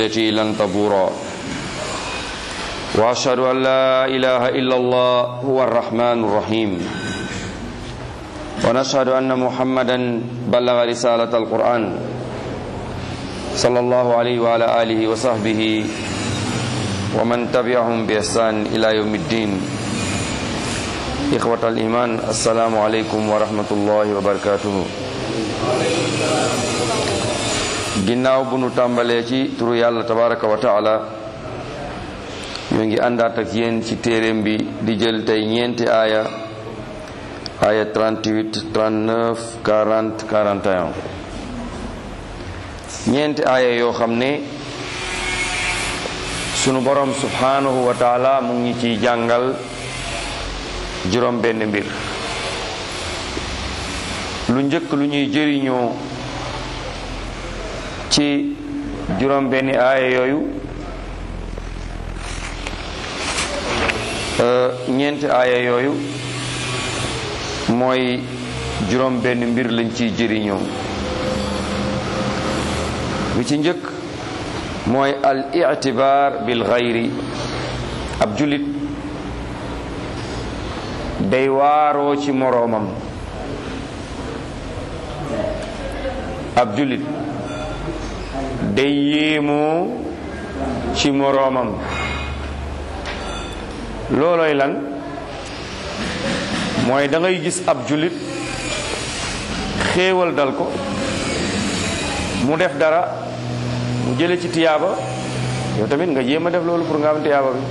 التي لن تبورا واشهد ان لا اله الا الله هو الرحمن الرحيم ونشهد ان محمدا بلغ رساله القران صلى الله عليه وعلى اله وصحبه ومن تبعهم باحسان الى يوم الدين اخوه الايمان السلام عليكم ورحمه الله وبركاته ginnaaw bu nu tàmbalee ci turu yàlla tabaraka wa taala ñoo ngi àndaat ak yéen ci téeréem bi di jël tey ñeenti aaya aaya 38 39 40 41 ñeenti aaya yoo xam ne sunu borom subhanahu wa taala mu ngi ciy jàngal juróom benn mbir lu njëkk lu ñuy jëriñoo ci juróom benni aaya yooyu ñeenti aaya yooyu mooy juróom benn mbir lañ ciy jëriñoo bi ci njëkk mooy al itibaar bil xayri ab julit day waaroo ci moroomam ab julit day yéemoo ci moroomam loolooy lan mooy da ngay gis ab jullit xéewal dal ko mu def dara mu jële ci tiyaaba yow tamit nga jéem a def loolu pour nga am tiyaaba bi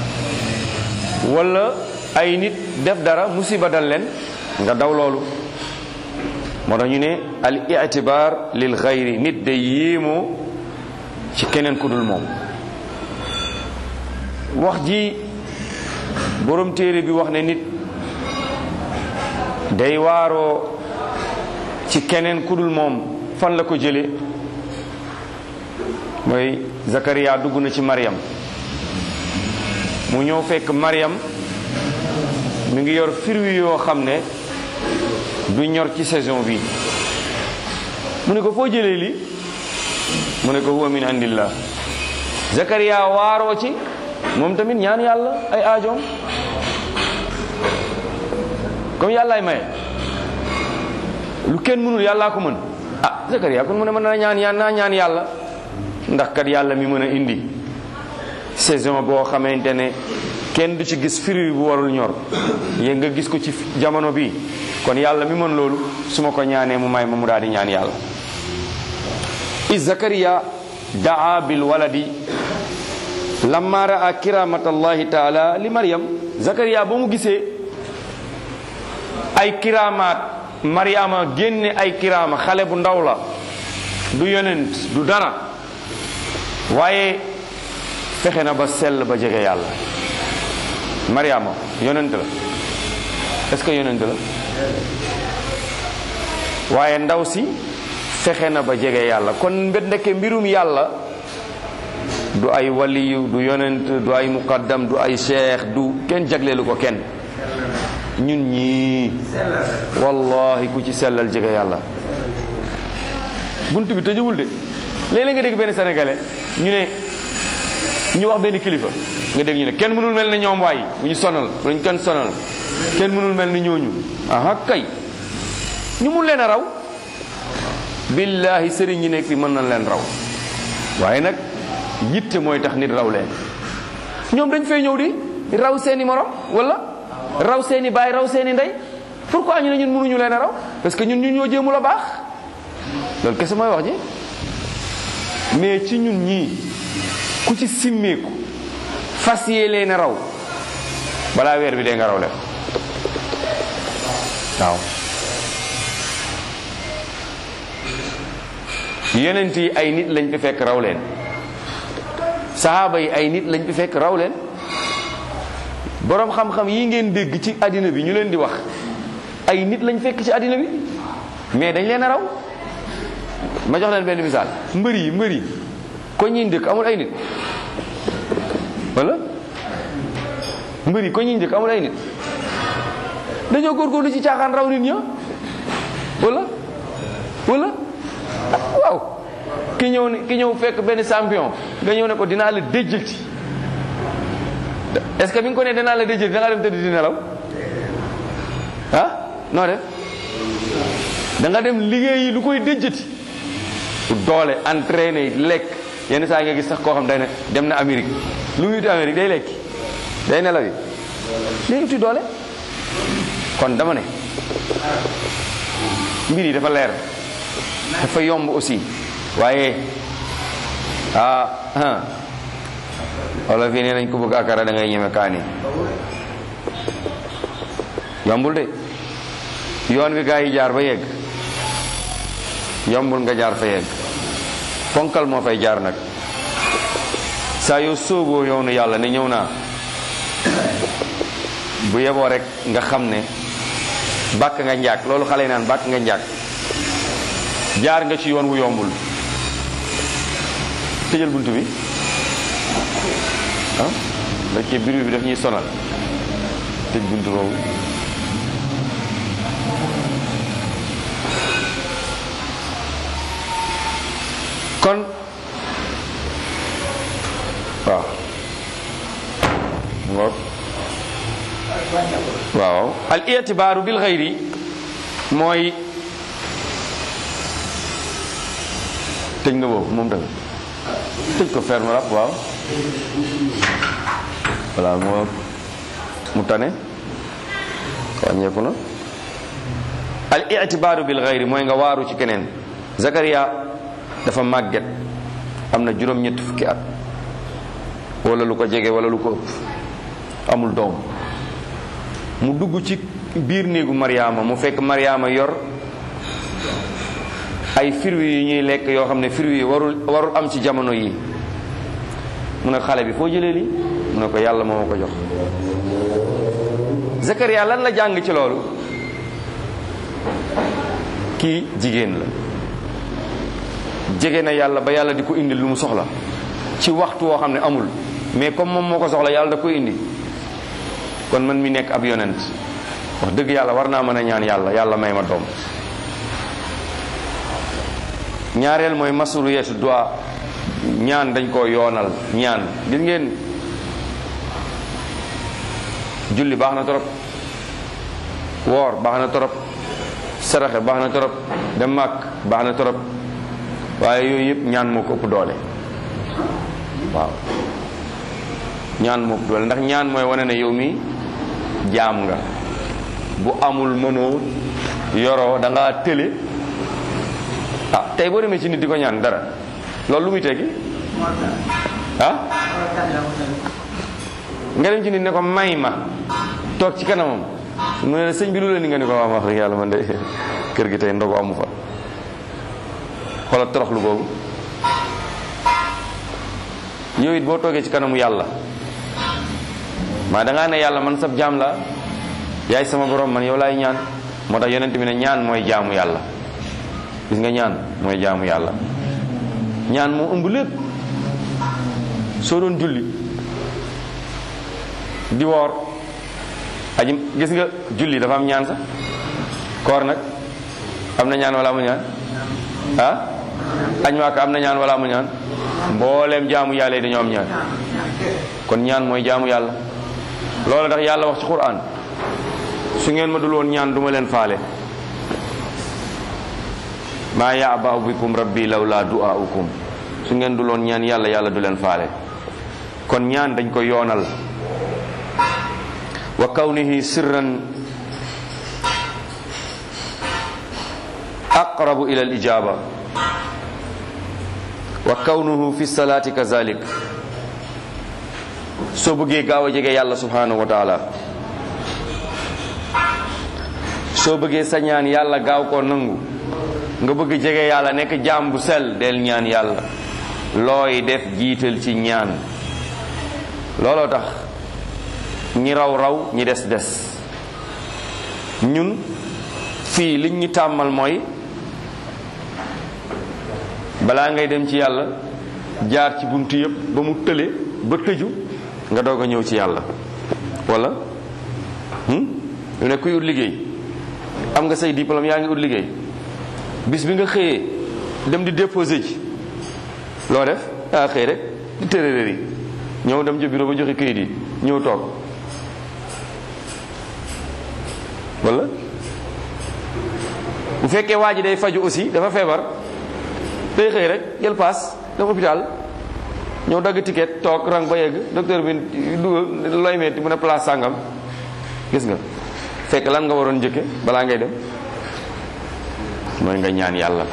walla ay nit def dara musiba dal leen nga daw loolu moo tax ñu ne al itibaar lil xayri nit day yéemoo ci keneen ku dul moom wax ji borom téere bi wax ne nit day waaroo ci keneen ku dul moom fan la ko jële mooy Zakariya dugg na ci Maryam mu ñëw fekk Maryam mi ngi yor fruit yoo xam ne du ñor ci saison bi mu ne ko foo jëlee li mu ne ko huwa min indillah Zakariya waaroo ci moom tamit ñaan yàlla ay aajoom comme yàllaay maye lu kenn mënul yàllaa ko mën ah Zakariya kon mu ne mën na ñaan ñaan naa ñaan yàlla ndax kat yàlla mi mën a indi saison boo xamante ne kenn du ci gis fruit bu warul ñor yéen nga gis ko ci jamono bi kon yàlla mi mën loolu su ma ko ñaanee mu may ma mu daal di ñaan yàlla is Zakariya daa bil waladi lamma raa kiramat allahi taala li Maryam Zakariya ba mu gisee ay kiramaat Maryama génne ay kirama xale bu ndaw la du yonent du dara waaye fexe na ba sell ba jege yàlla Maryama yonent la est-ce que yonent la waaye ndaw si fexe na ba jege yàlla kon mbet ndeke mbirum yàlla du ay waliyu du yonent du ay muqaddam du ay cheikh du kenn jagleelu ko kenn ñun ñii wallahi ku ci sellal jege yàlla bunt bi tëjewul de léeg-léeg nga dégg benn sénégalais ñu ne ñu wax benn kilifa nga dégg ñu ne kenn mënul mel ne ñoom waay bu ñu sonal bu ñu kenn sonal kenn mënul mel ni ñooñu aha kay ñu mun leen a raw billahi sëriñ ñi nekk fi mën nañ leen raw waaye nag yitte mooy tax nit raw leen ñoom dañ fay ñëw di raw seeni morom wala raw seeni baay raw seeni ndey pourquoi ñu ne ñun mënuñu leen a raw parce que ñun ñun ñoo jéemul a baax loolu kese mooy wax ji mais ci ñun ñii ku ci simmeeku fas yee leen a raw balaa weer bi dee nga raw leen waaw yonent yi ay nit lañ fi fekk raw leen sahaaba yi ay nit lañ fi fekk raw leen boroom xam-xam yi ngeen dégg ci àddina bi ñu leen di wax ay nit lañ fekk ci àddina bi mais dañ leen a raw ma jox leen benn misaal mbër yi mbër yi ko ñiy dëkk amul ay nit wala mbër yi ko ñiy dëkk amul ay nit dañoo góorgóorlu ci caaxaan raw nit ña wala wala waaw ki ñëw ne ki ñëw fekk benn champion nga ñëw ne ko dinaa la déjjati est-ce que bi nga ko ne dinaa la déjjati da nga dem tëdd di nelaw ah noo def da nga dem liggéeyi lu koy déjjati doole entraîné lekk yenn saa nga gis sax koo xam day ne dem na Amérique lu muy uti Amérique day lekki day nelaw yi day uti doole kon dama ne mbir yi dafa leer dafa yomb aussi waaye ah ah wala fii nee nañ ko bëgg akara da ngay ñeme kaani yombul de yoon wi gaa yi jaar ba yegg yombul nga jaar fa yegg ponkal moo fay jaar nag saa yoo sóoboo yoonu yàlla ne ñëw naa bu yeboo rek nga xam ne bàkk nga njaag loolu xale yi naan bàkk nga njaag jaar nga ci yoon wu yombul tëjal bunt bi ah da ci biir bi daf ñuy sonal tëj bunt boobu kon waaw ngoog waaw al itibaaru bil xayri mooy tëj nga boobu moom tamit tëj ko ferme rap waaw voilà moo mu tane wàññeeku na al itibaaru bil xayri mooy nga waaru ci keneen Zakaria dafa màgget am na juróom-ñetti fukki at wala lu ko jege wala lu ko ëpp amul doom mu dugg ci biir néegu Mariama mu fekk Mariama yor ay fruits yi ñuy lekk yoo xam ne fruits yi warul warul am ci jamono yi mu ne xale bi foo jëlee lii mu ne ko yàlla moo ma ko jox Zakaria lan la jàng ci loolu kii jigéen la jege na yàlla ba yàlla di ko indi lu mu soxla ci waxtu woo xam ne amul mais comme moom moo ko soxla yàlla da koy indi kon man mi nekk ab yonent wax dëgg yàlla war naa mën a ñaan yàlla yàlla may ma doom ñaareel mooy masuliyatu du'a ñaan dañ koo yoonal ñaan gis ngeen julli baax na torop woor baax na torop saraxe baax na torop dem màkk baax na torop waaye yooyu yëpp ñaan moo ko ëpp doole waaw ñaan moo ëpp doole ndax ñaan mooy wane ne yow mi jaam nga bu amul mënoo yoroo da ngaa tële ah tey boo demee ci nit di ko ñaan dara loolu lu muy tekki ah nga dem ci nit ne ko may ma toog ci kanamam mu ne la sëñ bi lu la ni nga ni ko waa wax dëgg yàlla man de kër gi tey ndogu amu fa xoolal toroxlu boobu yow it boo toogee ci kanamu yàlla maa dangaa ne yàlla man sab jaam la yaay sama borom man yow laay ñaan moo tax yonent bi ne ñaan mooy jaamu yàlla gis nga ñaan mooy jaamu yàlla ñaan moo ëmb lépp soo doon julli di woor aji gis nga julli dafa am ñaan sax koor nag am na ñaan wala amu ñaan ah añ maaka am na ñaan wala amu ñaan mbooleem jaamu yàlla yi dañoo am ñaan kon ñaan mooy jaamu yàlla loolu tax yàlla wax ci Qur'an su ngeen ma dul woon ñaan duma leen faale maa ya'ba'u bikum rabbi lawla du'a'ukum su ngeen dul woon ñaan yàlla yàlla du leen faale kon ñaan dañ ko yoonal wa kawnihi sirran aqrabu ila al ijaba wa kawnuhu fi salaati kazalik soo bëggee gaaw a jege yàlla subhanahu wa taala soo bëggee sa ñaan yàlla gaaw koo nangu nga bëgg jege yàlla nekk jaam bu sel del ñaan yàlla looy def jiital ci ñaan looloo tax ñi raw raw ñi des des ñun fii liñ ñu tàmmal mooy balaa ngay dem ci yàlla jaar ci buntu yëpp ba mu tële ba tëju nga doog a ñëw ci yàlla wala yu ne kuy ut liggéey am nga say diplôme yaa ngi ut liggéey bis bi nga xëyee dem di déposé ji loo def daa xëy rek di tërërër yi ñëw dem ca bureau ba joxe kayit yi ñëw toog wala bu fekkee waa ji day faju aussi dafa feebar day xëy rek jël paas dem hôpital ñëw dagg ticket toog rang ba yegg docteur bi dugal looy metti mu ne place sàngam gis nga fekk lan nga waroon njëkke balaa ngay dem mooy nga ñaan yàlla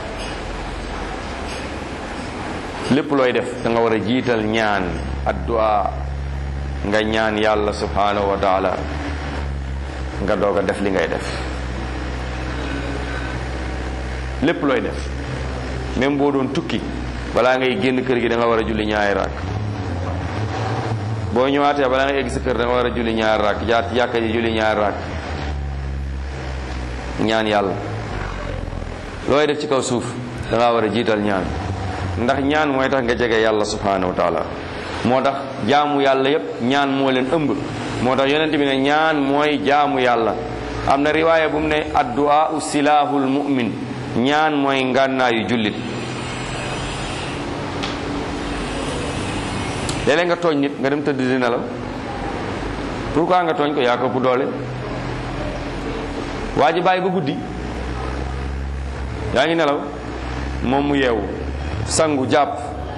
lépp looy def da nga war a jiital ñaan addu'a nga ñaan yàlla subhanahu wa taala nga doog a def li ngay def lépp looy def même boo doon tukki balaa ngay génn kër gi da nga war a julli ñaari raak boo ñëwaatee balaa ngay egg sa kër da nga war a julli ñaari raak jaat jàkka ji julli ñaari raak ñaan yàlla looy def ci kaw suuf da nga war a jiital ñaan ndax ñaan mooy tax nga jege yàlla subhanahu wa taala moo tax jaamu yàlla yépp ñaan moo leen ëmb moo tax yonent bi ne ñaan mooy jaamu yàlla am na riwaaya bu mu ne addu'a u silaahul mu'min ñaan mooy ngànnaayu jullit léeg-léeg nga tooñ nit nga dem tëdd di nelaw pourquoi nga tooñ ko yaa ko bu doole waa ji bàyyi ba guddi yaa ngi nelaw moom mu yeewu sangu jàpp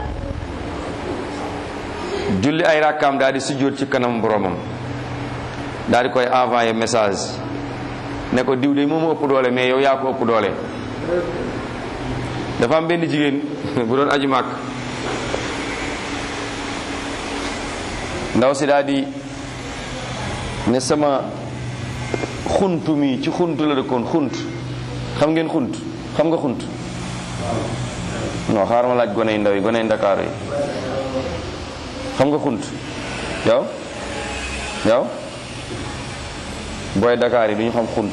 julli ay rakkaam daal di sujjóot ci kanam boromam daal di koy envoyé message ne ko diw de moom ëpp doole mais yow yaa ko ëpp doole dafa am benn jigéen bu doon aju màkk ndaw si daal di ne sama xuntu mi ci xunt la dëkkoon xunt xam ngeen xunt xam nga xunt non xaaral ma laaj gone yu ndaw yi gone yu ndakaaru yi xam nga xunt yow yow booy Dakar yi du ñu xam xunt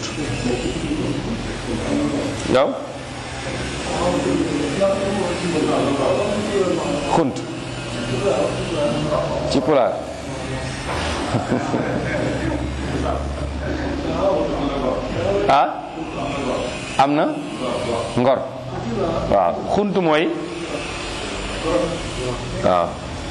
yow xunt ci pulaar ah am na ngor waaw xunt mooy waaw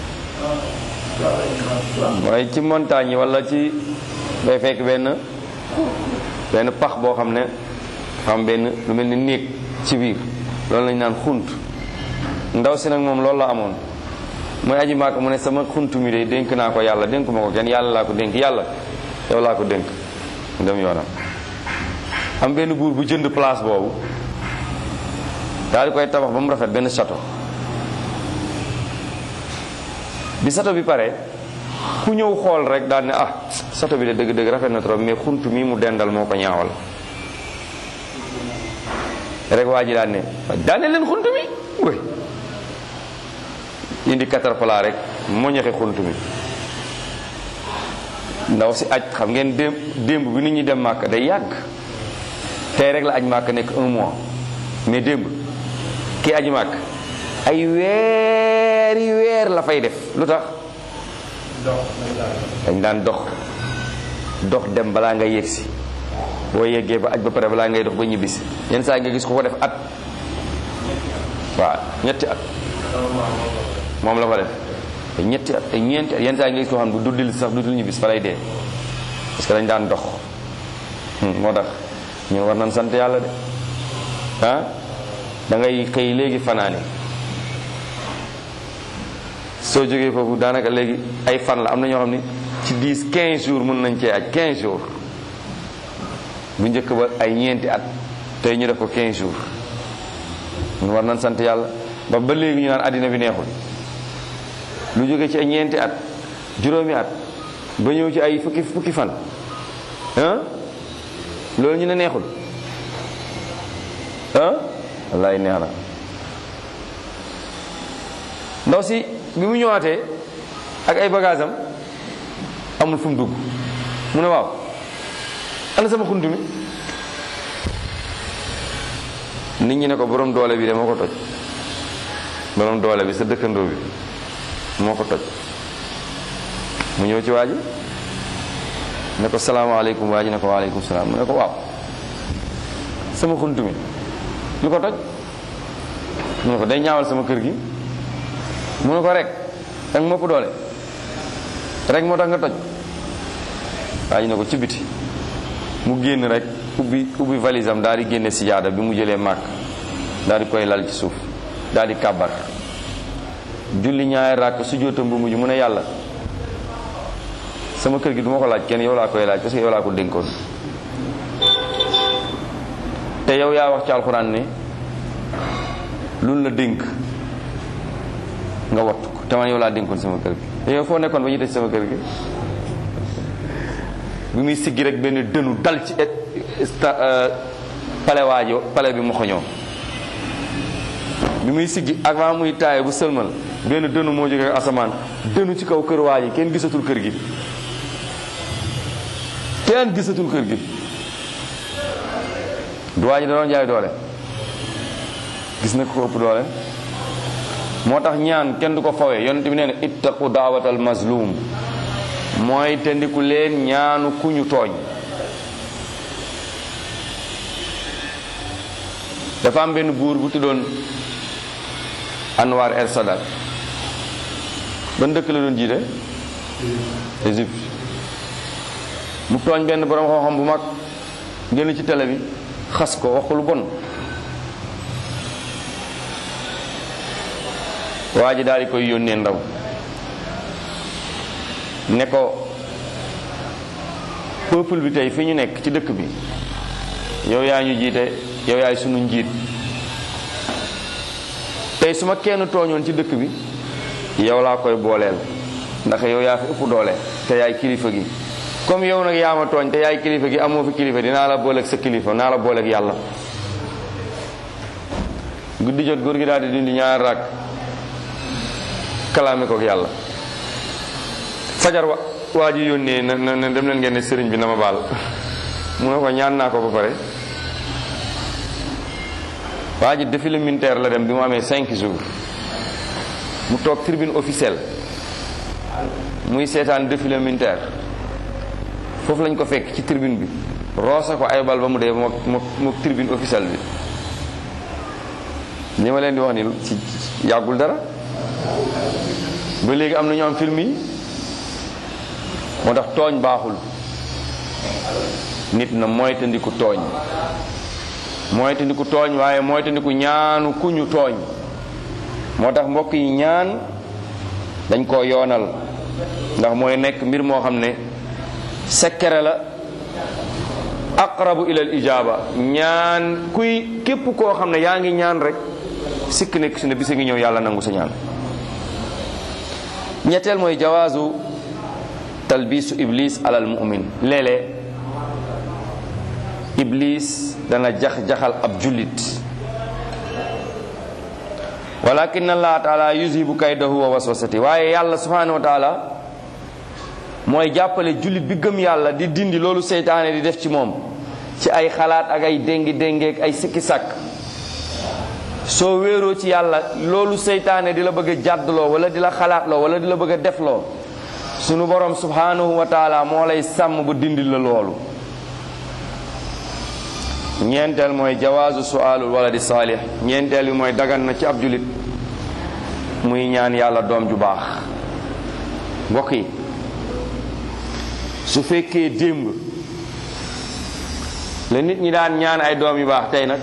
mooy ci montagne yi wala ci day fekk benn benn pax boo xam ne xam benn lu mel ni néeg ci biir loolu lañu naan xunt ndaw si nag moom loolu la amoon mooy aji maaka mu ne sama xunt mi de dénk naa ko yàlla dénk ma ko kenn yàlla laa ko dénk yàlla yow laa ko dénk dem yoonam am benn buur bu jënd place boobu daal di koy tabax ba mu rafet benn château bi château bi pare ku ñëw xool rek daal ne ah château bi de dëgg-dëgg rafet na trop mais xunt mi mu dendal moo ko ñaawal rek waa ji daan ne daane leen xunt mi wéy indi caterpillar rek moo ñaxe xunt mi ndaw si aj xam ngeen démb démb bi nit ñi dem màkk day yàgg tey rek la aj màkk nekk un mois mais démb kii aji màkk ay weeri weer la fay def lu tax dañ daan dox dox dem balaa nga yegsi boo yeggee ba aj ba pare balaa ngay dox ba ñibbisi yenn saa nga gis ko ko def at waaw ñetti at moom la fa def te ñetti at te ñeenti at yenn saa nga gis ko xam bu duddil sax duddil ñibbisi fa lay dee parce que dañ daan dox moo tax ñun war nañ sant yàlla de ah da ngay xëy léegi fanaani soo jógee foofu daanaka léegi ay fan la am na ñoo xam ni ci 10 15 jours mën nañ cee aj 15 jours bu njëkk ba ay ñeenti at tey ñu def ko 15 jours ñun war nañ sant yàlla ba ba léegi ñu naan àddina bi neexul lu jóge ci ay ñeenti at juróomi at ba ñëw ci ay fukki fukki fan ah loolu ñu ne neexul ah wallaay neex na ndaw si bi mu ñëwaatee ak ay bagage am amul fu mu dugg mu ne waaw ana sama xunt mi nit ñi ne ko borom doole bi de moo ko toj borom doole bi sa dëkkandoo bi moo ko toj mu ñëw ci waa ji ne ko salaamaaleykum waa ji ne ko waaleykum salaam mu ne ko waaw sama xunt mi lu ko toj mu ne ko day ñaawal sama kër gi mu ne ko rek danga mopp doole rek moo tax nga toj waa ji ne ko ci biti mu génn rek ubbi ubbi valise am daal di génne sijaada bi mu jëlee màkk daal di koy lal ci suuf daal di kàbbar julli ñaari ràkk su jootam bu mujj mu ne yàlla sama kër gi du ma ko laaj kenn yow laa koy laaj parce que yow laa ko dénkoon te yow yaa wax ci alxuraan ne luñ la dénk nga wattu ko te man yow laa dénkoon sama kër gi te yow foo nekkoon ba ñu tëj sama kër gi bi muy siggi rek benn dënu dal ci pale waajo pale bi mu xoñoo bi muy siggi avant muy taaye bu sëlmal benn dënu moo jóge asamaan dënu ci kaw kër waa ji kenn gisatul kër gi kenn gisatul kër gi du waa ji da doon jaay doole gis na ko ëpp doole moo tax ñaan kenn du ko fawee yonent bi nee na ittaqu daawatal mazlum mooy te ndiku leen ñaanu ku ñu tooñ dafa am benn buur bu tuddoon Anwar el Sadat ban dëkk la doon jiite Égypte mu tooñ benn borom xam-xam bu mag génn ci télé bi xas ko wax ko lu bon waa ji daal di koy yónnee ndaw ne ko peuple bi tey fi ñu nekk ci dëkk bi yow yaa ñu jiite yow yaay sunu njiit tey su ma kenn tooñoon ci dëkk bi yow laa koy booleel ndax yow yaa fi ëpp doole te yaay kilifa gi comme yow nag yaa ma tooñ te yaay kilifa gi amoo fi kilifa dinaa la booleeg sa kilifa naa la booleeg yàlla guddi jot góor gi daal di dindi ñaar rakk kalaame kook yàlla fajar wa waa ji yónnee na na dem leen ngeen ne sëriñ bi na ma baal mu ne ko ñaan naa ko ba pare waa ji défilé militaire la dem bi mu amee cinq jours mu toog tribune officielle muy seetaan défilé militaire foofu lañ ko fekk ci tribune bi roosa ko ay bal ba mu dee moo moo tribune officielle bi li ma leen di wax ni ci yàggul dara ba léegi am na ñu am film yi moo tax tooñ baaxul nit na moytandiku tooñ moytandiku tooñ waaye moytandiku ñaanu ku ñu tooñ moo tax mbokk yi ñaan dañ koo yoonal ndax mooy nekk mbir moo xam ne sekkere la aqrabu ila al ijaba ñaan kuy képp koo xam ne yaa ngi ñaan rek sikk nekk su ne bisa ngi ñëw yàlla nangu sa ñaan ñetteel mooy jawaazu talbisu iblis alal mu'min léeg-léeg iblis dana jax-jaxal ab jullit walakin allah taala yuzibu kaydahu wa waswasati waaye yàlla subhanahu wa taala mooy jàppale jullit bi gëm yàlla di dindi loolu seytaane di def ci moom ci ay xalaat ak ay déngi déngeek ay sikki sàkk soo wéeroo ci yàlla loolu seytaane di la bëgg a jàddloo wala di la xalaatloo wala di la bëgg a defloo sunu borom subhanahu wa taala moo lay sàmm ba dindi la loolu ñeenteel mooy jawaazu suaalul waladi saalih ñeenteel bi mooy dagan na ci ab julit muy ñaan yàlla doom ju baax mbokk yi su fekkee démb la nit ñi daan ñaan ay doom yu baax tey nag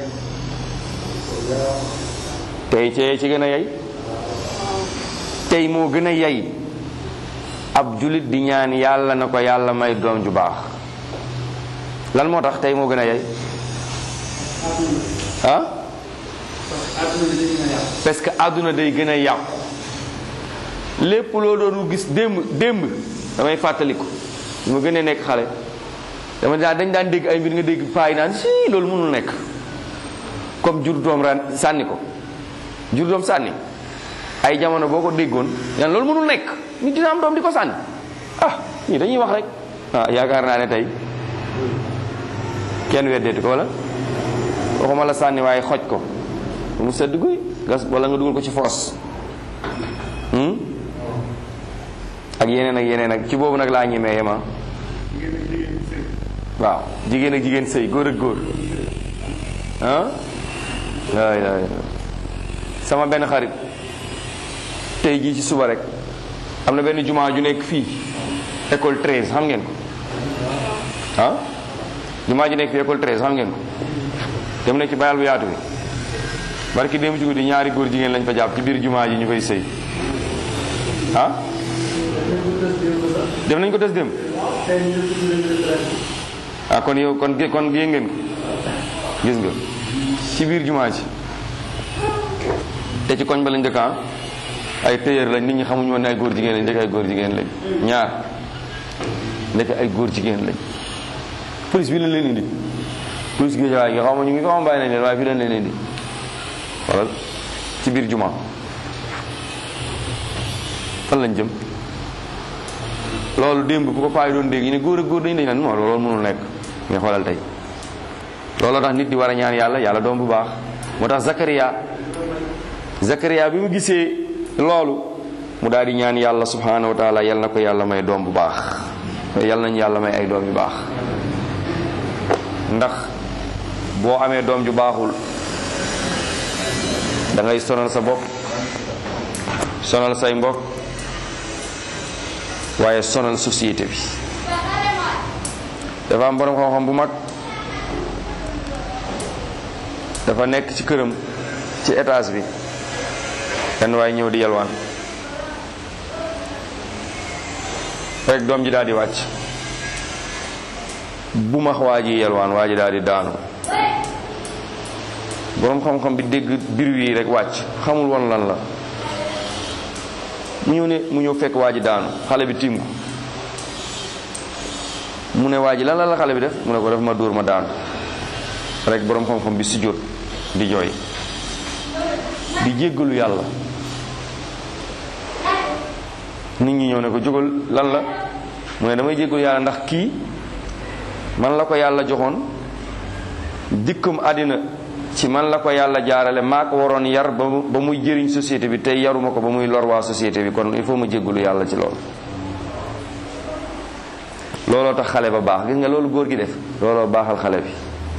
tey cee ci gën a yey tey moo gën a yey ab julit di ñaan yàlla na ko yàlla may doom ju baax lan moo tax tey moo gën a yey ah parce que àdduna day gën a yàqu lépp loo doon gis démb démb damay fàttaliku ma gën a nekk xale dama daan dañ daan dégg ay mbir nga dégg paay naan si loolu mënul nekk comme jur doom ran sànni ko jur doom sànni ay jamono boo ko déggoon yan loolu mënul nekk nit dina am doom di ko sànni ah ñii dañuy wax rek ah yaakaar naa ne tey kenn weddeeti ko wala waxuma la sànni waaye xoj ko mu sedd guy gas wala nga dugal ko ci foos ak yeneen ak yeneen ak ci boobu nag laa ñemee yema waaw jigéen ak jigéen sëy góor ak góor ah waay waay sama benn xarit tey jii ci suba rek am na benn jumaa ju nekk fii école 13 xam ngeen ko ah jumaa ju nekk fii école 13 xam ngeen ko dem na ci bayal bu yaatu bi barki démb ci guddi ñaari góor jigéen lañ fa jàpp ci biir jumaa ji ñu fay sëy ah def nañ ko des démb ah kon yow kon kon yéen ngeen ko gis nga ci biir jumaa ji te ci koñ ba lañ dëkk ay téyër lañ nit ñi xamuñu woon ne ay góor jigéen lañ ndekk ay góor jigéen lañ ñaar ndekk ay góor jigéen lañ police bi lañ leen indi police gi waaye xaw ma ñu ngi ko xam bàyyi nañ leen waaye fii lañ leen indi wala ci biir jumaa fan lañ jëm loolu démb bu ko paay doon dégg ñu ne góor ak góor dañu dañ naan non loolu mënul nekk nga xoolal tey looloo tax nit di war a ñaan yàlla yàlla doom bu baax moo tax Zakaria Zakaria bi mu gisee loolu mu daal di ñaan yàlla subhanahu wa taala yal na ko yàlla may doom bu baax yal nañu yàlla may ay doom yu baax ndax boo amee doom ju baaxul da ngay sonal sa bopp sonal say mbokk waaye sonal société bi dafa am borom xam-xam bu mag dafa nekk ci këram ci étage bi kenn waaye ñëw di yalwaan rek doom ji daal di wàcc bu max waa ji yalwaan waa ji daal di daanu boroom xam-xam bi dégg biir yi rek wàcc xamul woon lan la mu ñëw ne mu ñëw fekk waa ji daanu xale bi tiim ko mu ne waa ji lan la la xale bi def mu ne ko def ma dóor ma daanu rek boroom xam-xam bi sujjóot di jooy di jéggalu yàlla nit ñi ñëw ne ko jógal lan la mu ne damay jéggalu yàlla ndax kii man la ko yàlla joxoon dikkam àddina ci man la ko yàlla jaarale maa ko waroon yar ba ba muy jëriñ société bi tey yaruma ko ba muy lor waa société bi kon il faut ma jéggalu yàlla ci loolu looloo tax xale ba baax gis nga loolu góor gi def looloo baaxal xale bi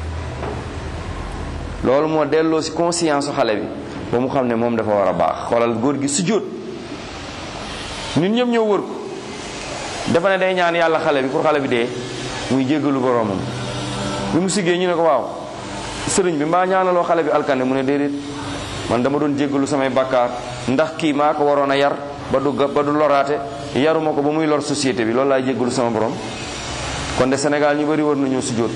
loolu moo delloo ci conscience su xale bi ba mu xam ne moom dafa war a baax xoolal góor gi sujjóot nit ñëpp ñëw wër ko dafa ne day ñaan yàlla xale bi pour xale bi dee muy jéggalu boroomam bi mu siggee ñu ne ko waaw sëriñ bi mbaa ñaanaloo xale bi alkande mu ne déedéet man dama doon jéggalu samay bakkaar ndax kii maa ko waroon a yar ba du ba du loraate yaruma ko ba muy lor société bi loolu laay jéggalu sama borom kon de Sénégal ñu bari war nañoo sujjóot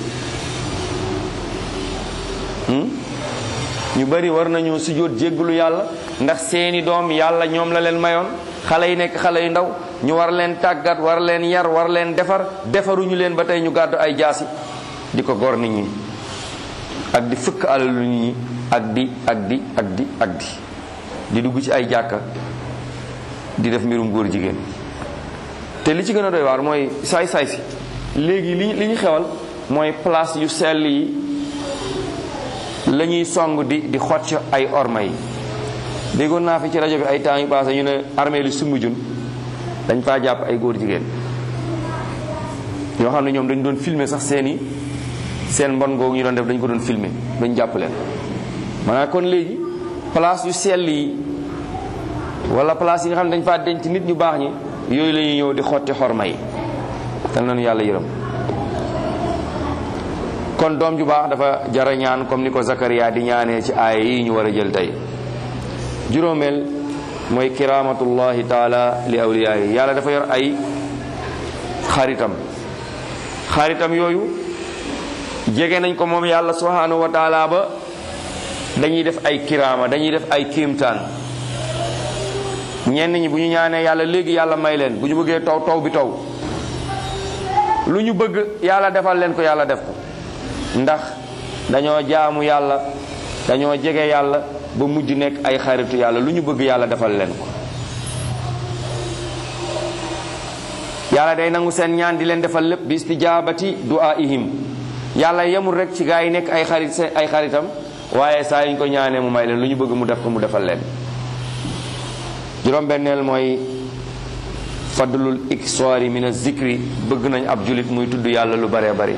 ñu bari war nañoo sujjóot jéggalu yàlla ndax seeni doom yàlla ñoom la leen mayoon xale yi nekk xale yu ndaw ñu war leen tàggat war leen yar war leen defar defaruñu leen ba tey ñu gàddu ay jaasi di ko gor nit ñi ak di fëkk alalu nit ñi ak di ak di ak di ak di di dugg ci ay jàkka di def mbirum góor jigéen te li ci gën a doy waar mooy saay saay si léegi li li ñu xewal mooy place yu sell yi la ñuy song di di xocc ay orma yi déggoon naa fi ci rajo bi ay temps yu passé ñu ne armée li Soumbédioune dañ faa jàpp ay góor jigéen ñoo xam ne ñoom dañ doon filmer sax seeni seen mbon googu ñu doon def dañ ko doon filmer dañ jàpp leen maanaam kon léegi place yu sell yi wala place yi nga xam ne dañ faa denc nit ñu baax ñi yooyu la ñuy ñëw di xotti xorma yi tal nañu yàlla yërëm kon doom ju baax dafa jara ñaan comme ni ko Zakaria di ñaanee ci aaya yi ñu war a jël tey juróomeel mooy kiramatullahi taala li awliyaa yi yàlla dafa yor ay xaritam xaritam yooyu jege nañ ko moom yàlla subhanahu wa taala ba dañuy def ay kiraama dañuy def ay kiimtaan ñenn ñi bu ñu ñaanee yàlla léegi yàlla may leen bu ñu bëggee taw taw bi taw lu ñu bëgg yàlla defal leen ko yàlla def ko ndax dañoo jaamu yàlla dañoo jege yàlla ba mujj nekk ay xaritu yàlla lu ñu bëgg yàlla defal leen ko yàlla day nangu seen ñaan di leen defal lépp bi istijaabati du'aihim yàlla yemul rek ci gaa yi nekk ay xarit seen ay xaritam waaye saa yuñ ko ñaanee mu may leen lu ñu bëgg mu def ko mu defal leen juróom-benneel mooy fadlul iksoori min zikri bëgg nañ ab julit muy tudd yàlla lu baree bari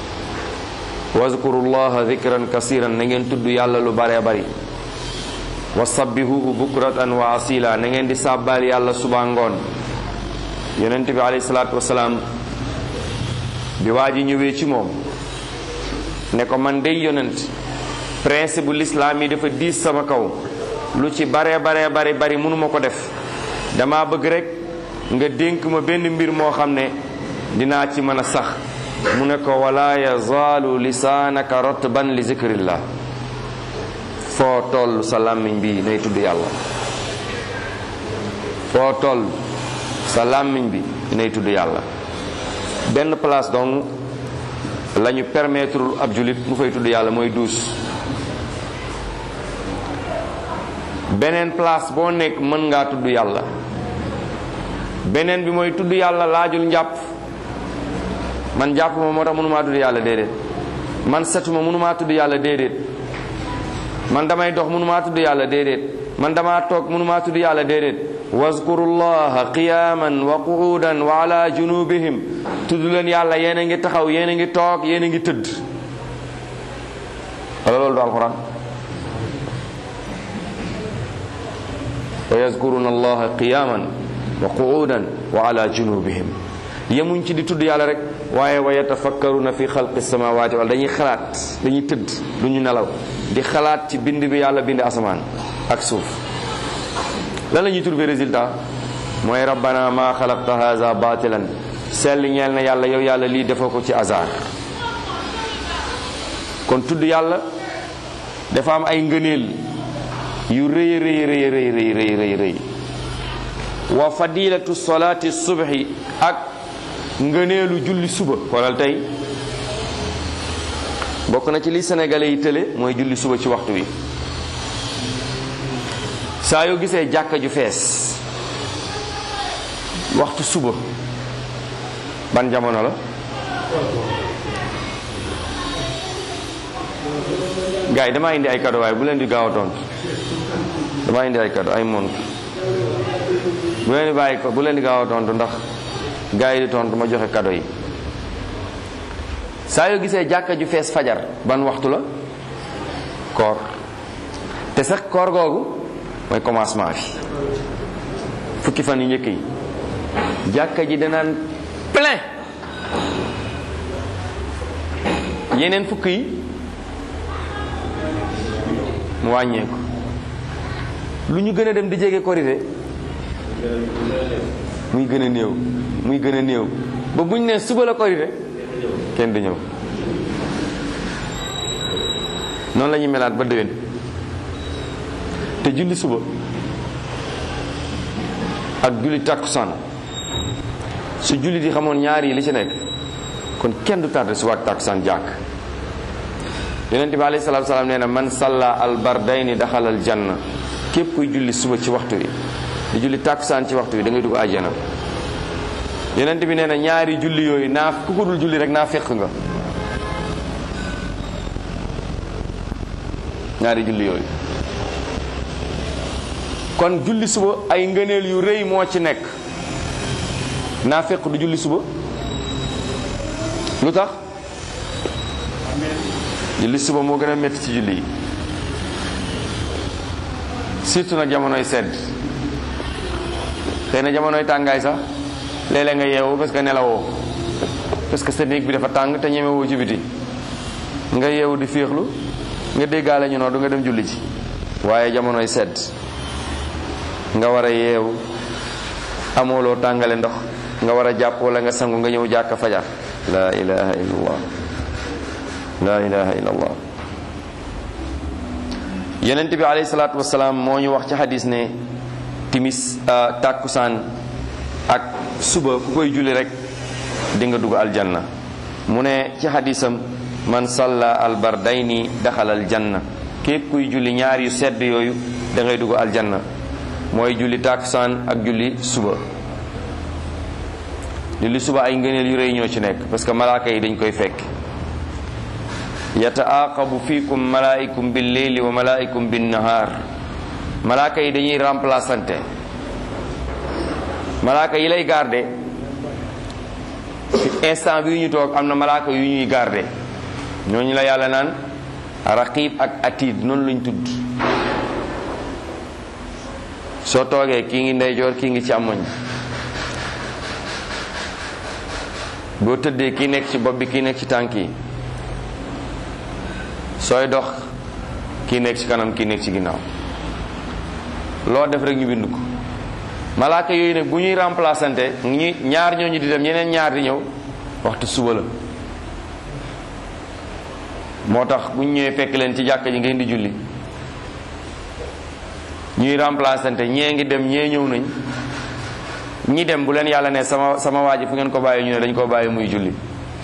wazkurullaha zikran kasiran na ngeen tudd yàlla lu baree bari wa sabbihuhu bukratan wa asila na ngeen di sàbbaal yàlla suba ngoon yonent bi alayhi salaatu wasalaam bi waa ji ñëwee ci moom ne ko man day yonent principe bu lislaam yi dafa diis sama kaw lu ci bare bare bare bari mënuma ko def dama bëgg rek nga dénk ma benn mbir moo xam ne dinaa ci mën a sax mu ne ko wala yazaalu lisaanaka rotban li zikrillah foo toll sa làmmiñ bi nay tudd yàlla foo toll sa làmmiñ bi nay tudd yàlla benn place donc la ñu permettre ab julit mu fay tudd yàlla mooy duus beneen place boo nekk mën ngaa tudd yàlla beneen bi mooy tudd yàlla laajul njàpp man jàpp ma moo tax mënumaa tudd yàlla déedéet man setuma mënumaa tudd yàlla déedéet man damay dox mënumaa tudd yàlla déedéet man damaa toog mënumaa tudd yàlla déedéet wazkurullaha qiyaman wa qu'udan wa ala junubihim tudd leen yàlla yéen a ngi taxaw yéen a ngi toog yéen a ngi tëdd wala loolu du alquran wa yazkuruna allaha qiyaman wa qu'udan wa ala junubihim yemuñ ci di tudd yàlla rek waaye wa yatafakkaruna fi xalqi samawati wala dañuy xalaat dañuy tëdd du ñu nelaw di xalaat ci bind bi yàlla bind asamaan ak suuf lan la ñuy trouver résultat mooy rabbana ma xalaqta haza batilan sell ñeel na yàlla yow yàlla lii defoo ko ci hasard kon tudd yàlla dafa am ay ngëneel yu rëy rëy rëy rëy rëy rëy rëy rëy wa fadilatu solati subhi ak ngëneelu julli suba xoolal tey bokk na ci li sénégalais yi tële mooy julli suba ci waxtu wi saa yoo gisee jàkka ju fees waxtu suba ban jamono la gars yi damaa indi ay cadeau waaye bu leen di gaaw a tontu damaa indi ay cadeau ay mont bu leen di bàyyi ko bu leen di gaaw a tontu ndax gars yi di tontu ma joxe cadeau yi saa yoo gisee jàkka ju fees fajar ban waxtu la koor te sax koor googu mooy commencement bi fukki fan yu njëkk yi jàkka ji danaan plein yeneen fukk yi mu wàññeeku lu ñu gën a dem di jege korité muy gën a néew muy gën a néew ba buñ ne suba la korité kenn du ñëw noonu la ñuy melaat ba déwén te julli suba ak julli takkusaan su julli di xamoon ñaar yi li ci nekk kon kenn du tardé suba ak takkusaan jàkk yonent bi alayhi salaatu salaam nee na man salla al bardayni daxal al janna képp kuy julli suba ci waxtu wi di julli takkusaan ci waxtu wi da ngay dugg àjjana yonent bi nee na ñaari julli yooyu naa ku ko dul julli rek naa fekk nga ñaari julli yooyu kon julli suba ay ngëneel yu rëy moo ci nekk naa fekk du julli suba lu tax julli suba moo gën a métti ci julli yi surtout nag jamonoy sedd xëy na jamonoy tàngaay sax léeg-léeg nga yeewu parce que nelawoo parce que sa néeg bi dafa tàng te ñemewoo ci biti nga yeewu di féexlu nga déggaale ñu noonu du nga dem julli ci waaye jamonoy sedd nga war a yeewu amooloo tàngale ndox nga war a jàpp wala nga sangu nga ñëw jàkka fajar la ilaha illallah la ilaha illallah yonent bi alayhi salaatu wasalaam moo ñu wax ci xadis ne timis tàkkusaan ak suba ku koy julli rek di nga dugg aljanna mu ne ci xadisam man salla albardayni daxal aljanna képp kuy julli ñaar yu sedd yooyu da ngay dugg aljanna mooy julli tàkkusaan ak julli suba julli suba ay ngëneel yu rëy ñoo ci nekk parce que malaaka yi dañ koy fekk yataaqabu fiikum malaa'ikum bil leyli wa malaa'ikum bin nahaar malaaka yi dañuy remplaçante malaaka yi lay garde instant bi ñu toog am na malaaka yu ñuy garde ñooñu la yàlla naan raqib ak atid noonu lañ tudd soo toogee kii ngi ndeyjoor kii ngi càmmoñ boo tëddee kii nekk ci bopp bi kii nekk ci tànk yi sooy dox kii nekk ci kanam kii nekk ci ginnaaw loo def rek ñu bind ko malaaka yooyu nag bu ñuy remplaçante ñi ñaar ñooñu di dem ñeneen ñaar di ñëw waxtu suba la moo tax bu ñu ñëwee fekk leen ci jàkka ji ngeen di julli ñuy remplaçante ñee ngi dem ñee ñëw nañ ñi dem bu leen yàlla ne sama sama waa ji fu ngeen ko bàyyi ñu ne dañ ko bàyyi muy julli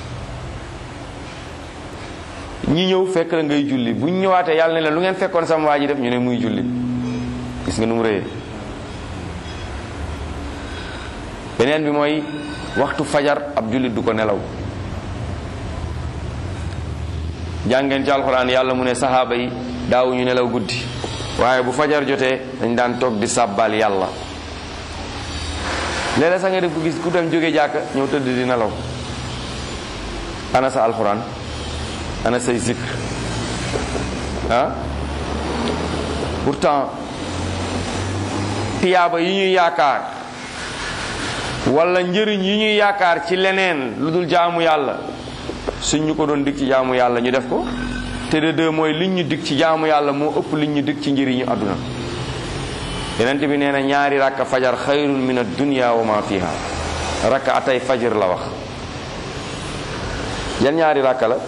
ñi ñëw fekk la ngay julli bu ñu ñëwaatee yàlla ne la lu ngeen fekkoon sama waa ji def ñu ne muy julli gis nga nu mu rëyee beneen bi mooy waxtu fajar ab jullit du ko nelaw jàngeen ci alxuraan yàlla mu ne saxaaba yi daawuñu nelaw guddi waaye bu fajar jotee dañ daan toog di sàbbal yàlla léeg-léeg sax nga def ku gis ku dem jóge jàkka ñëw tëdd di nelaw ana sa alxuraan ana say zikr ah pourtant tiyaaba yi ñuy yaakaar wala njëriñ yi ñuy yaakaar ci leneen lu dul jaamu yàlla suñ ñu ko doon dig ci jaamu yàlla ñu def ko te de deux mooy liñ ñu dig ci jaamu yàlla moo ëpp liñ ñu dig ci njëriñu àdduna yenent bi nee na ñaari rakka fajar xayrun min ad-dunya wa ma fiha rakka atay fajar la wax yan ñaari rakka la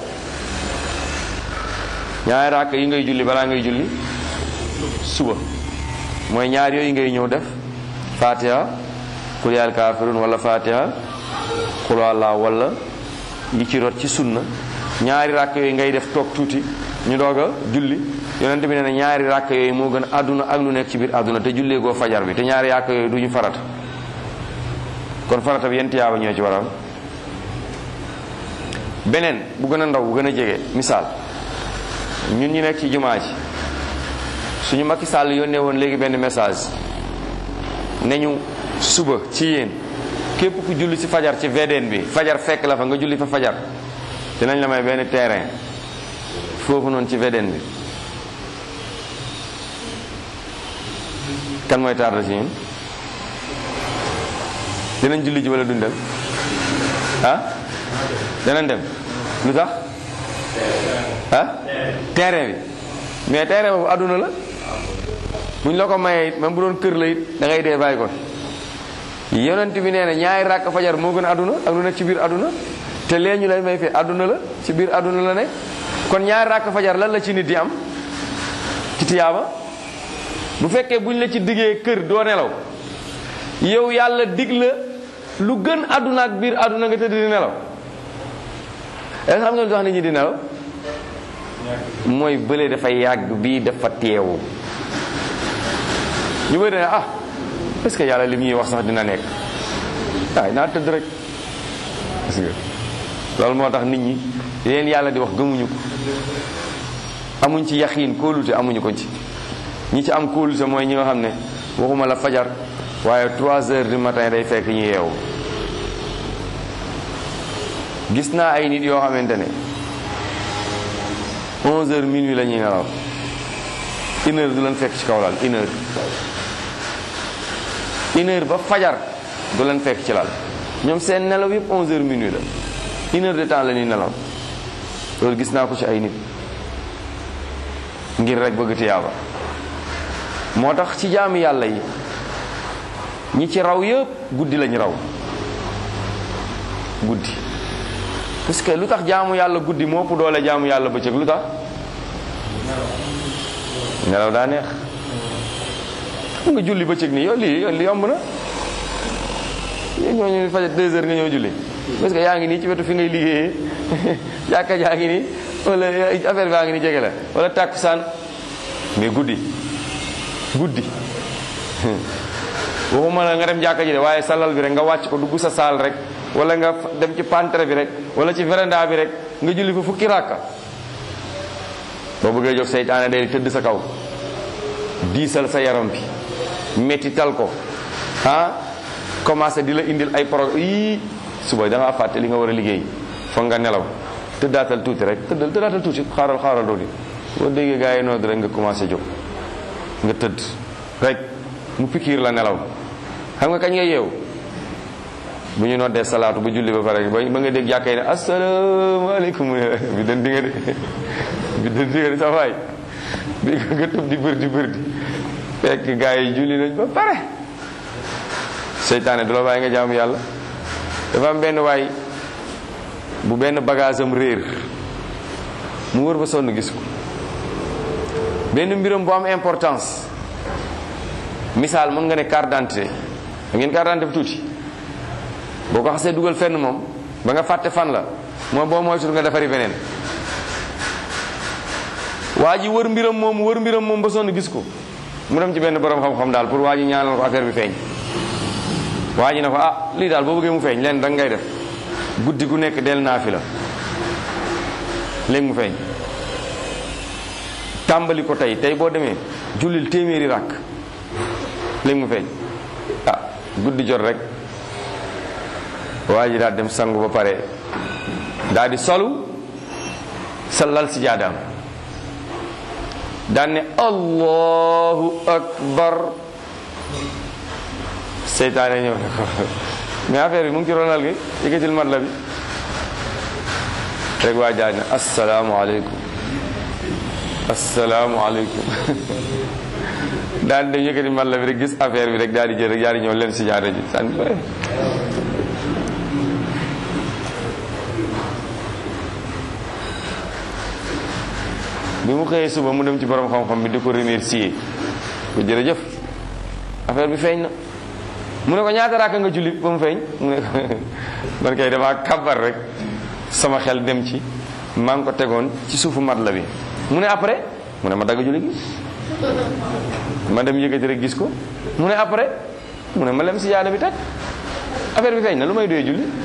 ñaari rakka yi ngay julli balaa ngay julli suba mooy ñaar yooyu ngay ñëw def fatiha qul yaa kaafiruun wala fatiha qul allah wala yi ci rot ci sunna ñaari rakk yooyu ngay def toog tuuti ñu doog a julli yonent bi nee na ñaari rakk yooyu moo gën àdduna ak lu nekk ci biir àdduna te jullee goo fajar bi te ñaari rakk yooyu du ñu farata kon farata bi yent yaaba ñoo ci waral beneen bu gën a ndaw bu gën a jege misaal ñun ñu nekk ci jumaa ji suñu Macky Sall yónnee woon léegi benn message ne ñu suba ci yéen képp ku julli ci fajar ci VDN bi fajar fekk la fa nga julli fa fajar dinañ la may benn terrain foofu noonu ci VDN bi kan mooy tardé ci ñun dinañ julli ji wala duñ dem ah danañ dem lu tax ah terrain bi mais terrain boobu àdduna la buñ la ko mayee it même bu doon kër la it da ngay dee bàyyi ko yonent bi nee na ñaari ràkk fajar moo gën àdduna ak lu nekk ci biir àdduna te lee ñu lay may fi àdduna la ci biir àdduna la nekk kon ñaari ràkk fajar lan la ci nit di am ci tiyaaba bu fekkee buñ la ci diggee kër doo nelaw yow yàlla dig la lu gën àdduna ak biir àdduna nga tëdd di nelaw est xam nga lu tax nit ñi di nelaw mooy bële dafay yàgg bii dafa teewu ñu bëri ne ah est-ce que yàlla li ñuy wax sax dina nekk waay naa tëdd rek parce que loolu moo tax nit ñi leen yàlla di wax gëmuñu ko amuñ ci yaqiin kóolute amuñu ko ci ñi ci am kóolute mooy ñi nga xam ne waxuma la fajar waaye 3 heures du matin day fekk ñu yeewu gis naa ay nit yoo xamante ne 11 heures minuit la ñuy nelaw une heure du leen fekk ci kaw lal une heure une heure ba fajar du leen fekk ci lal ñoom seen nelaw yëpp 11 heures minuit la une heure de temps la ñuy nelaw loolu gis naa ko ci ay nit ngir rek bëgg tiyaaba moo tax ci jaamu yàlla yi ñi ci raw yëpp guddi lañu raw guddi parce que lu tax jaamu yàlla guddi moo ëpp doole jaamu yàlla bëccëg lu tax nelaw daa neex xam nga julli bëccëg nii yow lii li yomb na ñooñu fajar deux heures nga ñëw julli parce que yaa ngi nii ci wetu fi ngay liggéeyee jàkka jaa ngi nii wala affaire baa ngi nii jege la wala tàkkusaan mais guddi guddi waxuma la nga dem jàkka ji de waaye salal bi rek nga wàcc ko dugg sa saal rek wala nga dem ci pantre bi rek wala ci véranda bi rek nga julli fa fukki ràkka boo bëggee jóg seytaane day tëdd sa kaw diisal sa yaram bi mettital ko ah commencé di la indil ay programme yii suba da ngaa fàtte li nga war a liggéey foog nga nelaw tëddaatal tuuti rek tëddal tëddaatal tuuti xaaral xaaral dooti boo déggee gars yi noonu rek nga commencé jóg nga tëdd rek mu pikiir la nelaw xam nga kañ nga yeewu bu ñu noddee salaatu bu julli ba pare ba ba nga dégg jàkkee ne asalaamaaleykum mu ne bi dan di nga de bi dan di nga de sa waay bi nga tëb di bër di bër di fekk gaa yi julli nañ ba pare seytaane du la bàyyi nga jaamu yàlla dafa am benn waay bu benn bagage am réer mu wër ba sonn gis ko benn mbiram bu am importance misaal mën nga ne carte d'identité da ngeen carte d'identité tuuti boo ko xasee dugal fenn moom ba nga fàtte fan la moom boo moytul nga defari beneen waa ji wër mbiram moom wër mbiram moom ba sonn gis ko mu dem ci benn borom xam-xam daal pour waa ji ñaanal ko affaire bi feeñ waa ji ne ko ah lii daal boo bëggee mu feeñ leen danga ngay def guddi gu nekk del naa fi la léegi mu feeñ tàmbali ko tey tey boo demee jullil téeméeri ràkk léegi mu feeñ ah guddi jot rek waa ji daal dem sangu ba pare daal di solu sa lal si jaadaam daan ne allahu akbar seytaane ñëw ne ko mais affaire bi mu ngi ci ronal gi yëkkatil mat la bi rek waa jaaj ne asalaamualeykum asalaamualeykum daal di dem yëkkati mat la bi rek gis affaire bi rek daal di jël rek daal di ñëw leen si jaada ji sànni bi mu xëyee suba mu dem ci borom xam-xam bi di ko remercier ko jërëjëf affaire bi feeñ na mu ne ko ñaata raaka nga julli ba mu feeñ mu ne ko man kay damaa kabar rek sama xel dem ci maa ngi ko tegoon ci suufu mat la bi mu ne après mu ne ma dagg julli gi ma dem yëkkati rek gis ko mu ne après mu ne ma lem si jaada bi teg affaire bi feeñ na lu may doyee julli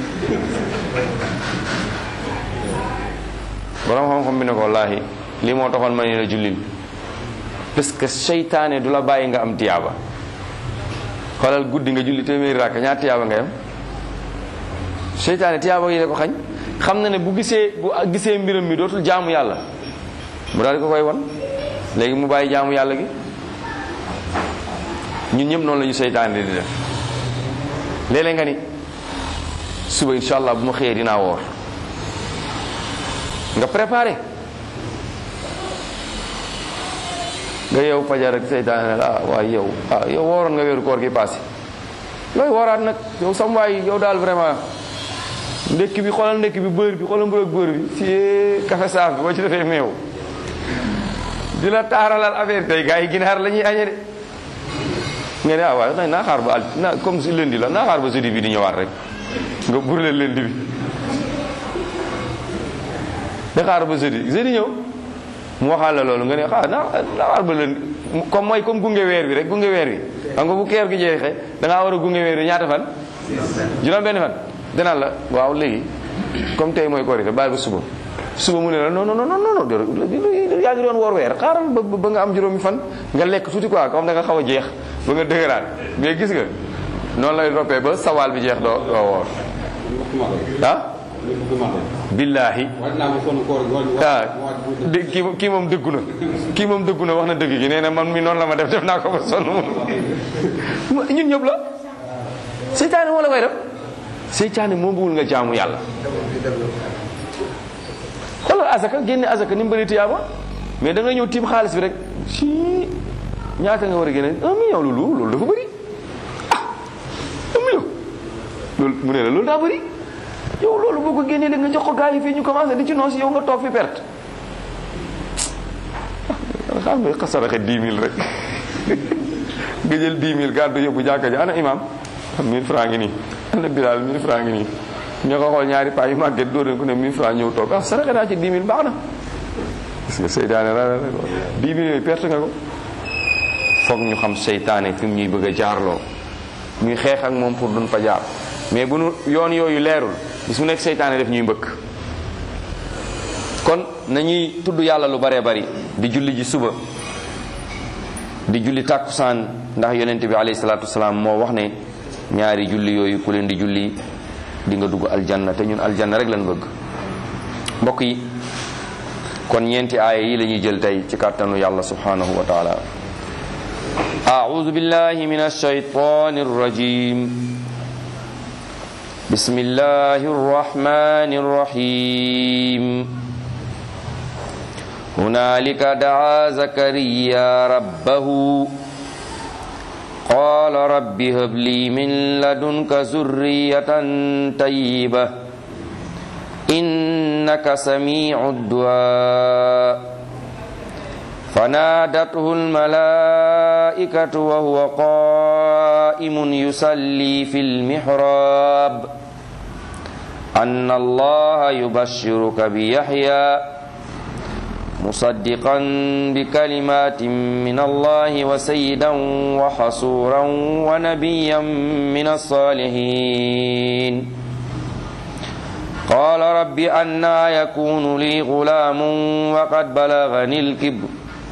borom xam-xam bi ne ko wallaahi lii moo taxoon ma ne la jullil parce que seytaane du la bàyyi nga am tiyaaba xoolal guddi nga julli téeméeri rakk ñaar tiyaaba nga yam seytaane tiyaaba yi la ko xañ xam na ne bu gisee bu gisee mbiram mi dootul jaamu yàlla mu daal di ko koy wan léegi mu bàyyi jaamu yàlla gi ñun ñëpp noonu la ñu seytaane di def léeg-léeg nga ni suba insha allah bu ma xëyee dinaa woor nga préparé nga yow fajar rek seytaane ne ah waaye yow ah yow wooroon nga weeru koor gi passé looy wooraat nag yow sam waay yow daal vraiment ndekki bi xoolal ndekki bi beurre bi xoolal mburu ak beurre bi ci café saaf bi boo ci defee meew di la taaralal affaire tey gars yi ginaar la ñuy añe de nga ne ah waaye nag naa xaar ba al na comme si lundi la naa xaar ba jeudi bi di ñëwaat rek nga burle lundi bi da xaar ba jeudi jeudi ñëw mu waxaal la loolu nga ne xaar naa naa xaar ba lundi comme mooy comme gunge weer bi rek gunge weer bi xam nga bu keer gi jeexee da ngaa war a gunge weer bi ñaata fan juróom benn fan danaan la waaw léegi comme tey mooy korite bàyyi ba suba suba mu ne la non non non non non yaa ngi doon woor weer xaaral ba ba nga am juróomi fan nga lekk tuuti quoi comme da nga xaw a jeex ba nga dëgëraat mais gis nga noonu lay roppee ba sawaal bi jeex doo doo woor ah billaahi ah di kii kii moom dëggu na kii moom dëggu na wax na dëgg gi nee na man mi noonu la ma def def naa ko ba sonn ñun ñëpp la seytaane moo la koy def seytaane moo bëggul nga jaamu yàlla xoolal azaka génne azaka ni mu bëri tiyaaba mais da nga ñëw tiim xaalis bi rek si ñaata nga war a génne un million loolu loolu dafa bëri ah un million loolu mu ne la loolu daa bëri yow loolu boo ko génnee nga jox ko gars yi fii ñu commencé di ci noos yow nga toog fi perte xam nga xasaraxe dix mille rek nga jël dix mille gàddu yóbbu jàkka ji ana imam mille francs ngi nii ana bilaal mille francs ngi nii ñoo ko xool ñaari paa yu màgget dóor ko ne 1000 francs ñëw toog ah saraxe naa ci 10 000 baax na parce que seytaane la la 10 000 yooyu perte nga ko foog ñu xam seytaane fi mu ñuy bëgg a jaarloo ñuy xeex ak moom pour duñ fa jaar mais bu nu yoon yooyu leerul bis mu nekk seytaane def ñuy mbëkk kon nañuy tudd yàlla lu baree bari di julli ji suba di julli tàkkusaan ndax yonent bi alayhi salaatu wasalaam moo wax ne ñaari julli yooyu ku leen di julli di nga dugg aljanna te ñun aljanna rek lañ bëgg mbokk yi kon ñeenti aaya yi la ñuy jël tey ci kàttanu yàlla subhanahu wa taala أعوذ بالله من الشيطان الرجيم بسم الله الرحمن الرحيم هنالك دعا زكريا ربه قال رب هب لي من لدنك ذرية طيبة إنك سميع الدعاء فنادته الملائكة وهو قائم يصلي في المحراب أن الله يبشرك بيحيى مصدقا بكلمات من الله وسيدا وحصورا ونبيا من الصالحين قال رب أنا يكون لي غلام وقد بلغني الكبر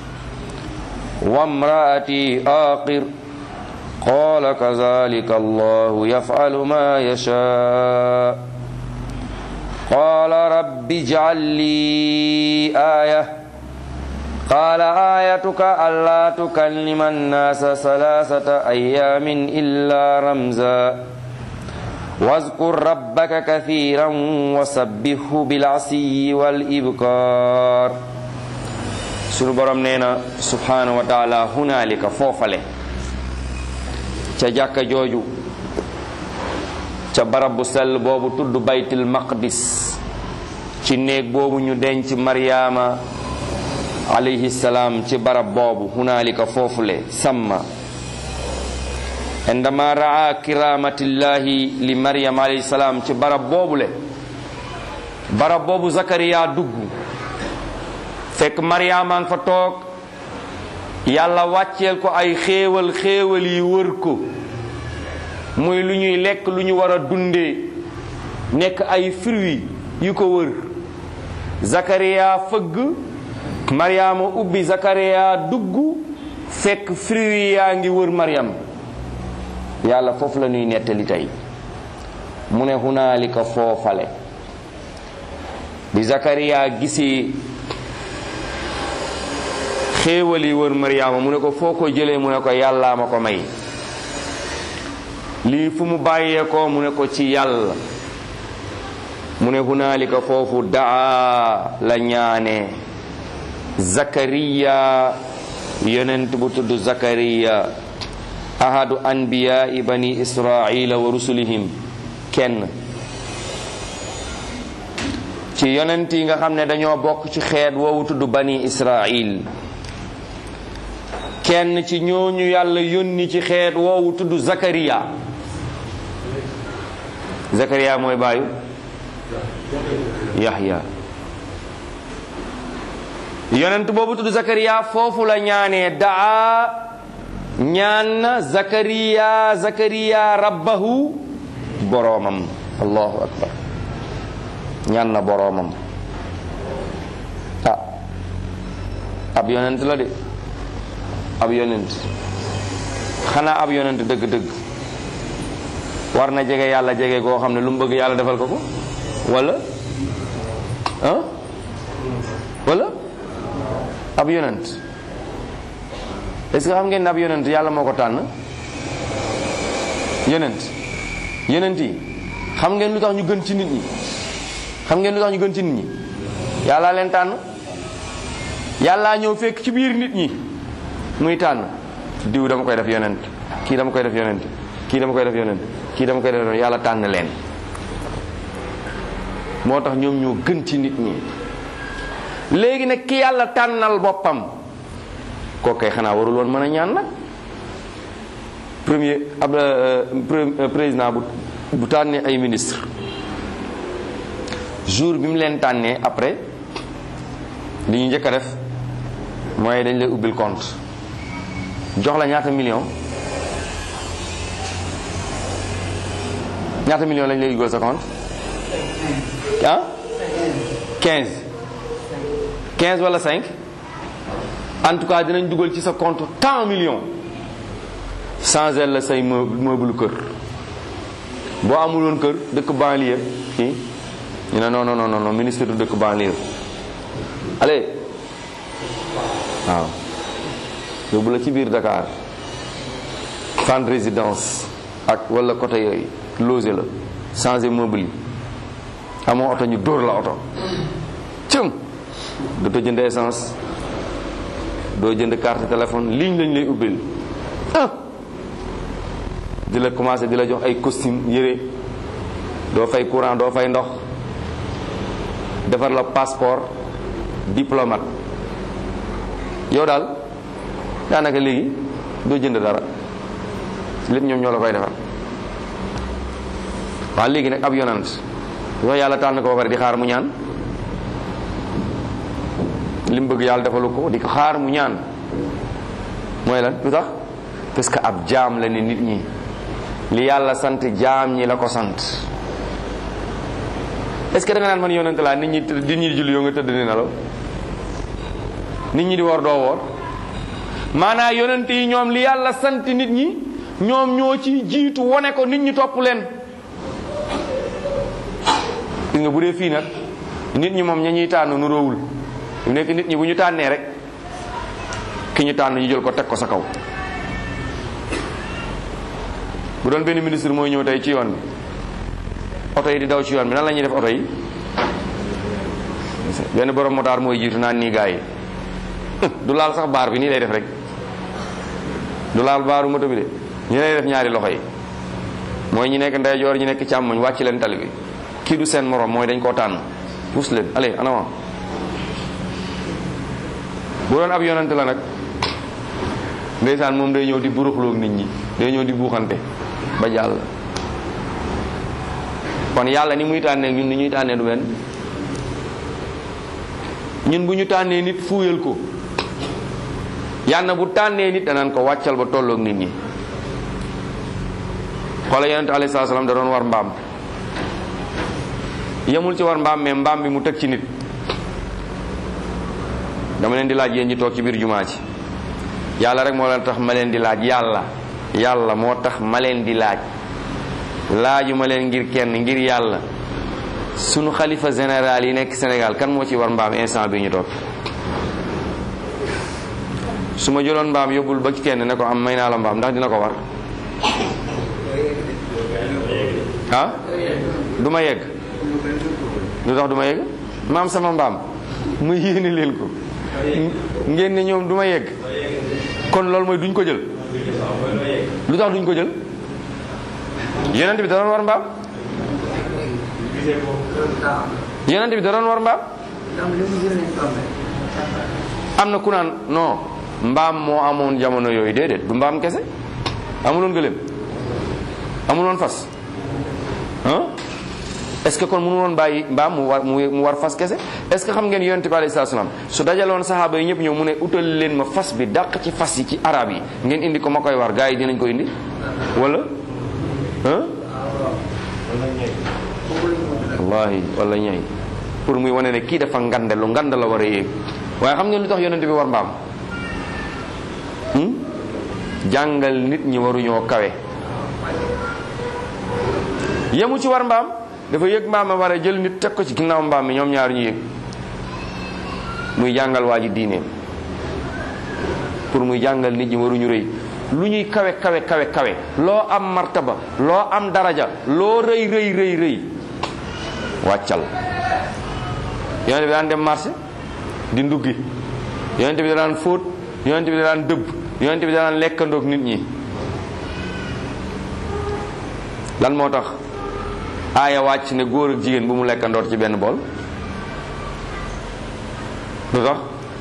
وامرأتي آقر قال كذلك الله يفعل ما يشاء قال رب اجعل لي آية قال آيتك ألا تكلم الناس ثلاثة أيام إلا رمزا واذكر ربك كثيرا وسبحه بالعشي والإبكار sunu borom nee na subhanahu wa taala hunaalika foofale ca jàkka jooju ca barab bu sell boobu tudd baytul maqdis ci néeg boobu ñu denc maryaama alayhi salaam ci barab boobu hunaalika foofule samma indama raa kiramatillahi li maryam alayhi salaam ci barab boobule barab boobu zakariya dugg fekk maryaama nga fa toog yàlla wàcceel ko ay xéewal xéewal yi wër ko muy lu ñuy lekk lu ñu war a dundee nekk ay fruits yu ko wër zakariya fëgg maryaama ubbi zakariya dugg fekk fruits yaa ngi wër maryam yàlla foofu la ñuy nettali tey mu ne hunaalika foofale bi zakariya gisee xéewal yi wër maryaama mu ne ko foo ko jëlee mu ne ko yàllaa ma ko may lii fu mu bàyyee ko mu ne ko ci yàlla mu ne hunaalika foofu daa la ñaane zakariya yonent bu tudd zakariya ahadu anbiyaai bani israila wa rusulihim kenn ci yonent yi nga xam ne dañoo bokk ci xeet woowu tudd bani israil kenn ci ñooñu yàlla yónni ci xeet woowu tudd zakariya zakariya mooy baayu yahya yonent boobu tudd zakariya foofu la ñaanee daa ñaan na zakariya zakariya rabbahu boroomam allahu akbar ñaan na boroomam ah ab yonent la de ab yonent xanaa ab yonent dëgg-dëgg war na jege yàlla jege koo xam ne lu mu bëgg yàlla defal ko ko wala ah wala ab yonent est ce que xam ngeen ne ab yonent yàlla moo ko tànn yonent yonent yi xam ngeen lu tax ñu gën ci nit ñi xam ngeen lu tax ñu gën ci nit ñi yàllaa leen tànn yàllaa ñëw fekk ci biir nit ñi muy tànn diw dama koy def yonent kii dama koy def yonent kii dama koy def yonent kii dama koy def yonent yàlla tànn leen moo tax ñoom ñoo gën ci nit ñi léegi nag ki yàlla tànnal boppam kookay xanaa warul woon mën a ñaan nag premier ab président bu bu tànnee ay ministre jour bi mu leen tànnee après li ñu njëkk a def mooy dañ lay ubbil compte jox la ñaata million ñaata million lañ lay dugal sa compte ah 15 15 wala 5 en tout cas dinañ dugal ci sa compte tant millions changer la say meuble kër boo amuloon kër dëkk banlieue fii ñu ne non non non non ministre du dëkk banlieue allez waaw yóbbu la ci biir Dakar fan résidence ak wala côté yooyu logé la changer meuble yi amoo oto ñu dóor la oto cëm dootoo jënd essence doo jënd carte téléphone ligne lañ lay ubbil ah di la commencé di la jox ay costume yére doo fay courant doo fay ndox defar la passeport diplomate yow daal daanaka léegi doo jënd dara lépp ñoom ñoo la koy defar waaw léegi nag ab yonant wax yàlla tànn ko ba pare di xaar mu ñaan li mu bëgg yàlla defalu ko di ko xaar mu ñaan mooy lan lu tax parce que ab jaam la ni nit ñi li yàlla sant jaam ñi la ko sant est ce que da nga naan man yonent laa nit ñi nit ñi di julli yow nga tëdd ni nelaw nit ñi di woor doo woor maanaa yonent yi ñoom li yàlla sant nit ñi ñoom ñoo ci jiitu wone ko nit ñi topp leen gis nga bu dee fii nag nit ñi moom ña ñuy tànn nu róowul bu nekk nit ñi bu ñu tànnee rek ki ñu tànn ñu jël ko teg ko sa kaw bu doon benn ministre mooy ñëw tey ci yoon bi oto yi di daw ci yoon bi nan la ñuy def oto yi benn borom motaar mooy jiitu naan nii gaa yi du laal sax baar bi nii lay def rek du laal baaru moto bi de ñu lay def ñaari loxo yi mooy ñi nekk ndeyjoor ñi nekk càmmoñ wàcc leen tali bi kii du seen morom mooy dañ koo tànn puus leen allez en avant bu doon ab yonante la nag ndeysaan moom day ñëw di buruxloog nit ñi day ñëw di buuxante ba jàll kon yàlla ni muy tànnee ñun ni ñuy tànnee du benn ñun bu ñu tànnee nit fuuyal ko yàlla bu tànnee nit danaan ko wàccal ba tolloog nit ñi xoola yonente alayhi salaam da doon war mbaam yemul ci war mbaam mais mbaam bi mu teg ci nit dama leen di laaj yéen ñi toog ci biir jumaa ci yàlla rek moo leen tax ma leen di laaj yàlla yàlla moo tax ma leen di laaj laaju ma leen ngir kenn ngir yàlla sunu xalifa général yi nekk Sénégal kan moo ci war mbaam instant bi ñu toog su ma jëloon mbaam yóbbul ba ci kenn ne ko am may naa la mbaam ndax dina ko war ah du ma yegg lu tax du ma yegg maam sama mbaam mu yéene leen ko ngeen ne ñoom du ma yegg kon loolu mooy duñ ko jël lu tax duñ ko jël yonent bi da doon war mbaam yonent bi da doon war mbaam am na ku naan non mbaam moo amoon jamono yooyu déedéet du mbaam kese amuloon gëléem amuloon fas ah est-ce que kon mënu woon bàyyi mbaam mu war mu war fas kese est-ce que xam ngeen yonent bi alayhi salaam su dajaloon saxaaba yi ñëpp ñëw mu ne utal leen ma fas bi dàq ci fas yi ci arab yi ngeen indi ko ma koy war gars yi dinañ ko indi wala ah wallahi wala ñay pour muy wane ne kii dafa ngande lu ngand la war a yéeg waaye xam ngeen lu tax yonent bi war mbaam jàngal nit ñi waruñoo kawe yemu ci war mbaam dafa yëg mbaam a war a jël nit teg ko ci ginnaaw mbaam mi ñoom ñaar ñu yëg muy jàngal waa ji diineem pour muy jàngal nit ñi waruñu rëy lu ñuy kawe kawe kawe kawe loo am martaba loo am daraja loo rëy rëy rëy rëy wàccal yonent bi daan dem marché di nduggi yonent bi daan fóot yonent bi daan dëbb yonent bi daan lekkandoog nit ñi lan moo tax aaya wàcc ne góor ak jigéen bu mu lekkandoor ci benn bool lu tax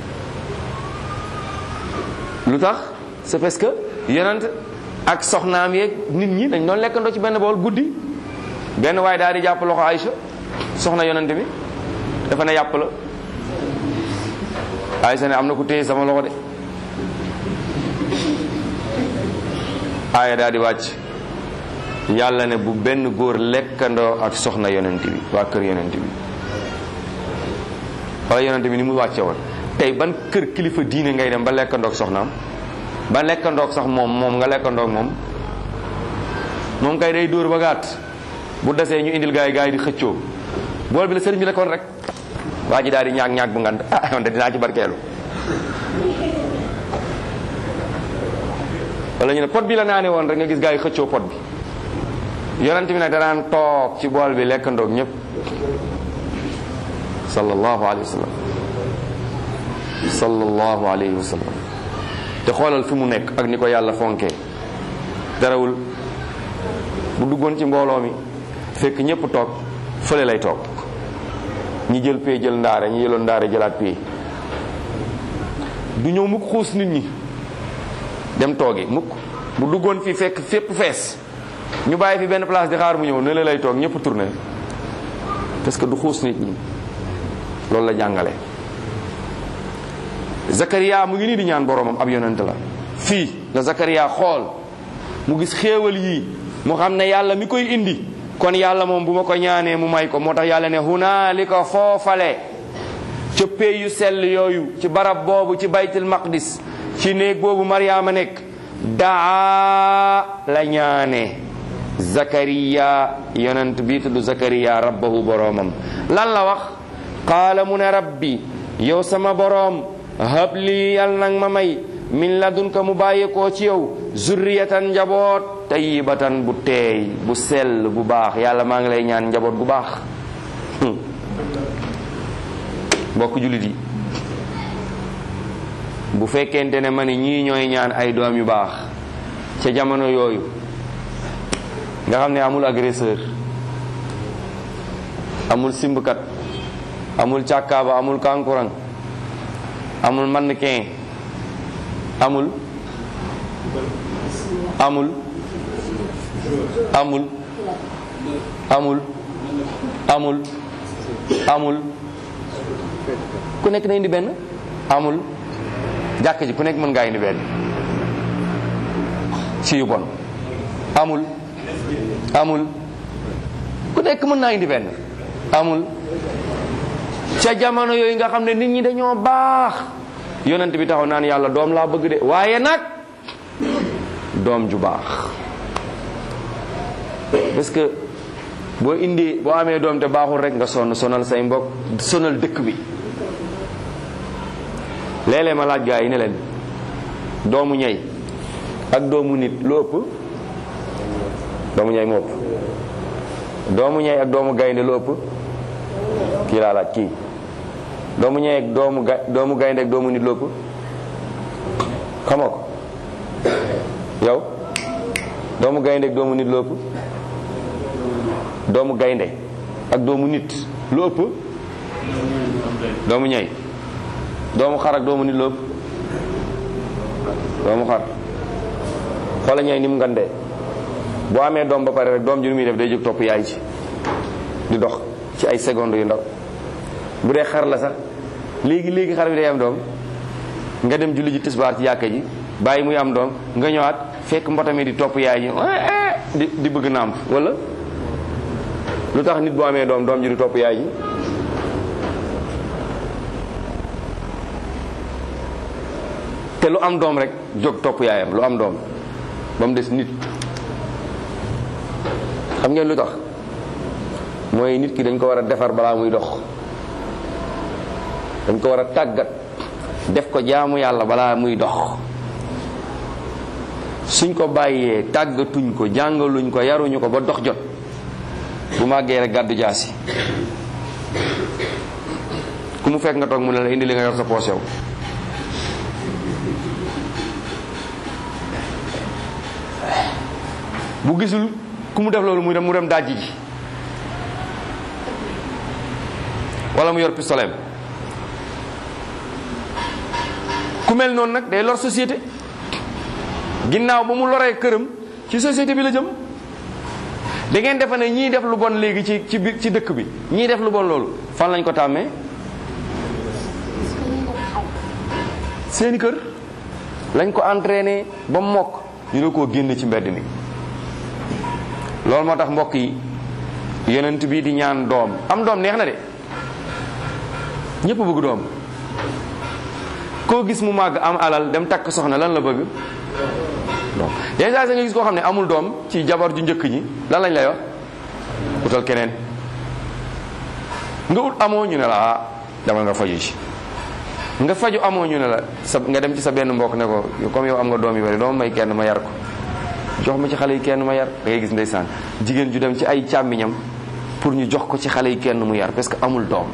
lu tax c'est parce que yonent ak soxnaam yeeg nit ñi dañ doon lekkandoo ci benn bool guddi benn waaye daal di jàpp loxo Aïcha soxna yonent bi dafa ne yàpp la Aïcha ne am na ku téye sama loxo de aaya daal di wàcc yàlla ne bu benn góor lekkandoo ak soxna yonent bi waa kër yonent bi wala yonent bi ni mu wàcce woon tey ban kër kilifa diine ngay dem ba lekkandoog soxnaam ba lekkandoog sax moom moom nga lekkandoog moom moom kay day dóor ba gàtt bu desee ñu indil gaay gaay di xëccoo bool bi la sëriñ bi lekkoon rek waa ji daal di ñaag ñaag bu ngand ah man de dinaa ci barkeelu wala ñu ne pot bi la naane woon rek nga gis gaa yi xëccoo pot bi yonent bi nag danaan toog ci bool bi lekk ndoog ñëpp sallallahu alayhi wa sallam sallallahu alayhi wa sallam te xoolal fi mu nekk ak ni ko yàlla fonkee darawul bu duggoon ci mbooloo mi fekk ñëpp toog fële lay toog ñi jël pee jël ndaare ñi jëloon ndaare jëlaat pee du ñëw mukk xuus nit ñi dem toogi mukk bu duggoon fii fekk fépp fees ñu bàyyi fi benn place di xaar mu ñëw ne la lay toog ñëpp tourné parce que du xuus nit ñi loolu la jàngale Zakaria mu ngi nii di ñaan boromam ab yonent la fii la Zakaria xool mu gis xéewal yii mu xam ne yàlla mi koy indi kon yàlla moom bu ma ko ñaanee mu may ko moo tax yàlla ne hunaalika foofale ca pey yu sell yooyu ci barab boobu ci baytul maqdis ci néeg boobu Mariama nekk daa la ñaane Zakariya yonent bii tudd Zakariya rabbahu boroomam lan la wax qaala mu ne rabbi yow sama boroom habli yal nag ma may min ladunka mu bàyyeekoo ci yow zurriyatan njaboot tayyibatan bu teey bu sell bu baax yàlla maa ngi lay ñaan njaboot bu baax mbokk jullit yi bu fekkente ne ma ne ñii ñooy ñaan ay doom yu baax ca jamono yooyu nga xam ne amul agresseur amul simbkat amul càkkaaba amul kankurang amul mannequin amul amul amul amul amul amul ku nekk na indi benn amul jàkk ji ku nekk mën ngaa indi benn ci yu bon amul amul ku nekk mën naa indi benn amul ca jamono yooyu nga xam ne nit ñi dañoo baax yonent bi taxaw naan yàlla doom laa bëgg de waaye nag doom ju baax parce que boo indi boo amee doom te baaxul rek nga sonn sonal say mbokk sonal dëkk bi léeg-léeg ma laaj gaa yi ne leen doomu ñey ak doomu nit lu ëpp doomu ñey mu ëpp doomu ñey ak doomu gaynde lu ëpp kii laa laaj kii doomu ñey ak doomu ga doomu gaynde ak doomu nit lu ëpp xamoo ko yow doomu gaynde ak doomu nit lu ëpp doomu gaynde ak doomu nit lu ëpp doomu ñey doomu xar ak doomu nit lu ëpp doomu xar xoola ñey ni mu ngandee boo amee doom ba pare rek doom ji nu muy def day jóg topp yaay ci di dox ci ay secondes yu ndaw bu dee xar la sax léegi léegi xar bi day am doom nga dem julli ji tisbaar ci yàkka ji bàyyi muy am doom nga ñëwaat fekk mbotami di topp yaay ji di di bëgg nàmp wala lu tax nit boo amee doom doom ji di topp yaay ji te lu am doom rek jóg topp yaayam lu am doom ba mu des nit xam ngeen lu tax mooy nit ki dañ ko war a defar balaa muy dox dañ ko war a tàggat def ko jaamu yàlla balaa muy dox suñ ko bàyyee tàggatuñ ko jàngaluñ ko yaruñu ko ba dox jot bu màggee rek gàddu jaasi ku mu fekk nga toog mu ne la indi li nga yor sa poos yow bu gisul ku mu def loolu muy dem mu dem dajji ji wala mu yor pistolet ku mel noonu nag day lor société ginnaaw ba mu loree këram ci société bi la jëm da ngeen defe ne ñii def lu bon léegi ci ci biir ci dëkk bi ñii def lu bon loolu fan lañ ko tàmmee seeni kër lañ ko entraîné ba mokk ñu ne koo génn ci mbedd mi loolu moo tax mbokk yi yonent bi di ñaan doom am doom neex na de ñëpp bëgg doom koo gis mu màgg am alal dem takk soxna lan la bëgg doom déjà sa nga gis koo xam ne amul doom ci jabar ju njëkk ñi lan lañ lay wax utal keneen nga ut amoo ñu ne la ah dama nga faju ci nga faju amoo ñu ne la sa nga dem ci sa benn mbokk ne ko comme yow am nga doom yu bari doo may kenn ma yar ko jox ma ci xale yi kenn ma yar da ngay gis ndeysaan jigéen ju dem ci ay càmmiñam pour ñu jox ko ci xale yi kenn mu yar parce que amul doom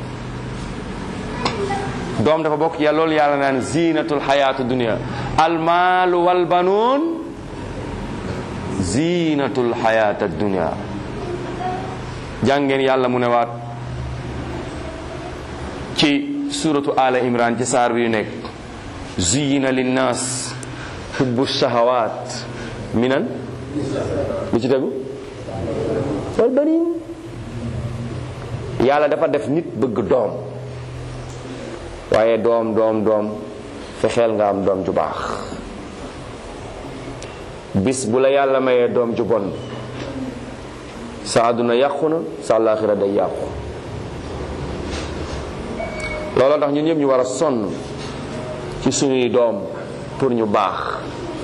doom dafa bokk ci yàlla loolu yàlla naan zinatul xayaatu dunia almaalu wal banuun zinatul xayaata dunia jàngeen yàlla mu ne waat ci suratu ala imran ci saar bi yu nekk zuyina linnaas hubbu shahawaat minan lu ci tegu wal banin yàlla dafa def nit bëgg doom waaye doom doom doom fexeel nga am doom ju baax bis bu la yàlla mayee doom ju bon sa àdduna yàqu na sa àllaaxira day yàqu looloo tax ñun ñëpp ñu war a sonn ci suñuy doom pour ñu baax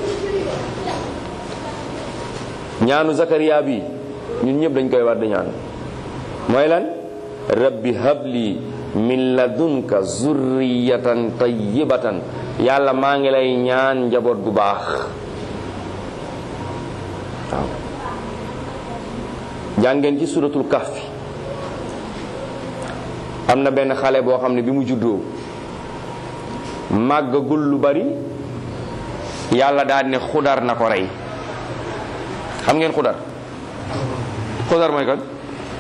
ñaanu Zakariya bi ñun ñëpp dañ koy war di ñaan mooy lan rabbi habli min ladunka zurriyatan tayyibatan yàlla maa ngi lay ñaan njaboot gu baax waaw jàngeen ci suratul kahfi am na benn xale boo xam ne bi mu juddoo màggagul lu bari yàlla daal ne xudar na ko rey xam ngeen xudar xudar mooy kan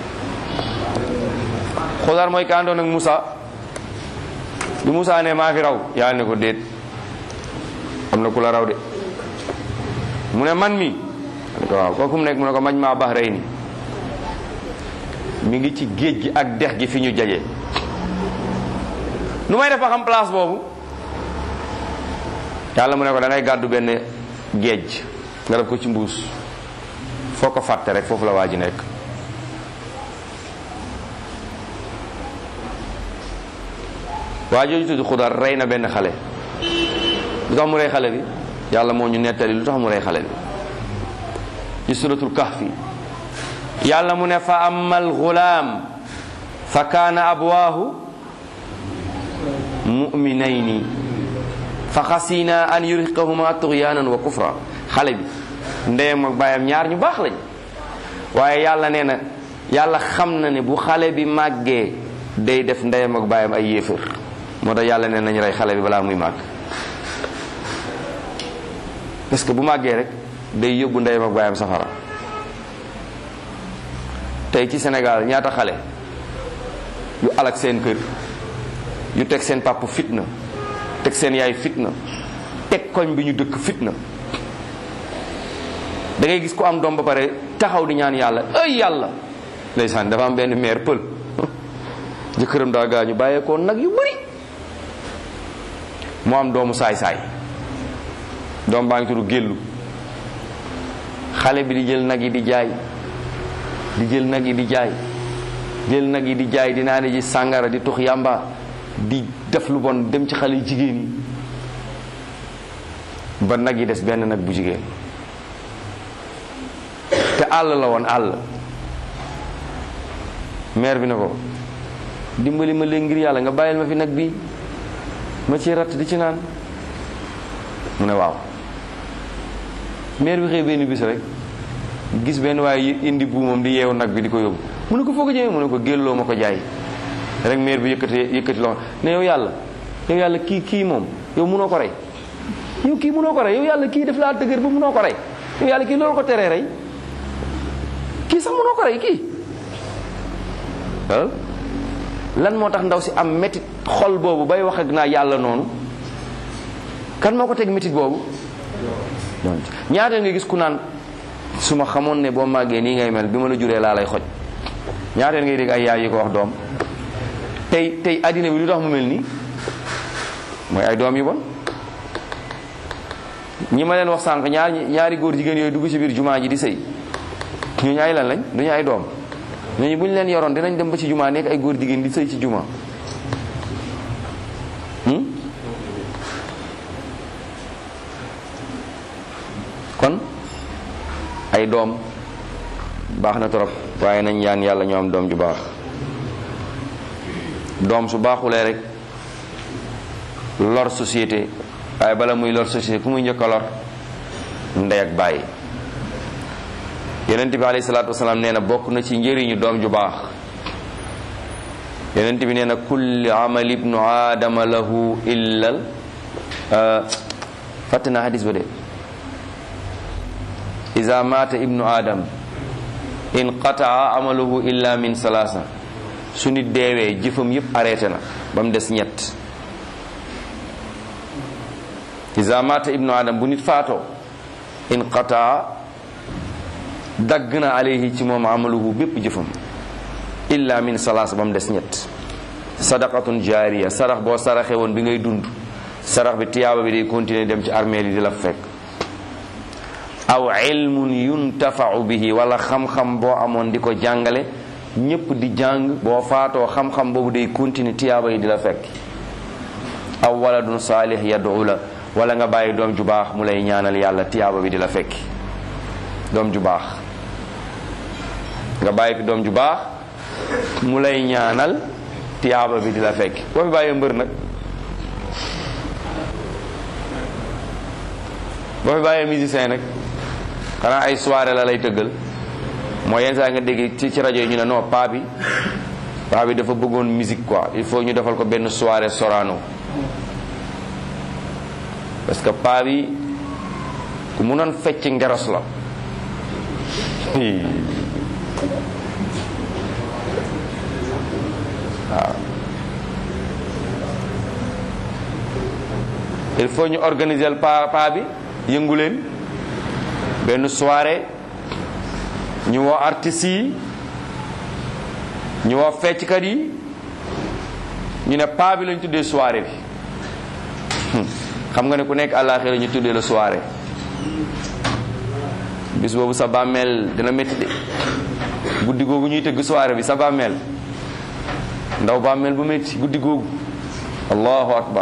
xudar mooy ka àndoon ak Moussa bi Moussa ne maa fi raw yàlla ne ko déet am na ku la raw de mu ne man mi ko waaw kooku mu nekk mu ne ko mañ maa baax rey ni mi ngi ci géej gi ak dex gi fi ñu jaje nu may def ba xam place boobu yàlla mu ne ko da ngay gàddu benn géej nga def ko ci mbuus foo ko fàtte rek foofu la waa ji nekk waa jooju tudd xudar rey na benn xale lu tax mu rey xale bi yàlla moo ñu nettali lu tax mu rey xale bi ci suratul kahfi yàlla mu ne fa amal gulaam fa kaana abwaahu muminayni fa xasina an yurhiqahuma tughyanan wa kufra xale bi ndeyam ak baayam ñaar ñu baax lañ waaye yàlla nee na yàlla xam na ne bu xale bi màggee day def ndeyam ak baayam ay yéefër moo tax yàlla nee nañ rey xale bi balaa muy màgg parce que bu màggee rek day yóbbu ndeyam ak baayam safara tey ci Sénégal ñaata xale yu alak seen kër yu teg seen papa fitna teg seen yaay fitna teg koñ bi ñu dëkk fitna da ngay gis ku am doom ba pare taxaw di ñaan yàlla ay yàlla ndeysaan dafa am benn maire pël jëkkëram daa gaañu bàyyeekoo nag yu bari mu am doomu saay-saay doom baa ngi tudd géllu xale bi di jël nag yi di jaay di jël nag yi di jaay jël nag yi di jaay di naan ji sàngara di tux yàmba di def lu bon dem ci xale yu jigéen yi ba nag yi des benn nag bu jigéen te àll la woon àll maire bi ne ko dimbali ma léegi ngir yàlla nga bàyyil ma fi nag bi ma ci ratt di ci naan mu ne waaw maire bi xëy benn bis rek gis benn waaye indi buumam di yeewu nag bi di ko yóbbu mu ne ko foo ko jëmee mu ne ko gélloo ma ko jaay rek maire bi yëkkati yëkkati loxo ne yow yàlla yow yàlla kii kii moom yow munoo ko rey yow kii munoo ko rey yow yàlla kii def laa dëgër ba munoo ko rey yow yàlla kii loolu ko teree rey kii sax munoo ko rey kii waaw lan moo tax ndaw si am métit xol boobu bay wax ak naa yàlla noonu kan moo ko teg métit boobu ñaata nga gis ku naan su ma xamoon ne boo màggee nii ngay mel bi ma la juree laa lay xoj ñaata ngay dégg ay yaay yi ko wax doom tey tey addina bi lu tax mu mel nii mooy ay doom yu bon ñi ma leen wax sànq ñaar ñaari góor jigéen yooyu dugg ci biir jumaa ji di sëy ñooñu ay lan lañ duñu ay doom ñooñu bu ñu leen yoroon dinañ dem ba ci jumaa nekk ay góor jigéen di sëy ci jumaa kon ay doom baax na trop waaye nañ yaan yàlla ñoo am doom ju baax doom su baaxulee rek lor société waaye bala muy lor société ku muy njëkk a lor ndey ak bàyyi yonent bi alayhi salaatu wasalaam nee na bokk na ci njëriñu doom ju baax yonent bi nee na kulli amal ibnu aadama lahu illal fàtte naa hadis ba de iza mata ibnu adam in qataa amaluhu illa min salaasa su nit deewee jëfam yépp arrêté na ba mu des ñett iza mata ibnu adam bu nit faatoo in qataa dagg na alayhi ci moom amaluhu bépp jëfam illa min salaasa ba mu des ñett sadaqatun jaariya sarax boo saraxe woon bi ngay dund sarax bi tiyaaba bi day continuer dem ci armée yi di la fekk aw ilmun yuntafau bihi wala xam-xam boo amoon di ko jàngale ñépp di jàng boo faatoo xam-xam boobu day continuer tiyaaba yi di la fekk aw waladun saalih yad'u la wala nga bàyyi doom ju baax mu lay ñaanal yàlla tiyaaba bi di la fekki doom ju baax nga bàyyi fi doom ju baax mu lay ñaanal tiyaaba bi di la fekki boo fi bàyyee mbër nag boo fi bàyyee musicien nag xanaa ay soirée la lay tëggal mooy yenn saa nga dégg ci ci rajo yi ñu ne non paa bi paa bi dafa bëggoon musique quoi il faut ñu defal ko benn soirée Sorano parce que paa bi ku munoon fecc ngeros la waaw il faut ñu organiser pa paa bi yëngu leen benn soirée ñu woo artistes yi ñu woo fecckat yi ñu ne paa bi lañ tuddee soirée bi xam nga ne ku nekk àllaaxira ñu tuddee la soirée bis boobu sa bàmmeel dina métti de guddi googu ñuy tëgg soirée bi sa bàmmeel ndaw bàmmeel bu métti guddi googu allahu akbar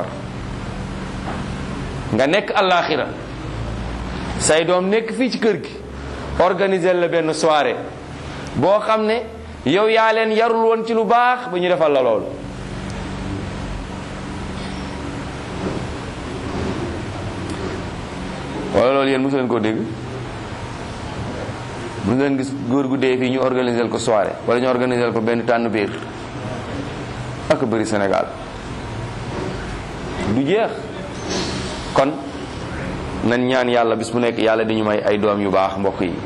nga nekk àllaaxira say doom nekk fii ci kër gi organiser la benn soirée boo xam ne yow yaa leen yarul woon ci lu baax ba ñu defal la loolu wala loolu yéen mosu leen koo dégg mosu leen gis góor gu dee fii ñu organiser ko soirée wala ñu organiser ko benn tànn biir ak bëri Sénégal du jeex kon nan ñaan yàlla bis bu nekk yàlla dañu may ay doom yu baax mbokk yi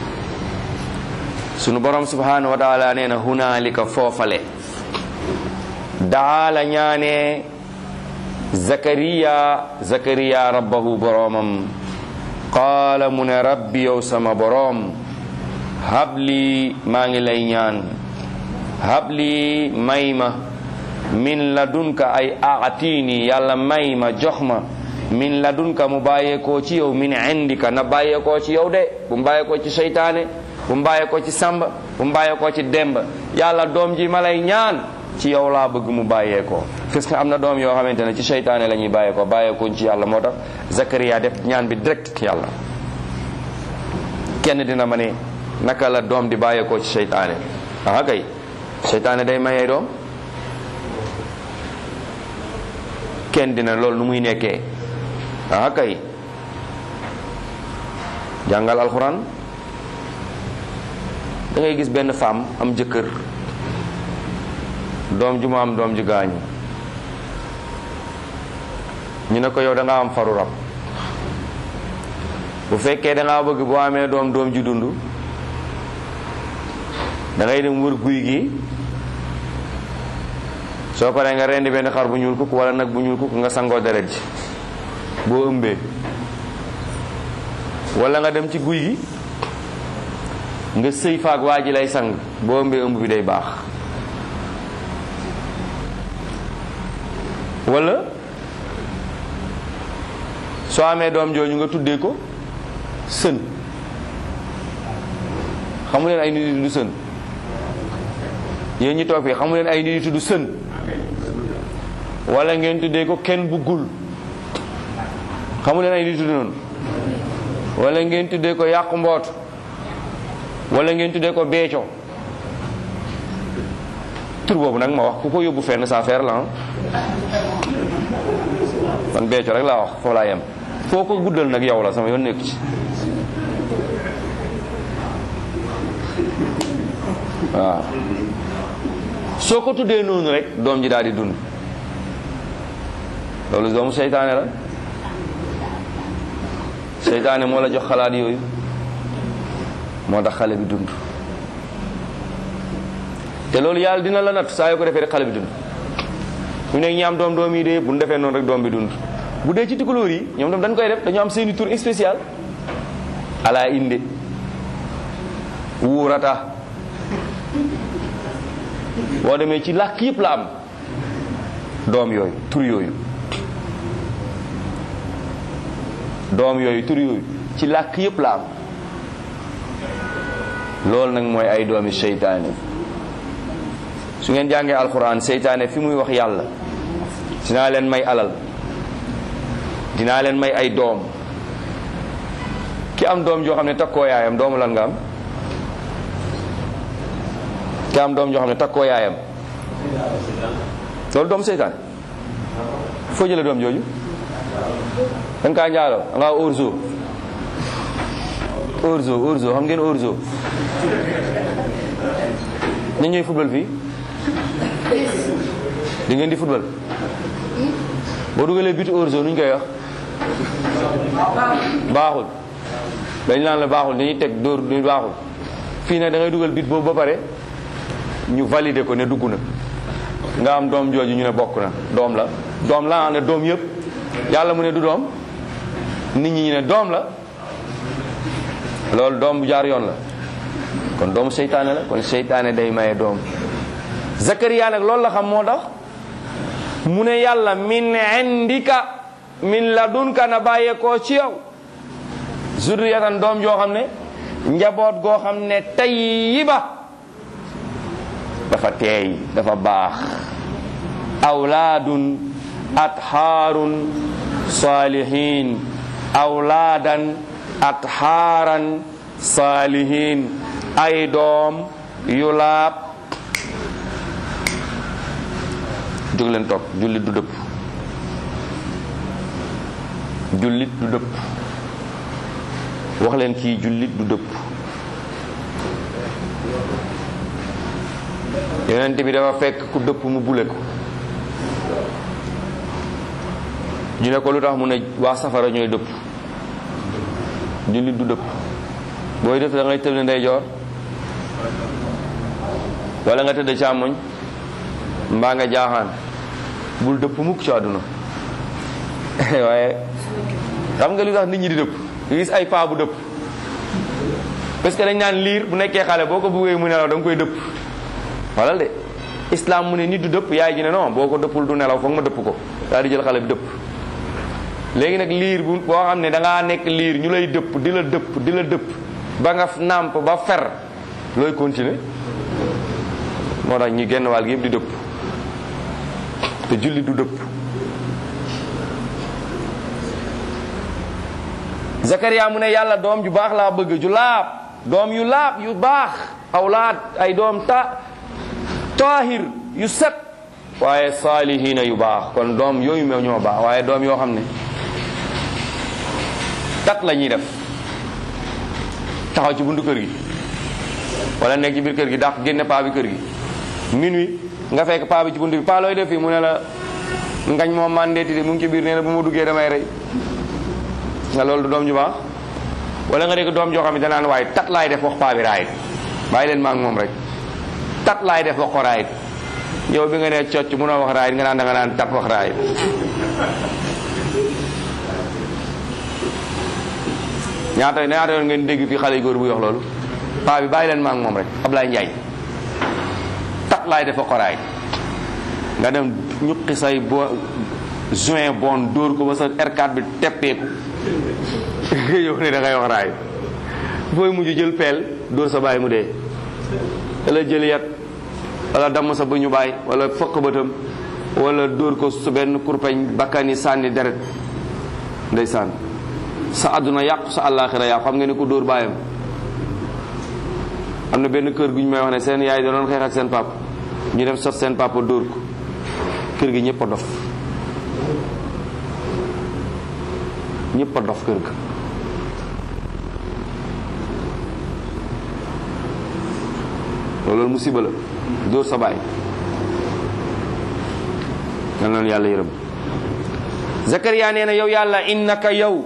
sunu borom subhanahu wa taala nee na hunaalika foofale daala ñaanee zakariya zakariya rabbahu boromam qaala mu ne rabbi yow sama boroom habli maa ngi lay ñaan habli may ma min ladunka ay aatini yàlla may ma jox ma min ladunka mu bàyyeekoo ci yow min indika na bàyyeekoo ci yow de bu mu bàyyeekoo ci seytaane bu mu bàyyeekoo ci samba bu mu bàyyeekoo ci demba yàlla doom ji ma lay ñaan ci yow laa bëgg mu bàyyeekoo parce que am na doom yoo xamante ne ci seytaane la ñuy bàyyeekoo bàyyeekooñ ci yàlla moo tax Zakaria def ñaan bi direct yàlla kenn dina ma ne naka la doom di bàyyeekoo ci seytaane aha kay seytaane day mayee doom kenn dina loolu nu muy nekkee aha kay jàngal alxuraan da ngay gis benn femme am jëkkër doom ju mu am doom ju gaañu ñu ne ko yow da nga am faru rab bu fekkee da ngaa bëgg boo amee doom doom ju dund da ngay dem wër guy gi soo paree nga rendi benn xar bu ñuul kuk wala nag bu ñuul kuk nga sangoo deret ji boo ëmbee wala nga dem ci guy gi nga sëy faak waa ji lay sang boo ëmbee ëmb bi day baax wala soo amee doom jooju nga tuddee ko sën xamu leen ay nit yi tudd sën yéen ñi toog fii xamu leen ay nit yi tudd sën wala ngeen tuddee ko kenn buggul xamu leen ay nit yi tudd noonu wala ngeen tuddee ko yàqu mboot wala ngeen tuddee ko beeco tur boobu nag ma wax ku ko yóbbu fenn sa affaire la man Béthio rek laa wax foofu laa yem foo ko guddal nag yow la sama yoon nekku ci waaw soo ko tuddee noonu rek doom ji daal di dund loolu doomu seytaane la seytaane moo la jox xalaat yooyu moo tax xale bi dund te loolu yàlla dina la natt saa yoo ko defee rek xale bi dund ñu nekk ñi am doom doom yi de bu ñu defee noonu rek doom bi dund bu dee ci tukulóor yi ñoom tam dañ koy def dañoo am seeni tur spécial ala inde wuurata boo demee ci làkk yëpp la am doom yooyu tur yooyu doom yooyu tur yooyu ci làkk yëpp la am loolu nag mooy ay doomi seytaane su ngeen jàngee alxuraan seytaane fi muy wax yàlla dinaa leen may alal dinaa leen may ay doom ki am doom joo xam ne takkoo yaayam doomu lan nga am ki am doom joo xam ne takkoo yaayam loolu doomu seytaane foo jële doom jooju danga kaa njaaloo danga orzo orzo orzo xam ngeen orzo ña ñooy football fii di ngeen di football boo dugalee bitu orzo nu ñu koy wax baaxul dañ naan la baaxul dañuy teg dóor du baaxul fii nag da ngay dugal bit boobu ba pare ñu valider ko ne dugg na nga am doom jooju ñu ne bokk na doom la doom la ne doom yëpp yàlla mu ne du doom nit ñi ñu ne doom la loolu doom bu jaar yoon la kon doomu seytaane la kon seytaane day maye doom Zakariya nag loolu la xam moo tax mu ne yàlla min indika min ladunka na bàyyeekoo ci yow zurriyatan doom joo xam ne njaboot goo xam ne tayyiba dafa teey dafa baax awlaadun athaarun saalihin awlaadan athaaran saalihin ay doom yu laab jóg leen toog jullit du dëpp jullit du dëpp wax leen kii jullit du dëpp yonent bi dafa fekk ku dëpp mu bule ko ñu ne ko lu tax mu ne waa safara ñooy dëpp jullit du dëpp booy def da ngay tëdd ndeyjoor wala nga tëdd càmmoñ mbaa nga jaaxaan bul dëpp mukk ci àdduna waaye xam nga lu tax nit ñi di dëpp nga gis ay paa bu dëpp parce que dañ naan liir bu nekkee xale boo ko buggee mu nelaw da nga koy dëpp xoolal de islam mu ne nit du dëpp yaay ji ne non boo ko dëppul du nelaw foog ma dëpp ko daal di jël xale bi dëpp léegi nag liir bu boo xam ne da ngaa nekk liir ñu lay dëpp di la dëpp di la dëpp ba nga nàmp ba fer looy continuer moo tax ñi genn wàll gi yëpp di dëpp te julli du dëpp Zakaria mu ne yàlla doom ju baax laa bëgg ju laab doom yu laab yu baax awlaad ay doom ta taahir yu set waaye saalihiina yu baax kon doom yooyu meew ñoo baax waaye doom yoo xam ne tat la ñuy def taxaw ci buntu kër gi wala nekk ci biir kër gi dàq génne paa bi kër gi minuit nga fekk paa bi ci buntu bi paa looy def fii mu ne la ngañ moom mandeeti de mu ngi ci biir nee na bu ma duggee damay rey nga loolu du doom ju baax wala nga dégg doom joo xam ne danaan waaye tat laay def wax paa bi raayit bàyyi leen maa ngi moom rek tat laay def wax ko raayit yow bi nga nee cocc munoo wax raayit nga naan da nga naan tat wax raayit ñaata ñaata yoon ngeen dégg fii xale yu góor bu wax loolu paa bi bàyyi leen maa ngi moom rek Ablaye Ndiaye tat laay def wax ko raayit nga dem ñuqi say bo juin bon dóor ko ba sa R4 bi teppeeku yow ne da ngay wax raay booy mujj jël peel dóor sa baay mu dee wala jël yat wala damm sa bëñu baay wala fokk bëtam wala dóor ko su benn kurpeñ bakkani sànni deret ndeysaan sa àdduna yàqu sa àllaaxira yàqu xam nga ne ko dóor baayam am na benn kër gu ñu may wax ne seen yaay da doon xeex ak seen papa ñu dem sot seen papa dóor ko kër gi ñëpp a dof ñëpp a dof kër ga loolu musiba la dóor sa baay yal na yàlla yërëm Zakariya nee na yow yàlla innaka yow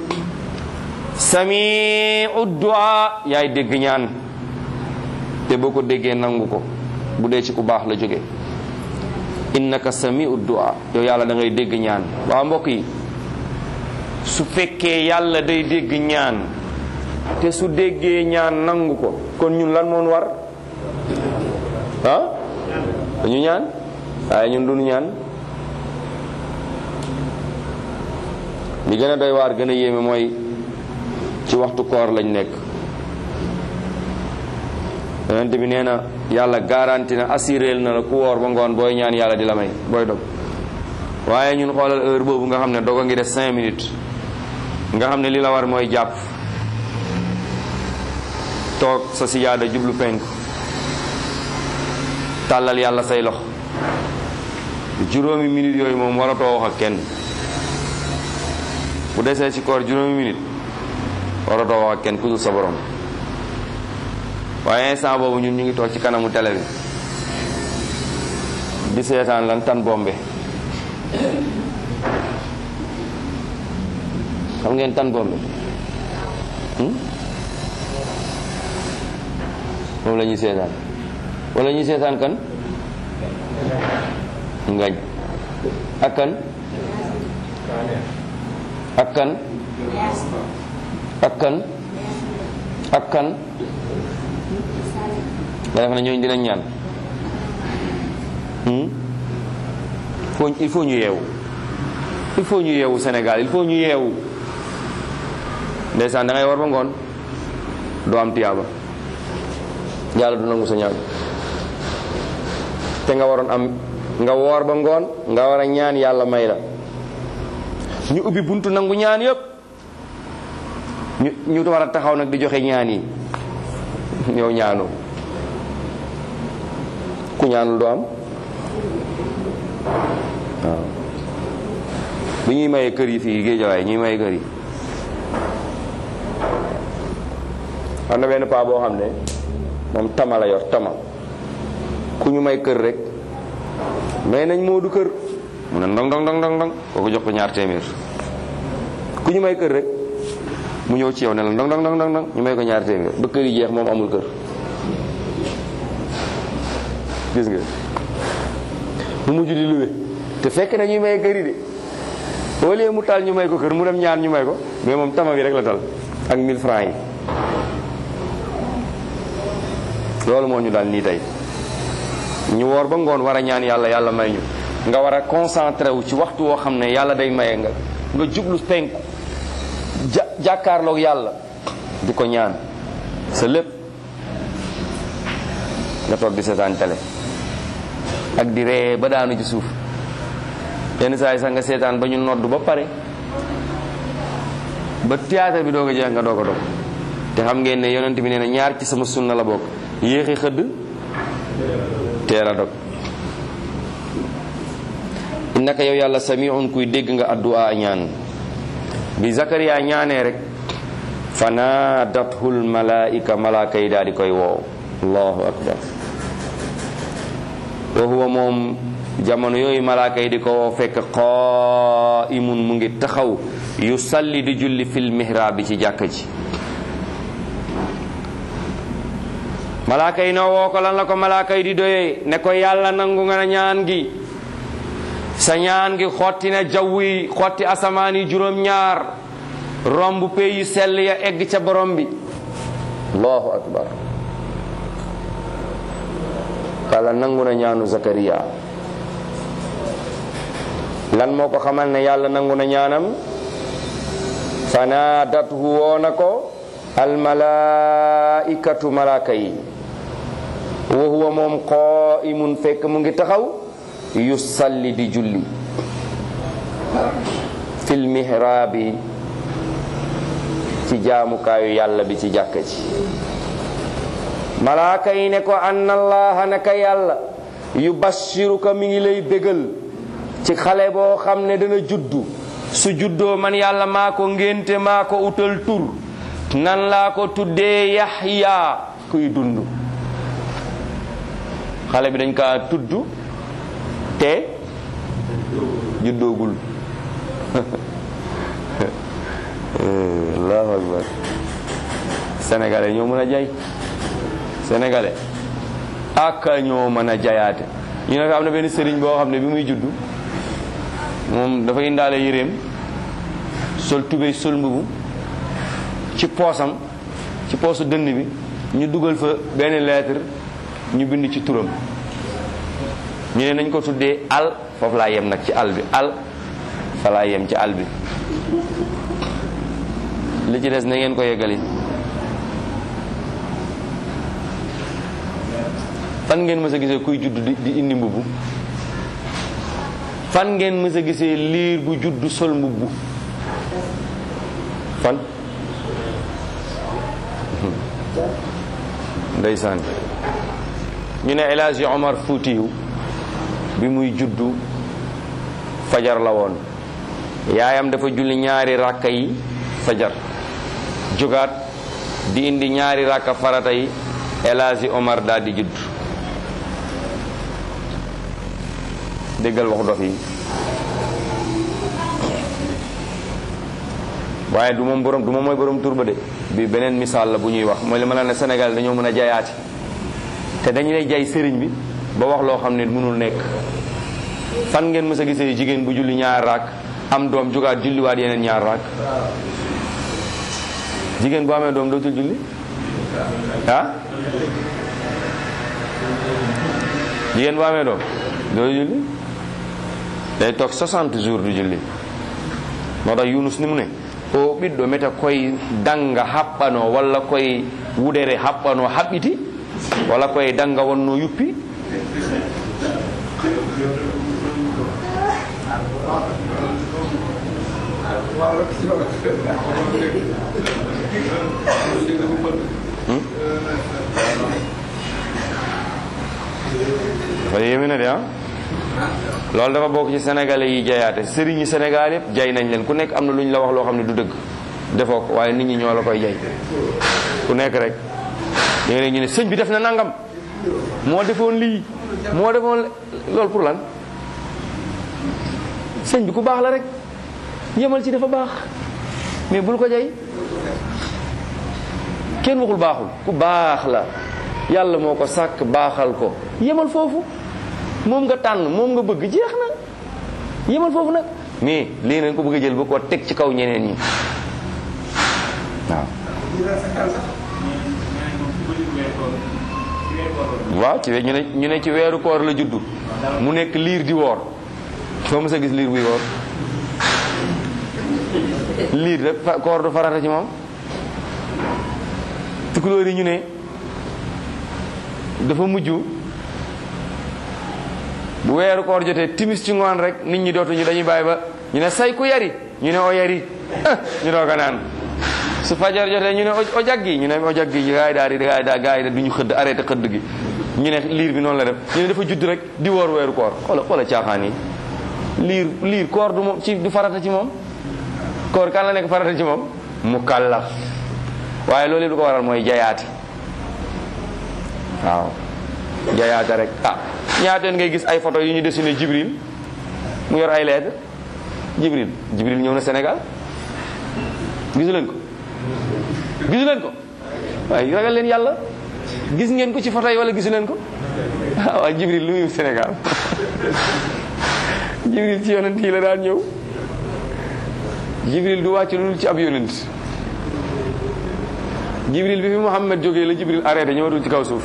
samiu du'a yaay dégg ñaan te boo ko déggee nangu ko bu dee ci ku baax la jóge innaka samiu du'a yow yàlla da ngay dégg ñaan waaw mbokk yi su fekkee yàlla day dégg ñaan te su déggee ñaan nangu ko kon ñun lan moon war ah dañu ñaan waaye ñun duñu ñaan li gën a doy waar gën a yéeme mooy ci waxtu koor lañ nekk yonent bi nee na yàlla garanti na assuréel na la ku woor ba ngoon booy ñaan yàlla di la may booy dog waaye ñun xoolal heure boobu nga xam ne dog a ngi def cinq minutes nga xam ne li la war mooy jàpp toog sa sijaada jublu penk tàllal yàlla say lox juróomi minutes yooyu moom waratoo wax ak kenn bu desee ci koor juróomi minute waratoo wax ak kenn ku dul sa borom waaye instant boobu ñun ñu ngi toog ci kanamu télé bi di seetaan lan tan bombe xam ngeen tan bombe moom la ñuy seetaan wala ñuy seetaan kan ngañ ak kan ak kan ak kan ak kan nga def na ñooñu dinañ ñaan faut il faut ñu yeewu il faut ñu yeewu Sénégal il faut ñu yeewu ndeysaan da ngay war ba ngoon doo am tiyaaba yàlla du nangu sa ñaan te nga waroon am nga woor ba ngoon nga war a ñaan yàlla may la ñu ubbi buntu nangu ñaan yëpp ñu ñu war a taxaw nag di joxe ñaan yi yow ñaanoo ku ñaanul doo am waaw bi ñuy maye kër yi fii géejawaay ñuy maye kër yi am na benn paa boo xam ne moom tama la yor tama ku ñu may kër rek may nañ moo du kër mu ne ndong ndong ndong ndong ndong kooku jox ko ñaar téeméer ku ñu may kër rek mu ñëw ci yow ne la ndong ndong ndong ndong ñu may ko ñaar téeméer ba kër yi jeex moom amul kër gis nga mu mujj di luwe te fekk na ñuy may kër yi de au lieu mu tal ñu may ko kër mu dem ñaan ñu may ko mais moom tama bi rek la tal ak 1000 francs yi loolu moo ñu daal nii tey ñu woor ba ngoon war a ñaan yàlla yàlla may ñu nga war a concentré wu ci waxtu woo xam ne yàlla day maye nga nga jublu penku ja jàkkaarloog yàlla di ko ñaan sa lépp nga toog di seetaan télé ak di ree ba daanu ci suuf yenn saa yi sax nga seetaan ba ñu nodd ba pare ba théâtre bi doog a jeex nga doog a dog te xam ngeen ne yonent bi nee na ñaar ci sama sunna la bokk yéexi xëdd teel a dog innaka yow yàlla samiun kuy dégg nga addu'a ñaan bi zakariya ñaanee rek fanadathul malaika malaaka yi daal di koy woow allahu akbar wa huwa moom jamono yooyu malaaka yi di ko woo fekk qaimun mu ngi taxaw yu salli di julli fil mihrab bi ci jàkka ji malaaka yi noo woo ko lan la ko malaaka yi di doyee ne ko yàlla nangu nga na ñaan gi sa ñaan gi xotti na jaww yi xotti asamaan yi juróom-ñaar romb pey yu sell ya egg ca borom bi allahu akbar kala nangu na ñaanu zakariya lan moo ko xamal ne yàlla nangu na ñaanam fanaadathu woona ko almalaikatu malaaka yi wa huwa moom qaimun fekk mu ngi taxaw yusalli di julli fil mihraabi ci jaamukaayu yàlla bi ci jàkka ji malaaka yi ne ko anna allaha naka yàlla yubashiruka mi ngi lay bégal ci xale boo xam ne dana juddu su juddoo man yàlla maa ko ngénte maa ko utal tur nan laa ko tuddee yaxya kuy dund xale bi dañ kaa tudd te juddoogul allahu akbar sénégalais ñoo mën a jay sénégalais ak ñoo mën a jayaate ñu ne ko am na benn sëriñ boo xam ne bi muy juddu moom dafa indaale yéreem sol tubéy sol mbubu ci poosam ci poosu dënn bi ñu dugal fa benn lettre ñu bind ci turam ñu ne nañ ko tuddee al foofu laa yem nag ci al bi al fa laa yem ci al bi li ci des na ngeen ko yeggali fan ngeen mës a gisee kuy judd di di indi mbubb fan ngeen mës a gisee liir bu judd sol mbubb fan ndeysaan ñu ne El Hadji Omar Foutiyu bi muy juddu fajar la woon yaayam dafa julli ñaari ràkka yi fajar jógaat di indi ñaari ràkka farata yi El Hadji Omar daal di judd déggal wax dof yi waaye du moom borom du moom mooy borom tur ba de bi beneen misaal la bu ñuy wax mooy li ma la ne Sénégal dañoo mën a jayaati te dañu lay jay sëriñ bi ba wax loo xam ne mënul nekk fan ngeen mës a gisee jigéen bu julli ñaar raak am doom jugaat julliwaat yeneen ñaar raak jigéen bu amee doom dootul julli ah jigéen bu amee doom dootul julli day toog 60 jours du julli moo tax Yunus ni mu ne o ɓiɗɗo meta koye danga haɓɓano walla koye wudere haɓɓano haɓɓiti walla koye danga wonno yuppi dafa yéeme na de ah loolu dafa bokk ci sénégalais yi jayaate sëriñ yi sénégal yëpp jay nañ leen ku nekk am na lu ñu la wax loo xam ne du dëgg defoo ko waaye nit ñi ñoo la koy jay ku nekk rek léeg-léeg ñu ne sëñ bi def na nangam moo defoon lii moo defoon loolu pour lan sëñ bi ku baax la rek yemal ci dafa baax mais bul ko jay kenn waxul baaxul ku baax la yàlla moo ko sàkk baaxal ko yemal foofu moom nga tànn moom nga bëgg jeex na yemal foofu nag mais lii nañ ko bëgg a jël ba ko teg ci kaw ñeneen ñi waaw waaw ci we ñu ne ñu ne ci weeru koor la juddu mu nekk liir di woor foo mës a gis liir buy woor liir rek koor du farata ci moom tukulóor yi ñu ne dafa mujj bu weeru koor jotee timis ci ngoon rek nit ñi dootuñu dañuy bàyyi ba ñu ne say ku yari ñu ne o yari ñu doog a naan su fajar jotee ñu ne o jaggi ñu ne o jaggi gaa yi daal di gaa yi daal gaa yi duñu xëdd arrêté xëdd gi ñu ne liir bi noonu la def ñu ne dafa judd rek di woor weeru koor xoola xoola caaxaan yi liir liir koor du moom ci du farata ci moom koor kan la nekk farata ci moom mu kàllaf waaye loolu du ko waral mooy jayaati waaw jayaate rek ah ñaateen ngay gis ay photo yu ñu dessiné Jibril mu yor ay lettre Jibril Jibril ñëw na Sénégal gisu leen ko gisu leen ko waaye ragal leen yàlla gis ngeen ko ci photo yi wala gisu leen ko ah waaw Jibril lu muy Sénégal Jibril ci yonent yi la daan ñëw Jibril du wàcc lu dul ci ab yonent Jibril bi fi Muhammad jógee la Jibril arrêté ñëwatul ci kaw suuf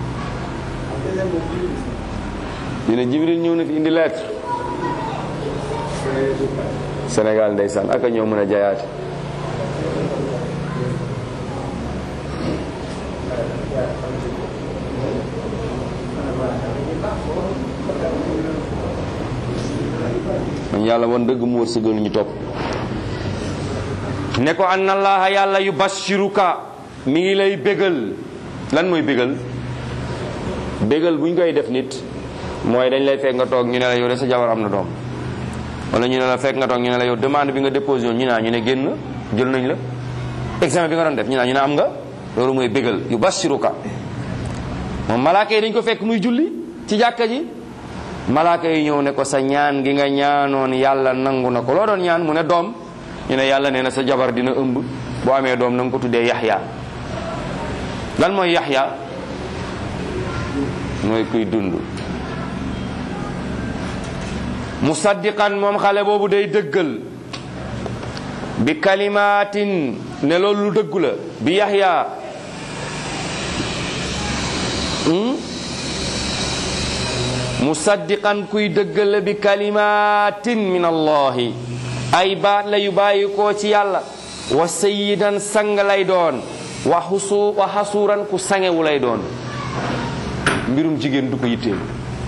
ñu ne Jibril ñëw na fi indi lettre Sénégal ndeysaan ak a ñoo mën a jayaate man yàlla wan dëgg mu wërsëgal ñu topp ne ko anna allaha yàlla yu bashiruka mi ngi lay bégal lan mooy bégal bégal bu ñu koy def nit mooy dañ lay fekk nga toog ñu ne la yow de sa jabar am na doom wala ñu ne la fekk nga toog ñu ne la yow demande bi nga déposé woon ñu naa ñu ne génn jël nañ la examen bi nga doon def ñu naa ñu ne am nga loolu mooy bégal yu bashiruka moom malaaka yi dañ ko fekk muy julli ci jàkka ji malaaka yi ñëw ne ko sa ñaan gi nga ñaanoon yàlla nangu na ko loo doon ñaan mu ne doom ñu ne yàlla nee na sa jabar dina ëmb boo amee doom na nga ko tuddee yaxya lan mooy yaxya mooy kuy dund musaddiqan moom xale boobu day dëggal bi kalimaatin ne loolu lu dëggu la bi yaxya musaddiqan kuy dëggal la bi kalimaatin min allahi ay baat la yu bàyyi koo ci yàlla wa sayidan sang lay doon wa xusu wa xasuuran ku sangewu lay doon mbirum jigéen du ko yitteel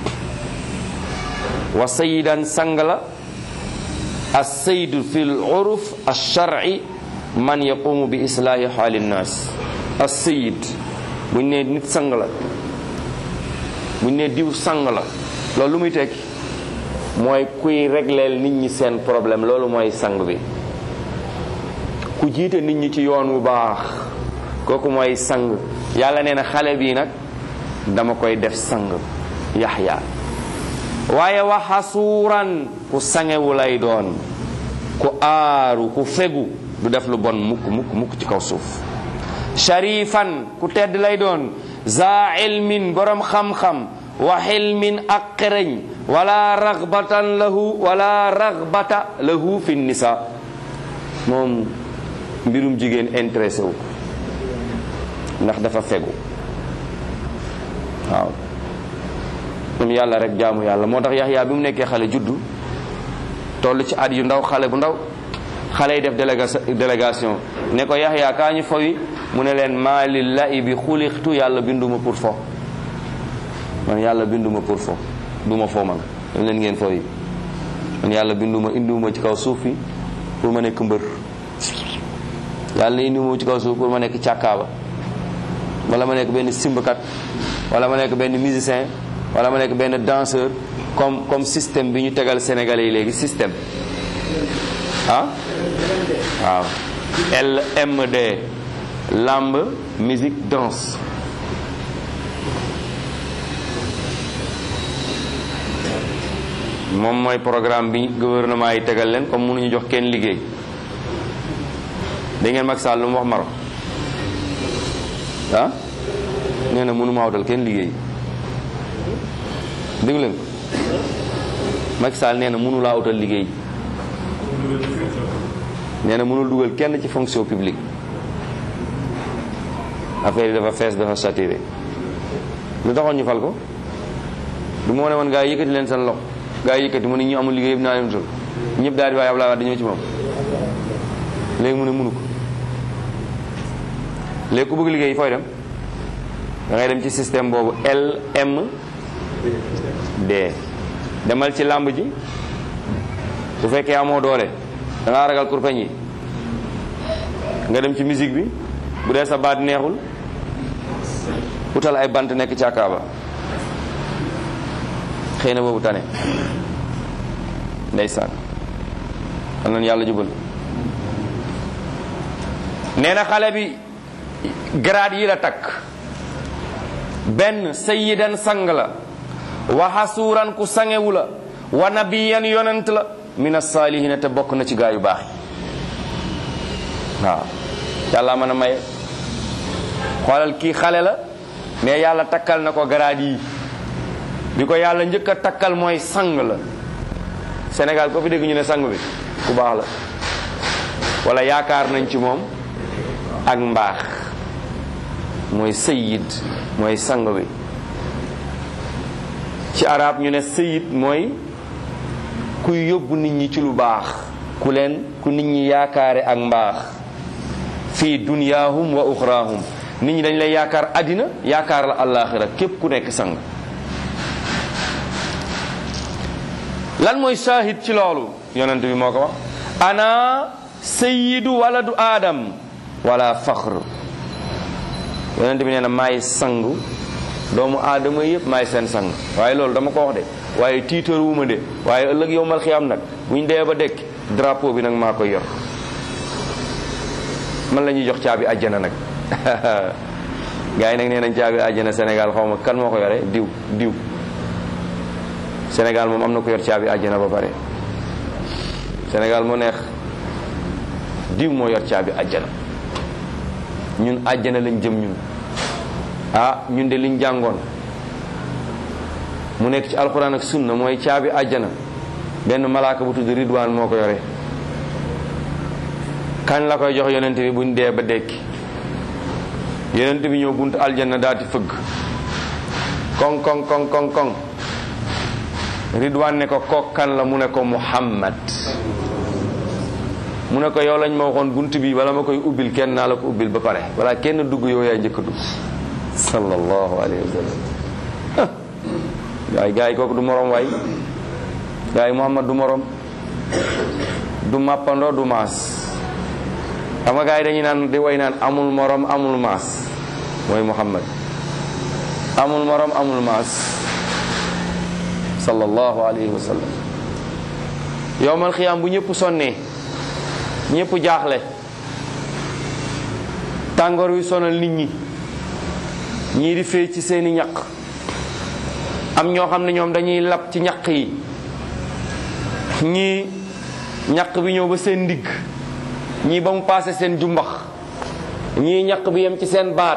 wa sayidan sang la alsaydu fi l uruf alsharci man yaqumu bi islaahi xaali nnaas alsayid buñ ne nit sang la buñ ne diw sang la loolu lu muy tekki mooy kuy régleel nit ñi seen problème loolu mooy sang bi ku jiite nit ñi ci yoon wu baax kooku mooy sang yàlla nee na xale bii nag dama koy def sang yaxya waaye wa xasuuran ku sangewu lay doon ku aaru ku fegu du def lu bon mukk mukk mukk ci kaw suuf sharifan ku tedd lay doon za ilmin borom xam-xam wa xilmin ak xereñ wala ragbatan lahu wala ragbata lahu fi nisa moom mbirum jigéen intéressé wu ndax dafa fegu waaw moom yàlla rek jaamu yàlla moo tax yaxyaa bi mu nekkee xale juddu toll ci at yu ndaw xale bu ndaw xale yi def délégation ne ko yaxyaa kaa ñu fowi mu ne leen maa lillahi bi xulixtu yàlla binduma pour fo man yàlla binduma pour fo duma fo man dem leen ngeen fowi man yàlla binduma indiwuma ci kaw suuf fi pour ma nekk mbër yàlla indiwuma ci kaw suuf pour ma nekk càkkaaba wala ma nekk benn simbkat wala ma nekk benn musicien wala ma nekk benn danseur comme comme système bi ñu tegal sénégalais yi léegi système ah waaw LMD lamb musique danse moom mooy programme bi gouvernement yi tegal leen comme mënuñu jox kenn liggéey da ngeen Macky Sall lu mu wax Maroc ah nee na mënu maa wutal kenn liggéey dégg leen ko Macky Sall nee na mënu laa wutal liggéey nee na mënul dugal kenn ci fonction publique affaire yi dafa fees dafa saturé lu taxoon ñu fal ko du moo ne woon gaa yi yëkkati leen seen loxo gaa yi yëkkati mu ne ñu amul liggéey yëpp naa leen wutal ñëpp daal di waaye Abdoulaye Wade ñëw ci moom léegi mu ne mënu ko léegi ku bëgg liggéey fooy dem da ngay dem ci système boobu LMD demal ci làmb ji bu fekkee amoo doole da ngaa ragal kurpeñ yi nga dem ci musique bi bu dee sa baat neexul utal ay bant nekk ci akaaba xëy na boobu tane ndeysaan am nañu yàlla jubal nee na xale bi grade yi la takk benn sayyidan sang la wa xasuuran ku sangewu la wa nabiyan yonent la min asaalihina te bokk na ci gaa yu baax yi waaw yàlla mën a maye xoolal kii xale la mais yàlla takkal na ko grade yi bi ko yàlla njëkk a takkal mooy sang la Sénégal ko fi dégg ñu ne sang bi ku baax la wala yaakaar nañ ci moom ak mbaax mooy sayid mooy sang bi ci arab ñu ne sayid mooy kuy yóbbu nit ñi ci lu baax ku leen ku nit ñi yaakaare ak mbaax fii dunyaahum wa uxraahum nit ñi dañ lay yaakaar àddina yaakaar la àllaaxira képp ku nekk sang lan mooy shahid ci loolu yonent bi moo ko wax ana sayyidu waladu aadam wala faxr yonent bi nee na maay sangu doomu aadama yëpp maay seen sang waaye loolu dama ko wax de waaye tiitaruwuma de waaye ëllëg yow mal xiyam nag buñ dee ba dekk drapeau bi nag maa koy yor man la ñuy jox caabi àjjana nag gars yi nag nee nañ caabi àjjana Sénégal xaw ma kan moo ko yore diw diw Sénégal moom am na ko yor caabi àjjana ba pare Sénégal moo neex diw moo yor caabi àjjana ñun àjjana lañ jëm ñun ah ñun de liñ jàngoon mu nekk ci alxuraan ak sunna mooy caabi àjjana benn malaaka bu tudd ridwaan moo ko yore kañ la koy jox yonent bi buñ dee ba dekki yonent bi ñëw bunt aljanna daati fëgg koŋ koŋ koŋ koŋ koŋ ridwaan ne ko kook kan la mu ne ko muhammad mu ne ko yow lañ ma waxoon bunt bi wala ma koy ubbil kenn naa la ko ubbil ba pare wala kenn dugg yow yaay njëkk a dugg sallallahu alayhi wa sallam gaay gaay kooku du morom waay gaay muhammad du morom du màppandoo du maas xam nga gaay dañuy naan di way naan amul morom amul maas mooy muhammad amul morom amul maas sallallahu alayhi wa sallam yowmal xiyaam bu ñëpp sonnee ñëpp jaaxle tàngoor wi sonal nit ñi ñii di fay ci seeni ñaq am ñoo xam ne ñoom dañuy lab ci ñaq yi ñii ñaq bi ñëw ba seen ndigg ñii ba mu paase seen jumbax ñii ñaq bi yem ci seen baat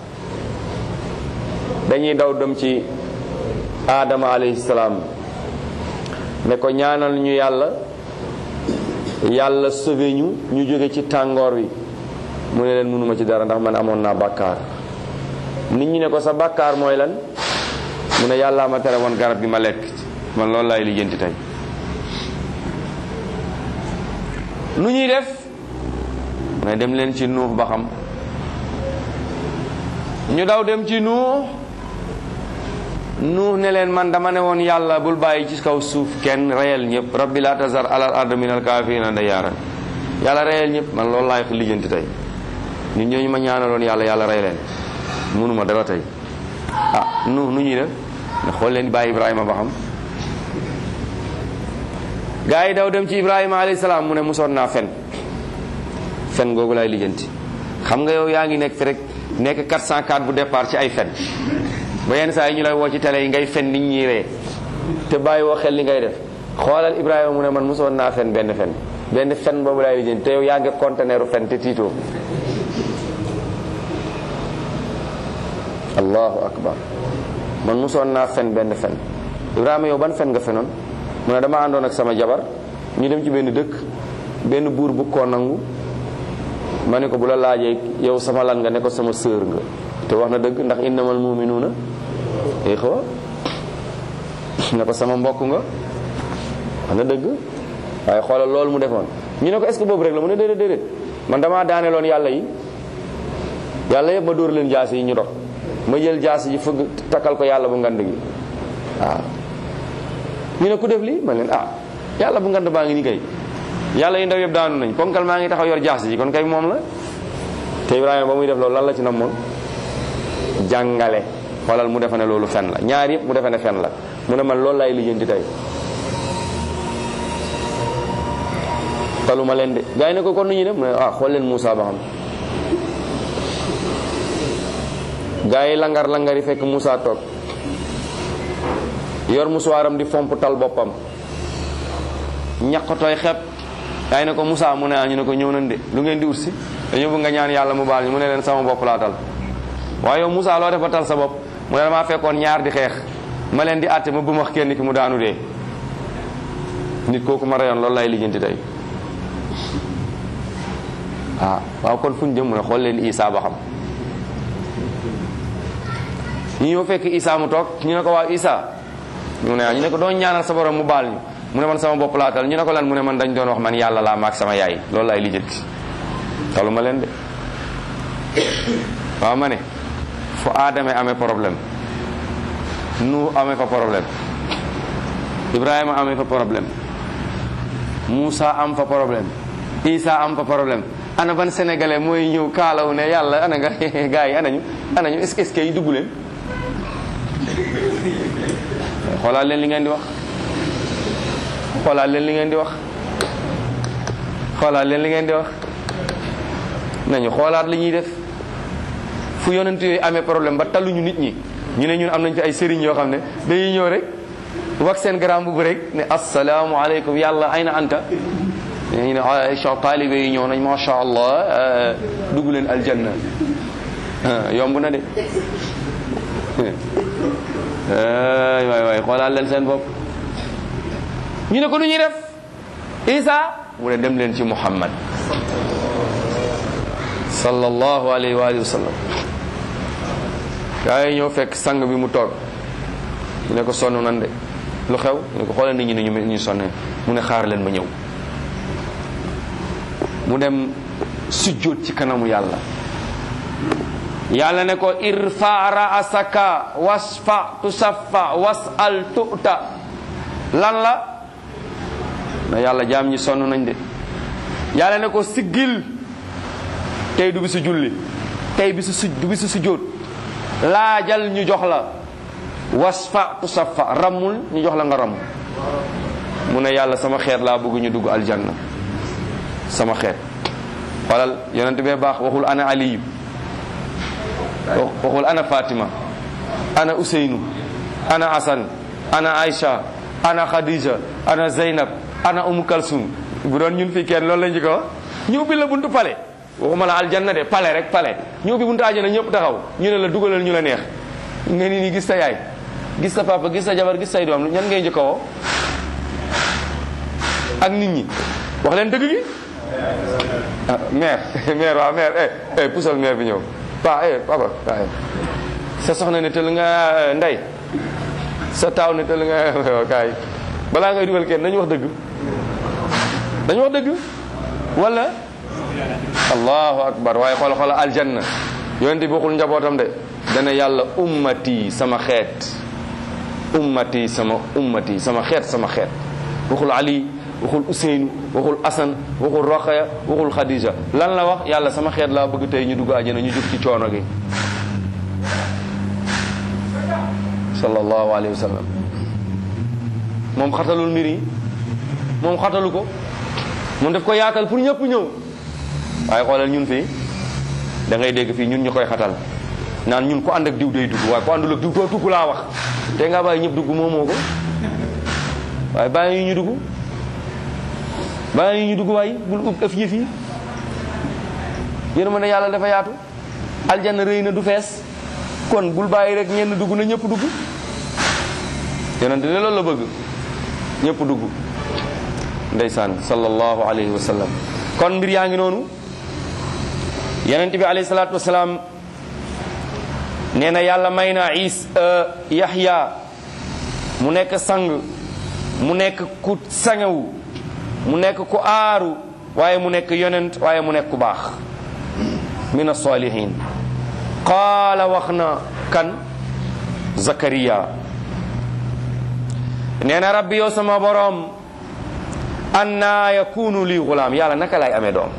dañuy daw dem ci aadama alayhi salaam ne ko ñaanal ñu yàlla yàlla sauvé ñu ñu jóge ci tàngoor wi mu ne leen mënuma ci dara ndax man amoon naa bàkkaar nit ñi ne ko sa bàkkaar mooy lan mu ne yàllaa ma tere woon garab gi ma lekk man loolu laay lijjanti tey nu ñuy def mu ne dem leen ci nuux ba xam ñu daw dem ci nuux nuux ne leen man dama ne woon yàlla bul bàyyi ci kaw suuf kenn reyal ñëpp rabbi la tazar alal ard min al kaafirina dayaaran yàlla reyal ñëpp man loolu laay lijjanti tey nit ñooñu ma ñaanaloon yàlla yàlla rey leen mënuma dara tey ah nuux nu ñuy def ne xool leen bàyyi ibrahima ba xam gaa yi daw dem ci ibrahima alayhi salaam mu ne musoon naa fen fen googu laay lijjanti xam nga yow yaa ngi nekk fi rek nekk 404 bu départ ci ay fen ba yenn saa yi ñu lay woo ci télé yi ngay fen nit ñi ree te bàyyi woo xel li ngay def xoolal Ibrahima mu ne man mosoon naa fen benn fen benn fen boobu laay lijjanti te yow yaa ngi conteneeru fen te tiitoo allahu akbar man mosoon naa fen benn fen Ibrahima yow ban fen nga fenoon mu ne dama àndoon ak sama jabar ñu dem ci benn dëkk benn buur bu koo nangu ma ne ko bu la laajee yow sama lan nga ne ko sama sœur nga te wax na dëgg ndax innamal muminuuna ixwa ne ko sama mbokk nga wax na dëgg waaye xoolal loolu mu defoon ñu ne ko est-ce que boobu rek la mu ne déedéet déedéet man damaa daaneloon yàlla yi yàlla yëpp ma dóor leen jaas yi ñu dox ma jël jaas yi fëgg takkal ko yàlla bu ngand gi waaw ñu ne ku def lii man leen ah yàlla bu ngand baa ngi nii kay yàlla yi ndaw yëpp daanu nañ ponkal maa ngi taxaw yor jaas yi kon kay moom la te Ibrahima ba muy def loolu lan la ci namoon jàngale xoolal mu defe ne loolu fen la ñaar yëpp mu defe ne fen la mu ne man loolu laay lijjanti tey taluma leen de gars yi ne ko kon nu ñuy def mu ne ah xool leen Moussa ba xam gars yi langar langar yi fekk Moussa toog yor musuwaaram di fomp tal boppam ñaqatooy xepp gars yi ne ko Moussa mu ne ah ñu ne ko ñëw nañ de lu ngeen di ut si dañoo bëgg nga ñaan yàlla mu baal ñu mu ne leen sama bopp laa tal waaye yow Moussa loo defa tal sa bopp mu ne damaa fekkoon ñaar di xeex ma leen di àtte ma bëmax kenn ki mu daanu dee nit kooku ma reyoon loolu lay lijjanti tey ah waaw kon fu ñu jëm mu ne xool leen Isa ba xam ñu ñëw fekk Isa mu toog ñu ne ko waaw Isa mu ne ñu ne ko doon ñaanal sa borom mu baal ñu mu ne man sama bopp laa tal ñu ne ko lan mu ne man dañ doon wax man yàlla laa maag sama yaay loolu lay lijjanti talu ma leen de waaw ma ne fu aadame amee problème nu amee fa problème ibrahima amee fa problème Moussa am fa problème Isa am fa problème ana ban sénégalais mooy ñëw kaalaw ne yàlla ana nga gars yi anañu anañu est-ce que est-ce que yi dugg leen xoolaat leen li ngeen di wax xoolaat leen li ngeen di wax xoolaat leen li ngeen di wax nañu xoolaat li ñuy def fu yonent yooyu amee problème ba talluñu nit ñi ñu ne ñun am nañ fi ay sëriñ yoo xam ne dañuy ñëw rek wax seen garam bu rek ne asalaamaaleykum yàlla ay na anta ñu ne Aïcha taalibe yi ñëw nañ macha allah dugg leen aljanna yomb na de waay waay waay xoolaat leen seen bopp ñu ne ko nu ñuy def Isa mu ne dem leen ci Muhammad sallallahu alayhi wa alihi wa sallam gaa yi ñëw fekk sang bi mu toog mu ne ko sonn nan de lu xew mu ne ko xoolal nit ñi ne ñu ñu sonnee mu ne xaar leen ma ñëw mu dem sujjóot ci kanamu yàlla yàlla ne ko irfa raasaka wasfa tusaffa wasal tu'ta lan la na yàlla jaam ñi sonn nañ de yàlla ne ko siggil tey du bisu julli tey bisu su du bisu sujjóot laajal ñu jox la wasfa tusaffa rammul ñu jox la nga ramm mu ne yàlla sama xeet laa bëgg ñu dugg aljanna sama xeet xoolal yonent bee baax waxul ana aliyu waxul ana fatima ana useynu ana asan ana aïcha ana khadija ana zeynab ana umu kalsum bu doon ñun fii kenn loolu lañ ci ko wax ñu ubbi la buntu pale waxuma la aljanna de pale rek pale ñu ubbi buntu àjjana ñëpp taxaw ñu ne la dugalal ñu la neex nga ni ni gis sa yaay gis sa papa gis sa jabar gis say doom ñan ngay njëkk a woo ak nit ñi wax leen dëgg gi ah maire maire waaw maire eh eh pusal maire bi ñëw pa eh papa waaye sa soxna ne tël nga ndey sa taaw ne tël nga kaay balaa ngay dugal kenn nañu wax dëgg dañu wax dëgg wala allahu akbar waaye xool xool aljanna yonent bi waxul njabootam de dana yàlla ummati sama xeet ummati sama ummati sama xeet sama xeet waxul ali waxul Ousseynou waxul Assane waxul Rokhaya waxul Khadija lan la wax yàlla sama xeet laa bëgg tey ñu dugg àjjana ñu jóg ci coono gi sallallahu alayhi wa sallam moom xatalul mbir yi moom xatalu ko moom daf ko yaatal pour ñëpp ñëw waaye xoolal ñun fii da ngay dégg fii ñun ñu koy xatal naan ñun ko ànd ak diw day dugg waaye ko àndul ak diw doo dugg laa wax te nga bàyyi ñëpp dugg moo moo ko waaye bàyyi ñu dugg bàyyi ñu dugg waay bul ub ëf yëf yi yéen ma ne yàlla dafa yaatu aljanna rëy na du fees kon bul bàyyi rek ñenn dugg na ñëpp dugg yonente ne loolu la bëgg ñëpp dugg ndeysaan sallallahu alayhi wa sallam kon mbir yaa ngi noonu yonente bi alayhi salaatu wasalaam nee na yàlla may na is yaxya mu nekk sang mu nekk ku sangewu mu nekk ku aaru waaye mu nekk yonent waaye mu nekk ku baax min as-salihin qaala wax na kan zakariya nee na rabbi yow sama boroom anna yakunu li gulaam yàlla naka laay amee doom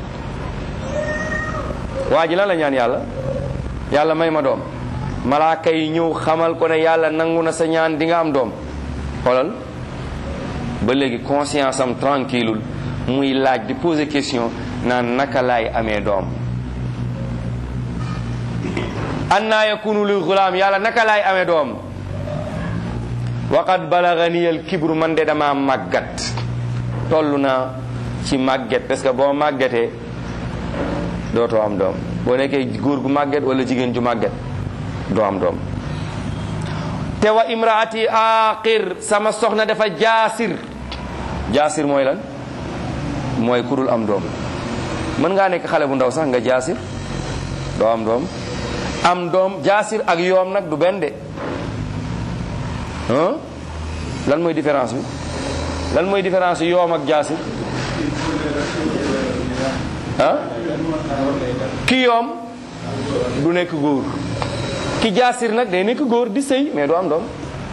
waa ji lan la ñaan yàlla yàlla may ma doom malaaka yi ñëw xamal ko ne yàlla nangu na sa ñaan di nga am doom xoolal ba léegi conscience am tranquille muy laaj di poser question naan naka laay amee doom anna yakunu li gulaam yàlla naka laay amee doom waqad balagani al kibru man de dama màggat toll naa ci màgget parce que boo màggetee dootoo am doom boo nekkee góor gu màgget wala jigéen ju màgget doo am doom te wa imraati aqir sama soxna dafa jaasir jaasir mooy lan mooy ku dul am doom mën ngaa nekk xale bu ndaw sax nga jaasir doo am doom am doom jaasir ak yoom nag du benn de ah lan mooy différence bi lan mooy différence bi yoom ak jaasir ah ki yoom du nekk góor ki jaasir nag day nekk góor di sëy mais du am doom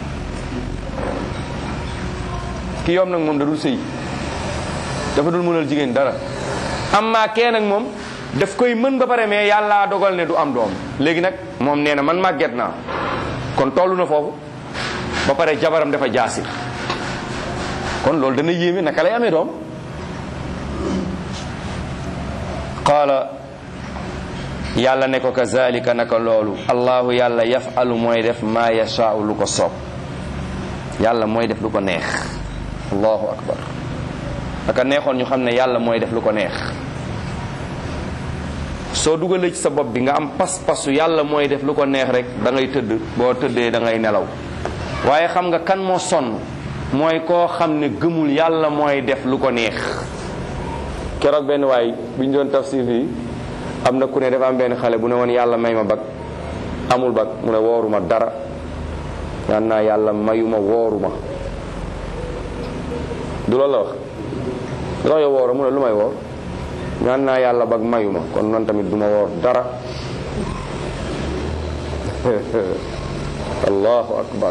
ki yoom nag moom da dul sëy dafa dul mënal jigéen dara amma kee nag moom daf koy mën ba pare mais yàlla dogal ne du am doom léegi nag moom nee na man màgget naa kon toll na foofu ba pare jabaram dafa jaasir kon loolu dana yéeme naka lay amee doom qaala yàlla ne ko kazalika naka loolu allahu yàlla yafalu mooy def maa yashaau lu ko soob yàlla mooy def lu ko neex allahu akbar aka neexoon ñu xam ne yàlla mooy def lu ko neex soo dugalee ci sa bopp bi nga am pas-pasu yàlla mooy def lu ko neex rek da ngay tëdd boo tëddee da ngay nelaw waaye xam nga kan moo sonn mooy koo xam ne gëmul yàlla mooy def lu ko neex keroog benn waay bu ñu doon tafsir fii am na ku ne dafa am benn xale bu ne woon yàlla may ma bag amul bag mu ne wooruma dara ñaan naa yàlla mayuma wooruma du loolu la wax du yow woora mu ne lu may woor ñaan naa yàlla bag mayuma kon noonu tamit du ma woor dara allahu akbar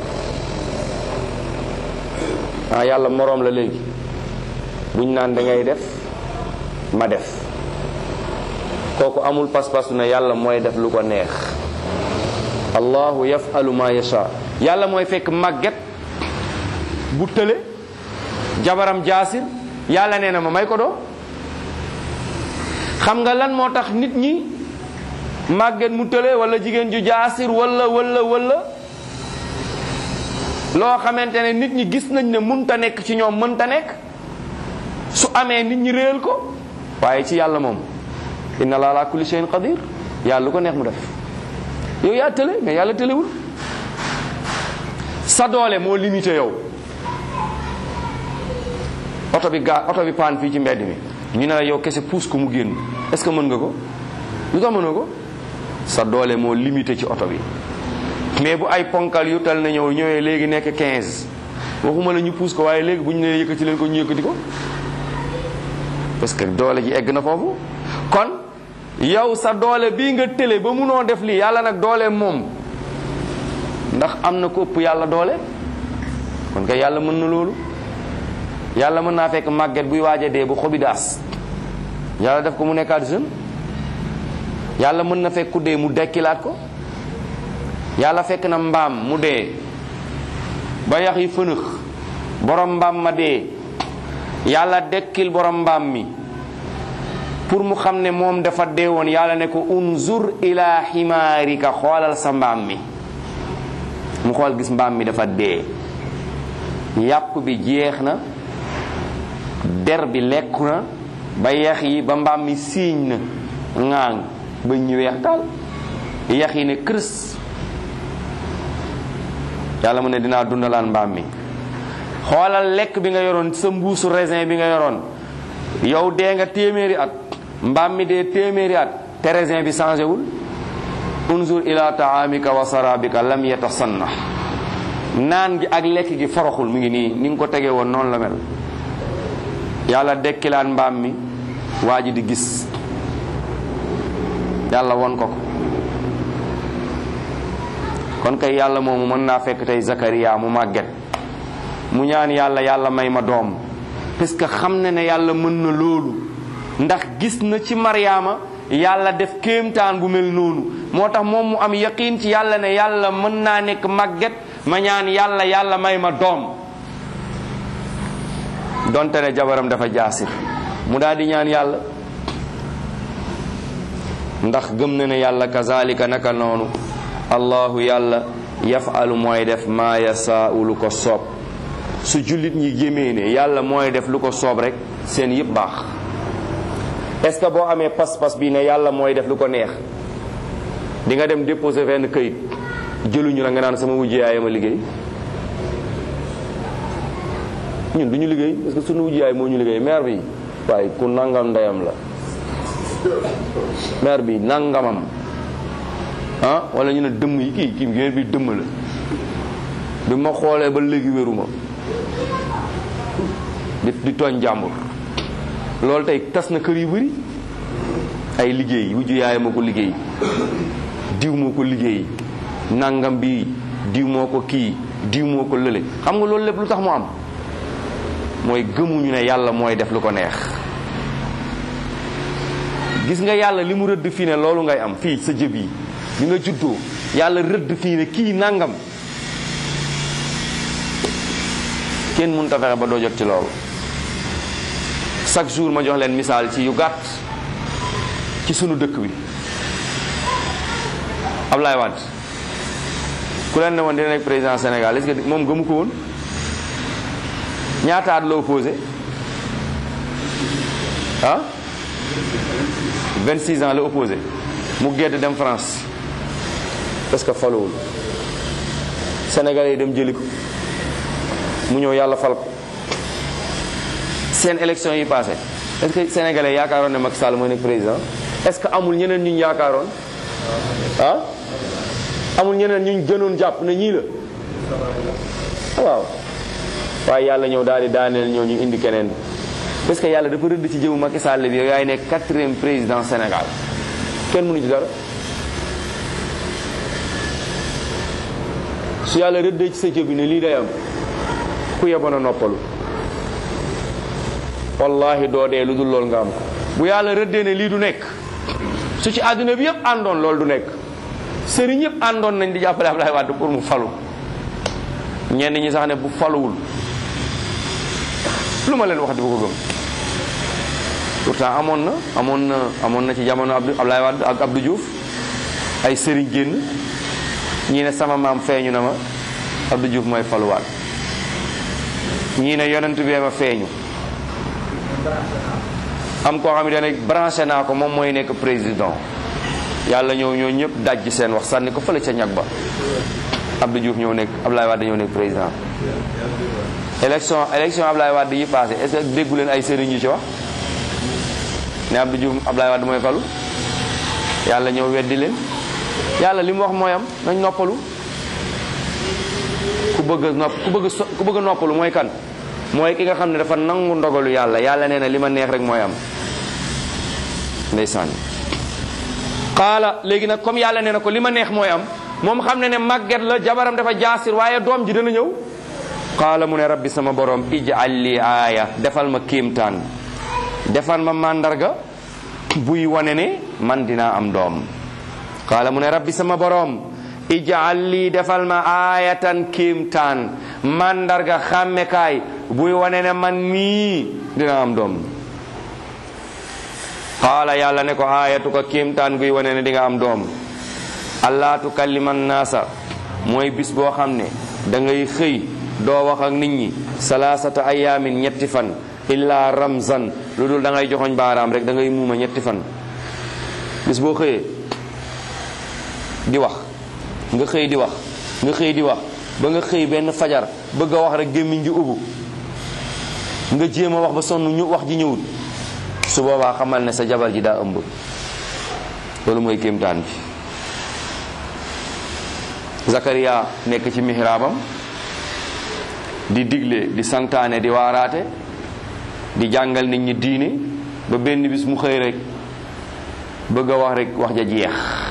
ah yàlla moroom la léegi buñ naan da ngay def ma def kooku amul pas-pas ne yàlla mooy def lu ko neex allahu yafalu ma yasha yàlla mooy fekk màgget bu tële jabaram jaasir yàlla nee na ma may ko doo xam nga lan moo tax nit ñi màgget mu tële wala jigéen ju jaasir wala wala wala loo xamante ne nit ñi gis nañ ne munta nekk ci ñoom mënta nekk su amee nit ñi réel ko waaye ci yàlla moom inna la ala kulli shay'in qadir yàlla lu ko neex mu def yow yaa tële mais yàlla tëlewul sa doole moo limité yow oto bi gaa oto bi paan fii ci mbedd mi ñu ne la yow kese puus ko mu génn est ce que mën nga ko lu tax mënoo ko sa doole moo limité ci oto bi mais bu ay ponkal yu tal na ñëw ñëwee léegi nekk 15 waxuma la ñu puus ko waaye léegi bu ñu nee yëkkati leen ko ñu yëkkati ko parce que doole ji egg na foofu kon yow sa doole bii nga tële ba munoo def lii yàlla nag doole moom ndax am na ko ëpp yàlla doole kon kay yàlla mën na loolu yàlla mën naa fekk màgget buy waaja dee bu xobi daas yàlla def ko mu nekkaat jeune yàlla mën na fekk ku dee mu dekkilaat ko yàlla fekk na mbaam mu dee ba yax yi fënëx borom mbaam ma dee yàlla dekkil borom mbaam mi pour mu xam ne moom dafa dee woon yàlla ne ko unzur ila ximaarika xoolal sa mbaam mi mu xool gis mbaam mi dafa dee yàpp bi jeex na der bi lekku na ba yax yi ba mbaam mi siiñ na ŋaaŋ ba ñu weex taal yax yi ne kërës yàlla mu ne dinaa dundalaan mbaam mi xoolal lekk bi nga yoroon sa mbuusu raisin bi nga yoroon yow dee nga téeméeri at mbaam mi dee téeméeri at te raisin bi changé wul unzur ila taamika wa sarabika lam yatasanna naan gi ak lekk gi foroxul mu ngi nii ni nga ko tegee woon noonu la mel yàlla dekkilaan mbaam mi waa ji di gis yàlla won ko ko kon kay yàlla moomu mën naa fekk tey Zakariya mu màgget mu ñaan yàlla yàlla may ma doom parce que xam na ne yàlla mën na loolu ndax gis na ci Maryaama yàlla def kéemtaan bu mel noonu moo tax moom mu am yaqiin ci yàlla ne yàlla mën naa nekk màgget ma ñaan yàlla yàlla may ma doom donte ne jabaram dafa jaasir mu daal di ñaan yàlla ndax gëm na ne yàlla kazalika naka noonu allahu yàlla yafalu mooy def maa yasaau lu ko soob su jullit ñi gémee ne yàlla mooy def lu ko soob rek seen yëpp baax est-ce que boo amee pas-pas bi ne yàlla mooy def lu ko neex di nga dem déposer fenn këyit jëluñu la nga naan sama wujj yaay ma liggéey ñun du ñu liggéey parce que sunu wujj yaay moo ñu liggéey maire bi waaye ku nangam ndeyam la maire bi nangamam ah wala ñu ne dëmm yi kii kii maire bi dëmm la bi ma xoolee ba léegi wéruma di di tooñ jàmbur loolu tey tas na kër yu bëri ay liggéey wujju yaay moo ko liggéey diw moo ko liggéey nangam bi diw moo ko kii diw moo ko lële xam nga loolu lépp lu tax mu am mooy gëmuñu ne yàlla mooy def lu ko neex gis nga yàlla li mu rëdd fii ne loolu ngay am fii sa jëb yi bi nga juddoo yàlla rëdd fii ne kii nangam kenn mënut a fexe ba doo jot ci loolu chaque jour ma jox leen misaal ci yu gàtt ci sunu dëkk bi Ablaye Wade ku leen ne woon dina nekk président Sénégal est-ce que moom gëmu ko woon ñaata at la opposé ah 26 ans la opposé mu gedd dem France parce que faluwul Sénégalais yi dem jëli ko mu ñëw yàlla fal ko seen élection yi passé est-ce que Sénégalais yaakaaroon ne Macky Sall mooy nekk président est-ce que amul ñeneen ñu ñu yaakaaroon ah amul ñeneen ñu ñu gënoon jàpp ne ñii la waaw waaye yàlla ñëw daal di daaneel ñoo ñu indi keneen parce que yàlla dafa rëdd ci jëwu Macky Sall bi yow yaay nekk quatrième président Sénégal kenn mënu ci dara su yàlla rëddee ci sa jëb bi ne lii day am ku yeboon a noppalu wallahi doo dee lu dul loolu nga am ko bu yàlla rëddee ne lii du nekk su ci àdduna bi yëpp àndoon loolu du nekk sëriñ yëpp àndoon nañ di jàppale Ablaye Wade pour mu falu ñenn ñi sax ne bu faluwul lu ma leen wax di bu ko gëm pourtant amoon na amoon na amoon na ci jamono Abdou Ablaye Wade ak Abdou Diouf ay sëriñ génn ñii ne sama maam feeñu na ma Abdou Diouf mooy faluwaat ñii ne yonent bee ma feeñu am koo xam ne dana branché naa ko moom mooy nekk président yàlla ñëw ñoo ñëpp dajji seen wax sànni ko fële ca ñag ba Abdou Diouf ñëw nekk Ablaye Wade ñëw nekk président élection élection Ablaye Wade yi passé est-ce que déggu leen ay sëriñ yu ci wax ne Abdou Diouf Ablaye Wade mooy falu yàlla ñëw weddi leen yàlla li mu wax mooy am nañ noppalu ku bëgg a nopp ku bëgg a ku bëgg a noppalu mooy kan mooy ki nga xam ne dafa nangu ndogalu yàlla yàlla nee na li ma neex rek mooy am ndeysaan xaala léegi nag comme yàlla nee na ko li ma neex mooy am moom xam ne ne màgget la jabaram dafa jaasir waaye doom ji dana ñëw qaala mu ne rabbi sama borom ij'al li aaya defal ma kéemtaan defal ma màndarga buy wane ne man dinaa am doom qaala mu ne rabbi sama borom ij'al li defal ma aayatan kéemtaan màndarga xàmmekaay buy wane ne man mii dinaa am doom qaala yàlla ne ko aayatuka kéemtaan guy wane ne di nga am doom allaa tukallima naasa mooy bis boo xam ne da ngay xëy doo wax ak nit ñi salaasata ayaamin ñetti fan illa ramzan lu dul da ngay joxoñ baaraam rek da ngay muuma ñetti fan bis boo xëyee di wax nga xëy di wax nga xëy di wax ba nga xëy benn fajar bëgg a wax rek gémmiñ gi ubbu nga jéem a wax ba sonn ñu wax ji ñëwul su boobaa xamal ne sa jabar ji daa ëmb loolu mooy kéemtaan bi Zakaria nekk ci mihraabam di digle di santaane di waaraate di jàngal nit ñi diine ba benn bis mu xëy rek bëgg a wax rek wax ja jeex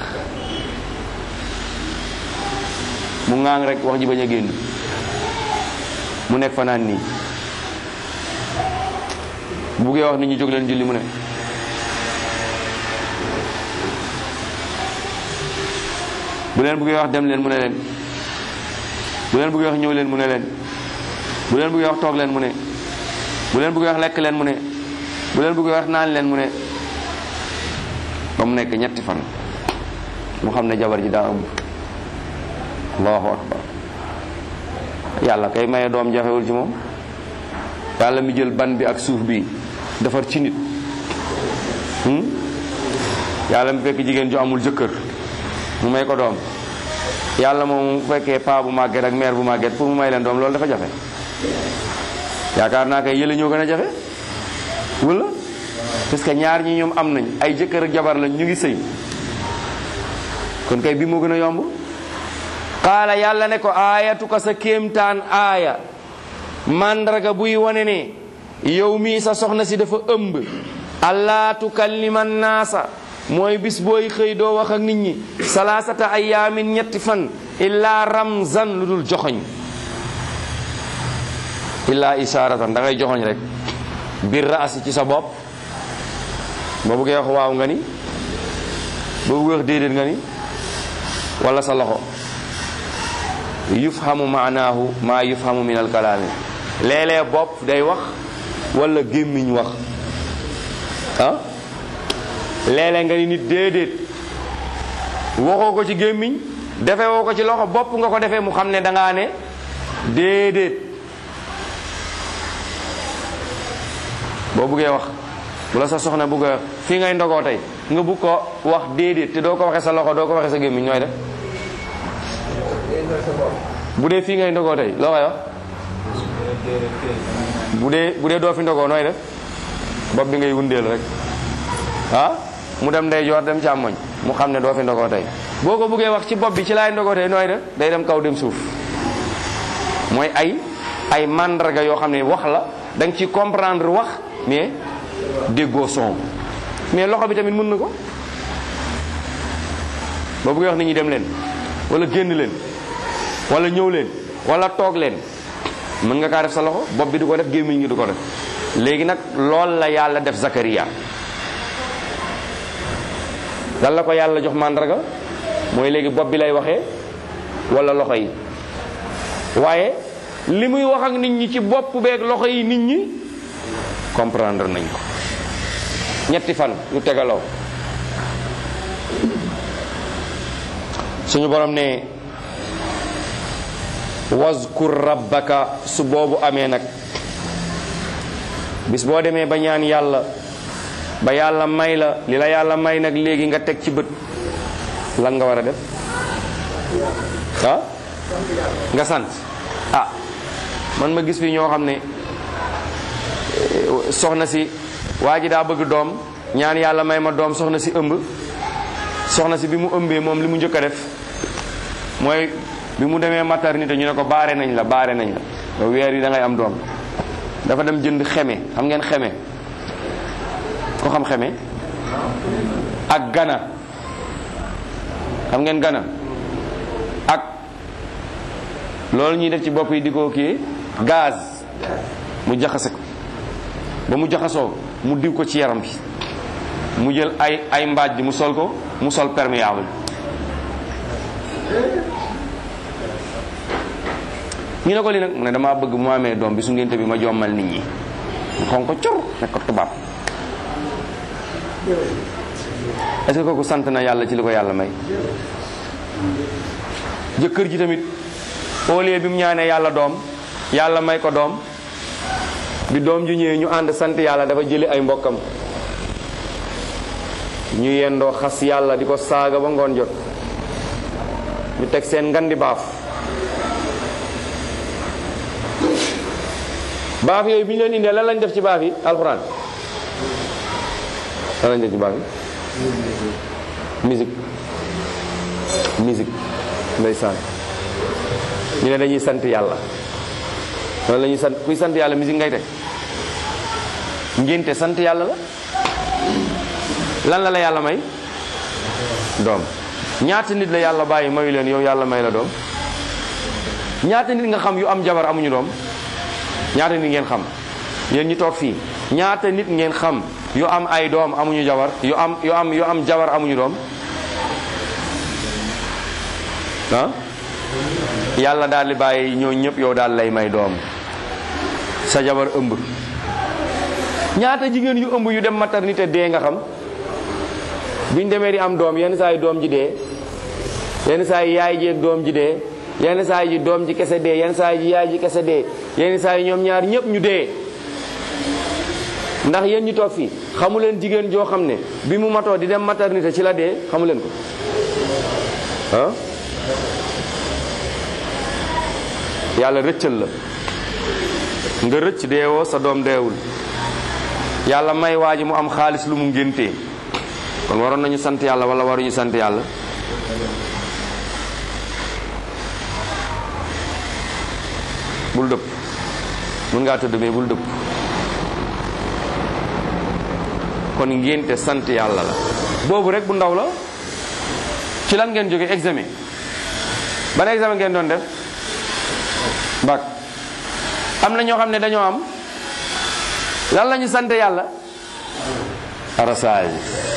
mu ŋaang rek wax ji bañ a génn mu nekk fa naan nii bu buggee wax nit ñi jóg leen julli mu ne bu leen buggee wax dem leen mu ne leen bu leen buggee wax ñëw leen mu ne leen bu leen buggee wax toog leen mu ne bu leen buggee wax lekk leen mu ne bu leen buggee wax naan leen mu ne ba mu nekk ñetti fan mu xam ne jabar ji daa ëmb allahu akbar yàlla kay maye doom jafewul ci moom yàlla mi jël ban bi ak suuf bi defar ci nit yàlla mi fekk jigéen ju amul jëkkër mu may ko doom yàlla moom mu fekkee paa bu màgget ak mère bu màgget pour mu may leen doom loolu dafa jafe yaakaar naa kay yële ñoo gën a jafe wala parce que ñaar ñi ñoom am nañ ay jëkkër ak jabar lañ ñu ngi sëy kon kay bi moo gën a yomb qaala yàlla ne ko aayatu ko sa kéemtaan aaya màndarga buy wane ne yow mii sa soxna si dafa ëmb allaa tukallima naasa mooy bis booy xëy doo wax ak nit ñi salaasata ayaamin ñetti fan illaa ramzan lu dul joxoñ illaa ishaaratan da ngay joxoñ rek bir raasi ci sa bopp boo buggee wax waaw nga ni boo buggee wax déedéet nga ni wala sa loxo yufhamu maanaahu maa yufhamu min alkalaami léeg-léeg bopp day wax wala gémmiñ wax ah léeg-léeg nga ni nit déedéet waxoo ko ci gémmiñ defee woo ko ci loxo bopp nga ko defee mu xam ne dangaa ne déedéet boo buggee wax bu la sa soxna bugg a fii ngay ndogoo tey nga bugg ko wax déedéet te doo ko waxee sa loxo doo ko waxee sa gémmiñ nooy def bu dee fii ngay ndogoo tey loo koy wax bu dee bu dee doo fi ndogoo nooy def bopp bi ngay wundeel rek ah mu dem ndey joor dem càmmoñ mu xam ne doo fi ndogoo tey boo ko buggee wax ci bopp bi ci laay ndogoo tey nooy def day dem kaw dem suuf mooy ay ay mandarga yoo xam ne wax la da nga ci comprendre wax mais déggoo son mais loxo bi tamit mën na ko boo buggee wax nit ñi dem leen wala génn leen wala ñëw leen wala toog leen mën nga kaa def sa loxo bopp bi du ko def gémmiñ gi du ko def léegi nag lool la yàlla def Zakaria lan la ko yàlla jox màndarga mooy léegi bopp bi lay waxee wala loxo yi waaye li muy wax ak nit ñi ci bopp beeg loxo yi nit ñi comprendre nañ ko ñetti fan yu tegaloo suñu borom ne wazkur rabbaka su boobu amee nag bis boo demee ba ñaan yàlla ba yàlla may la li la yàlla may nag léegi nga teg ci bët lan nga war a def ah nga sant ah man ma gis fi ñoo xam ne soxna si waa ji daa bëgg doom ñaan yàlla may ma doom soxna si ëmb soxna si bi mu ëmbee moom li mu njëkk a def mooy bi mu demee maternité ñu ne ko baare nañ la baare nañ la ba weer yi da ngay am doom dafa dem jënd xeme xam ngeen xeme ko xam xeme ak gana xam ngeen gana ak loolu ñuy def ci bopp yi di ko kii gaz mu jaxase ko ba mu jaxasoo mu diw ko ci yaram bi mu jël ay ay mbaaj mu sol ko mu sol perméable ñu ne ko li nag mu ne damaa bëgg mu amee doom bi su ngénte bi ma jommal nit ñi mu xonq ko cor nekk ko tubaab est-ce que kooku sant na yàlla ci li ko yàlla may jëkkër ji tamit au lieu bi mu ñaanee yàlla doom yàlla may ko doom bi doom ju ñëwee ñu ànd sant yàlla dafa jëli ay mbokkam ñu yendoo xas yàlla di ko saaga ba ngoon jot ñu teg seen ngandi baaf baaf yooyu bi ñu leen indee lan lañ def ci baaf yi alxuraan lan lañ def ci baaf yi musique musique ndeysaan ñu ne dañuy sant yàlla loolu la ñuy sant kuy sant yàlla musique ngay teg ngénte sant yàlla la lan la la yàlla may doom ñaata nit la yàlla bàyyi mayu leen yow yàlla may la doom ñaata nit nga xam yu am jabar amuñu doom ñaata nit ngeen xam yéen ñi toog fii ñaata nit ngeen xam yu am ay doom amuñu jabar yu am yu am yu am jabar amuñu doom ah yàlla daal di bàyyi ñoo ñëpp yow daal lay may doom sa jabar ëmb ñaata jigéen yu ëmb yu dem maternité dee nga xam biñ demee di am doom yenn saa yi doom ji dee yenn saa yi yaay ji ak doom ji dee yenn saa yi doom ji kese dee yenn saa yi yaay ji kese dee yenn saa yi ñoom ñaar ñëpp ñu dee ndax yéen ñu toog fii xamu leen jigéen joo xam ne bi mu matoo di dem maternité ci la dee xamu leen ko ah yàlla rëccal la nga rëcc deewoo sa doom deewul yàlla may waa ji mu am xaalis lu mu ngéntee kon waroon nañu sant yàlla wala waruñu sant yàlla bul dëpp mun ngaa tëdd mais bul dëpp kon ngénte sant yàlla la boobu rek bu ndaw la ci lan ngeen jóge examen ban examen ngeen doon def bac am na ñoo xam ne dañoo am lan la ñu sant yàlla arasage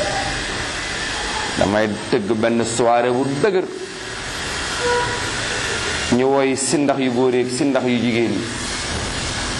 damay tëgg benn soirée bu dëgër ñu woy sindax yu góor yi sindax yu jigéen yi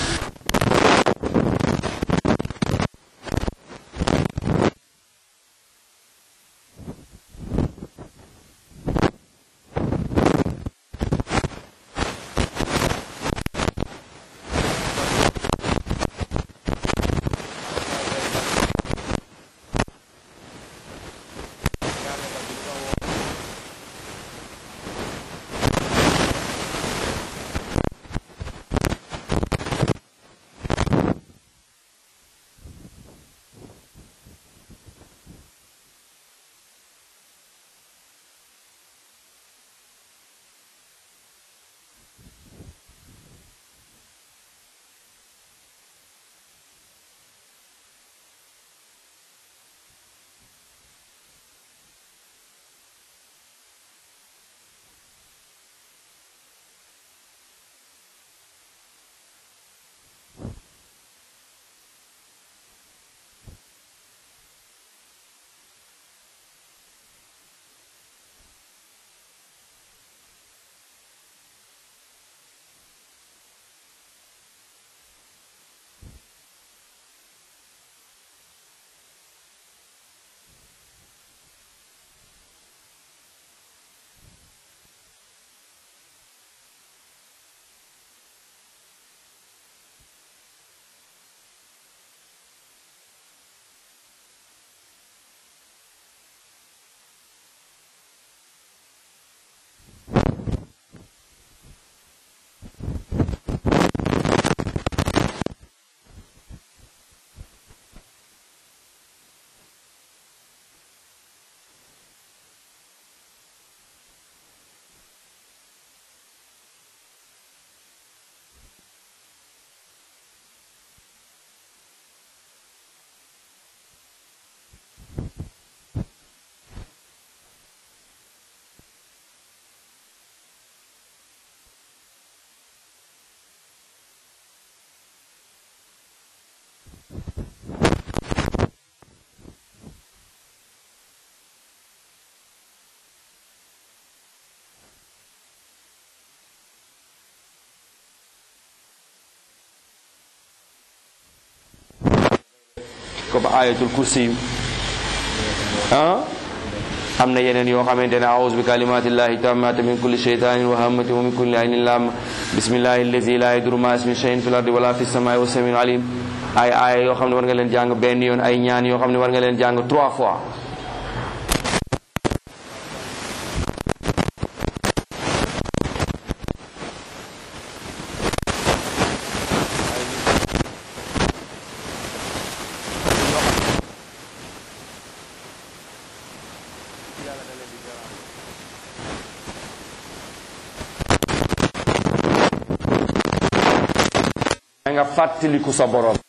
comme ayatul kursi ah am na yeneen yoo xamante ne aouzu bi kalimatillahi tammati min kulli shaytanin wa hammatin wa min kulli aynin lam bismillahi allazi la yaduru ma ismi shay'in fil ardi wala fis samai wa samiul alim ay aaya yoo xam ne war nga leen jàng benn yoon ay ñaan yoo xam ne war nga leen jàng trois fois nga fàttaliku sa borom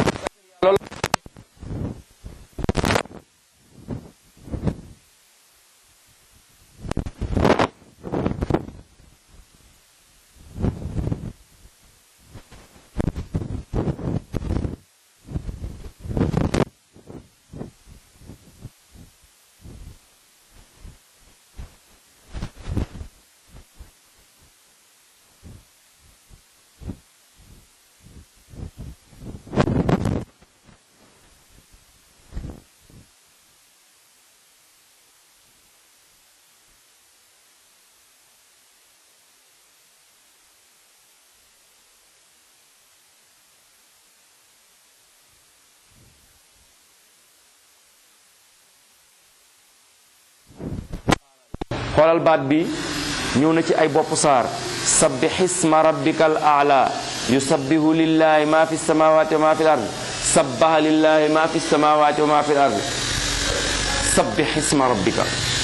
xoolal baat bi ñëw na ci ay bopp saar sabbih isma rabbikal a'la yusabbihu lillahi ma fi samawati wa ma fi ard sabbaha lillahi ma fi samawati wa ma fi ard sabbih isma rabbika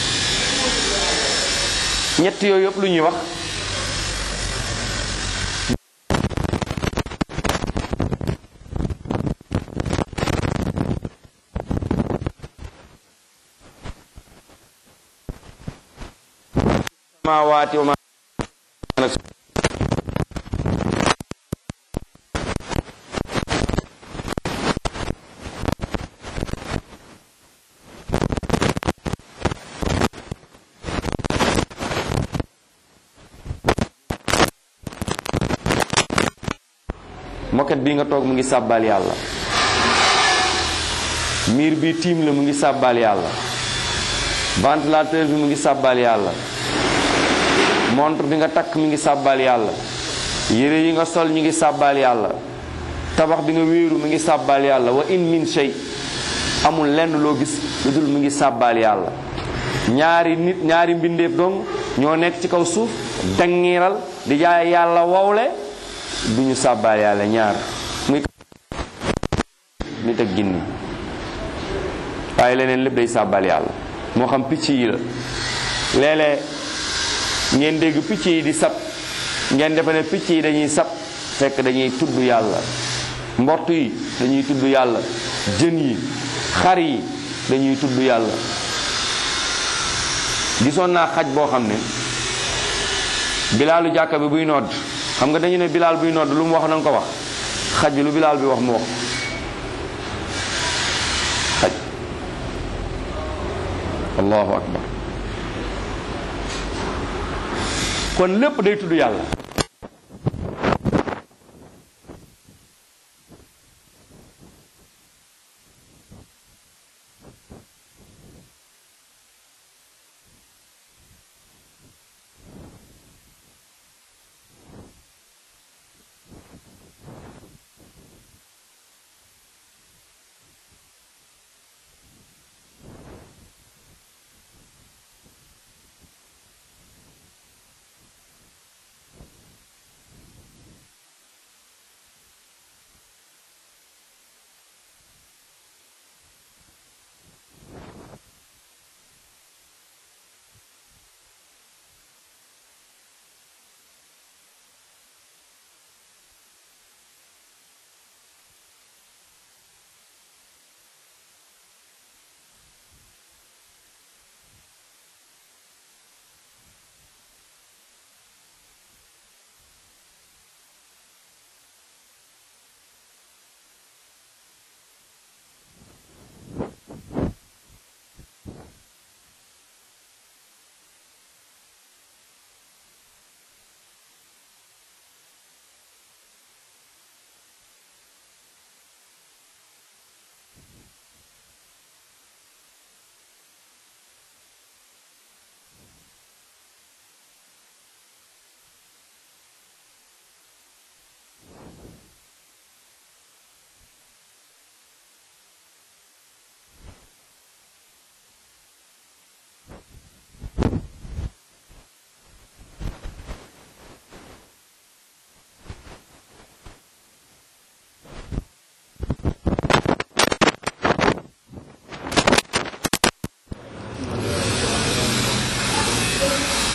ñett yooyu yëpp lu ñuy wax samawati wa ma moket bi nga toog mu ngi sàbbal yàlla miir bi tiim la mu ngi sàbbal yàlla ventilateur bi mu ngi sàbbal yàlla montre bi nga takk mi ngi sàbbal yàlla yére yi nga sol ñu ngi sàbbal yàlla tabax bi nga wéeru mi ngi sàbbal yàlla wa in min shay amul lenn loo gis lu dul mu ngi sàbbal yàlla ñaari nit ñaari mbindeef dong ñoo nekk ci kaw suuf dangiral di jaay yàlla wowle du ñu sàbbal yàlla ñaar muy nit ak ginni waaye leneen lépp day sàbbal yàlla moo xam picc yi la léeg-léeg ngeen dégg picc yi di sab ngeen defe ne picc yi dañuy sab fekk dañuy tudd yàlla mbott yi dañuy tudd yàlla jën yi xar yi dañuy tudd yàlla gisoon naa xaj boo xam ne bilaalu jàkka bi buy nodd xam nga dañu ne bilaal buy nodd lu mu wax na nga ko wax xaj bi lu bilaal bi wax mu wax xaj allahu akbar kon lépp day tudd yàlla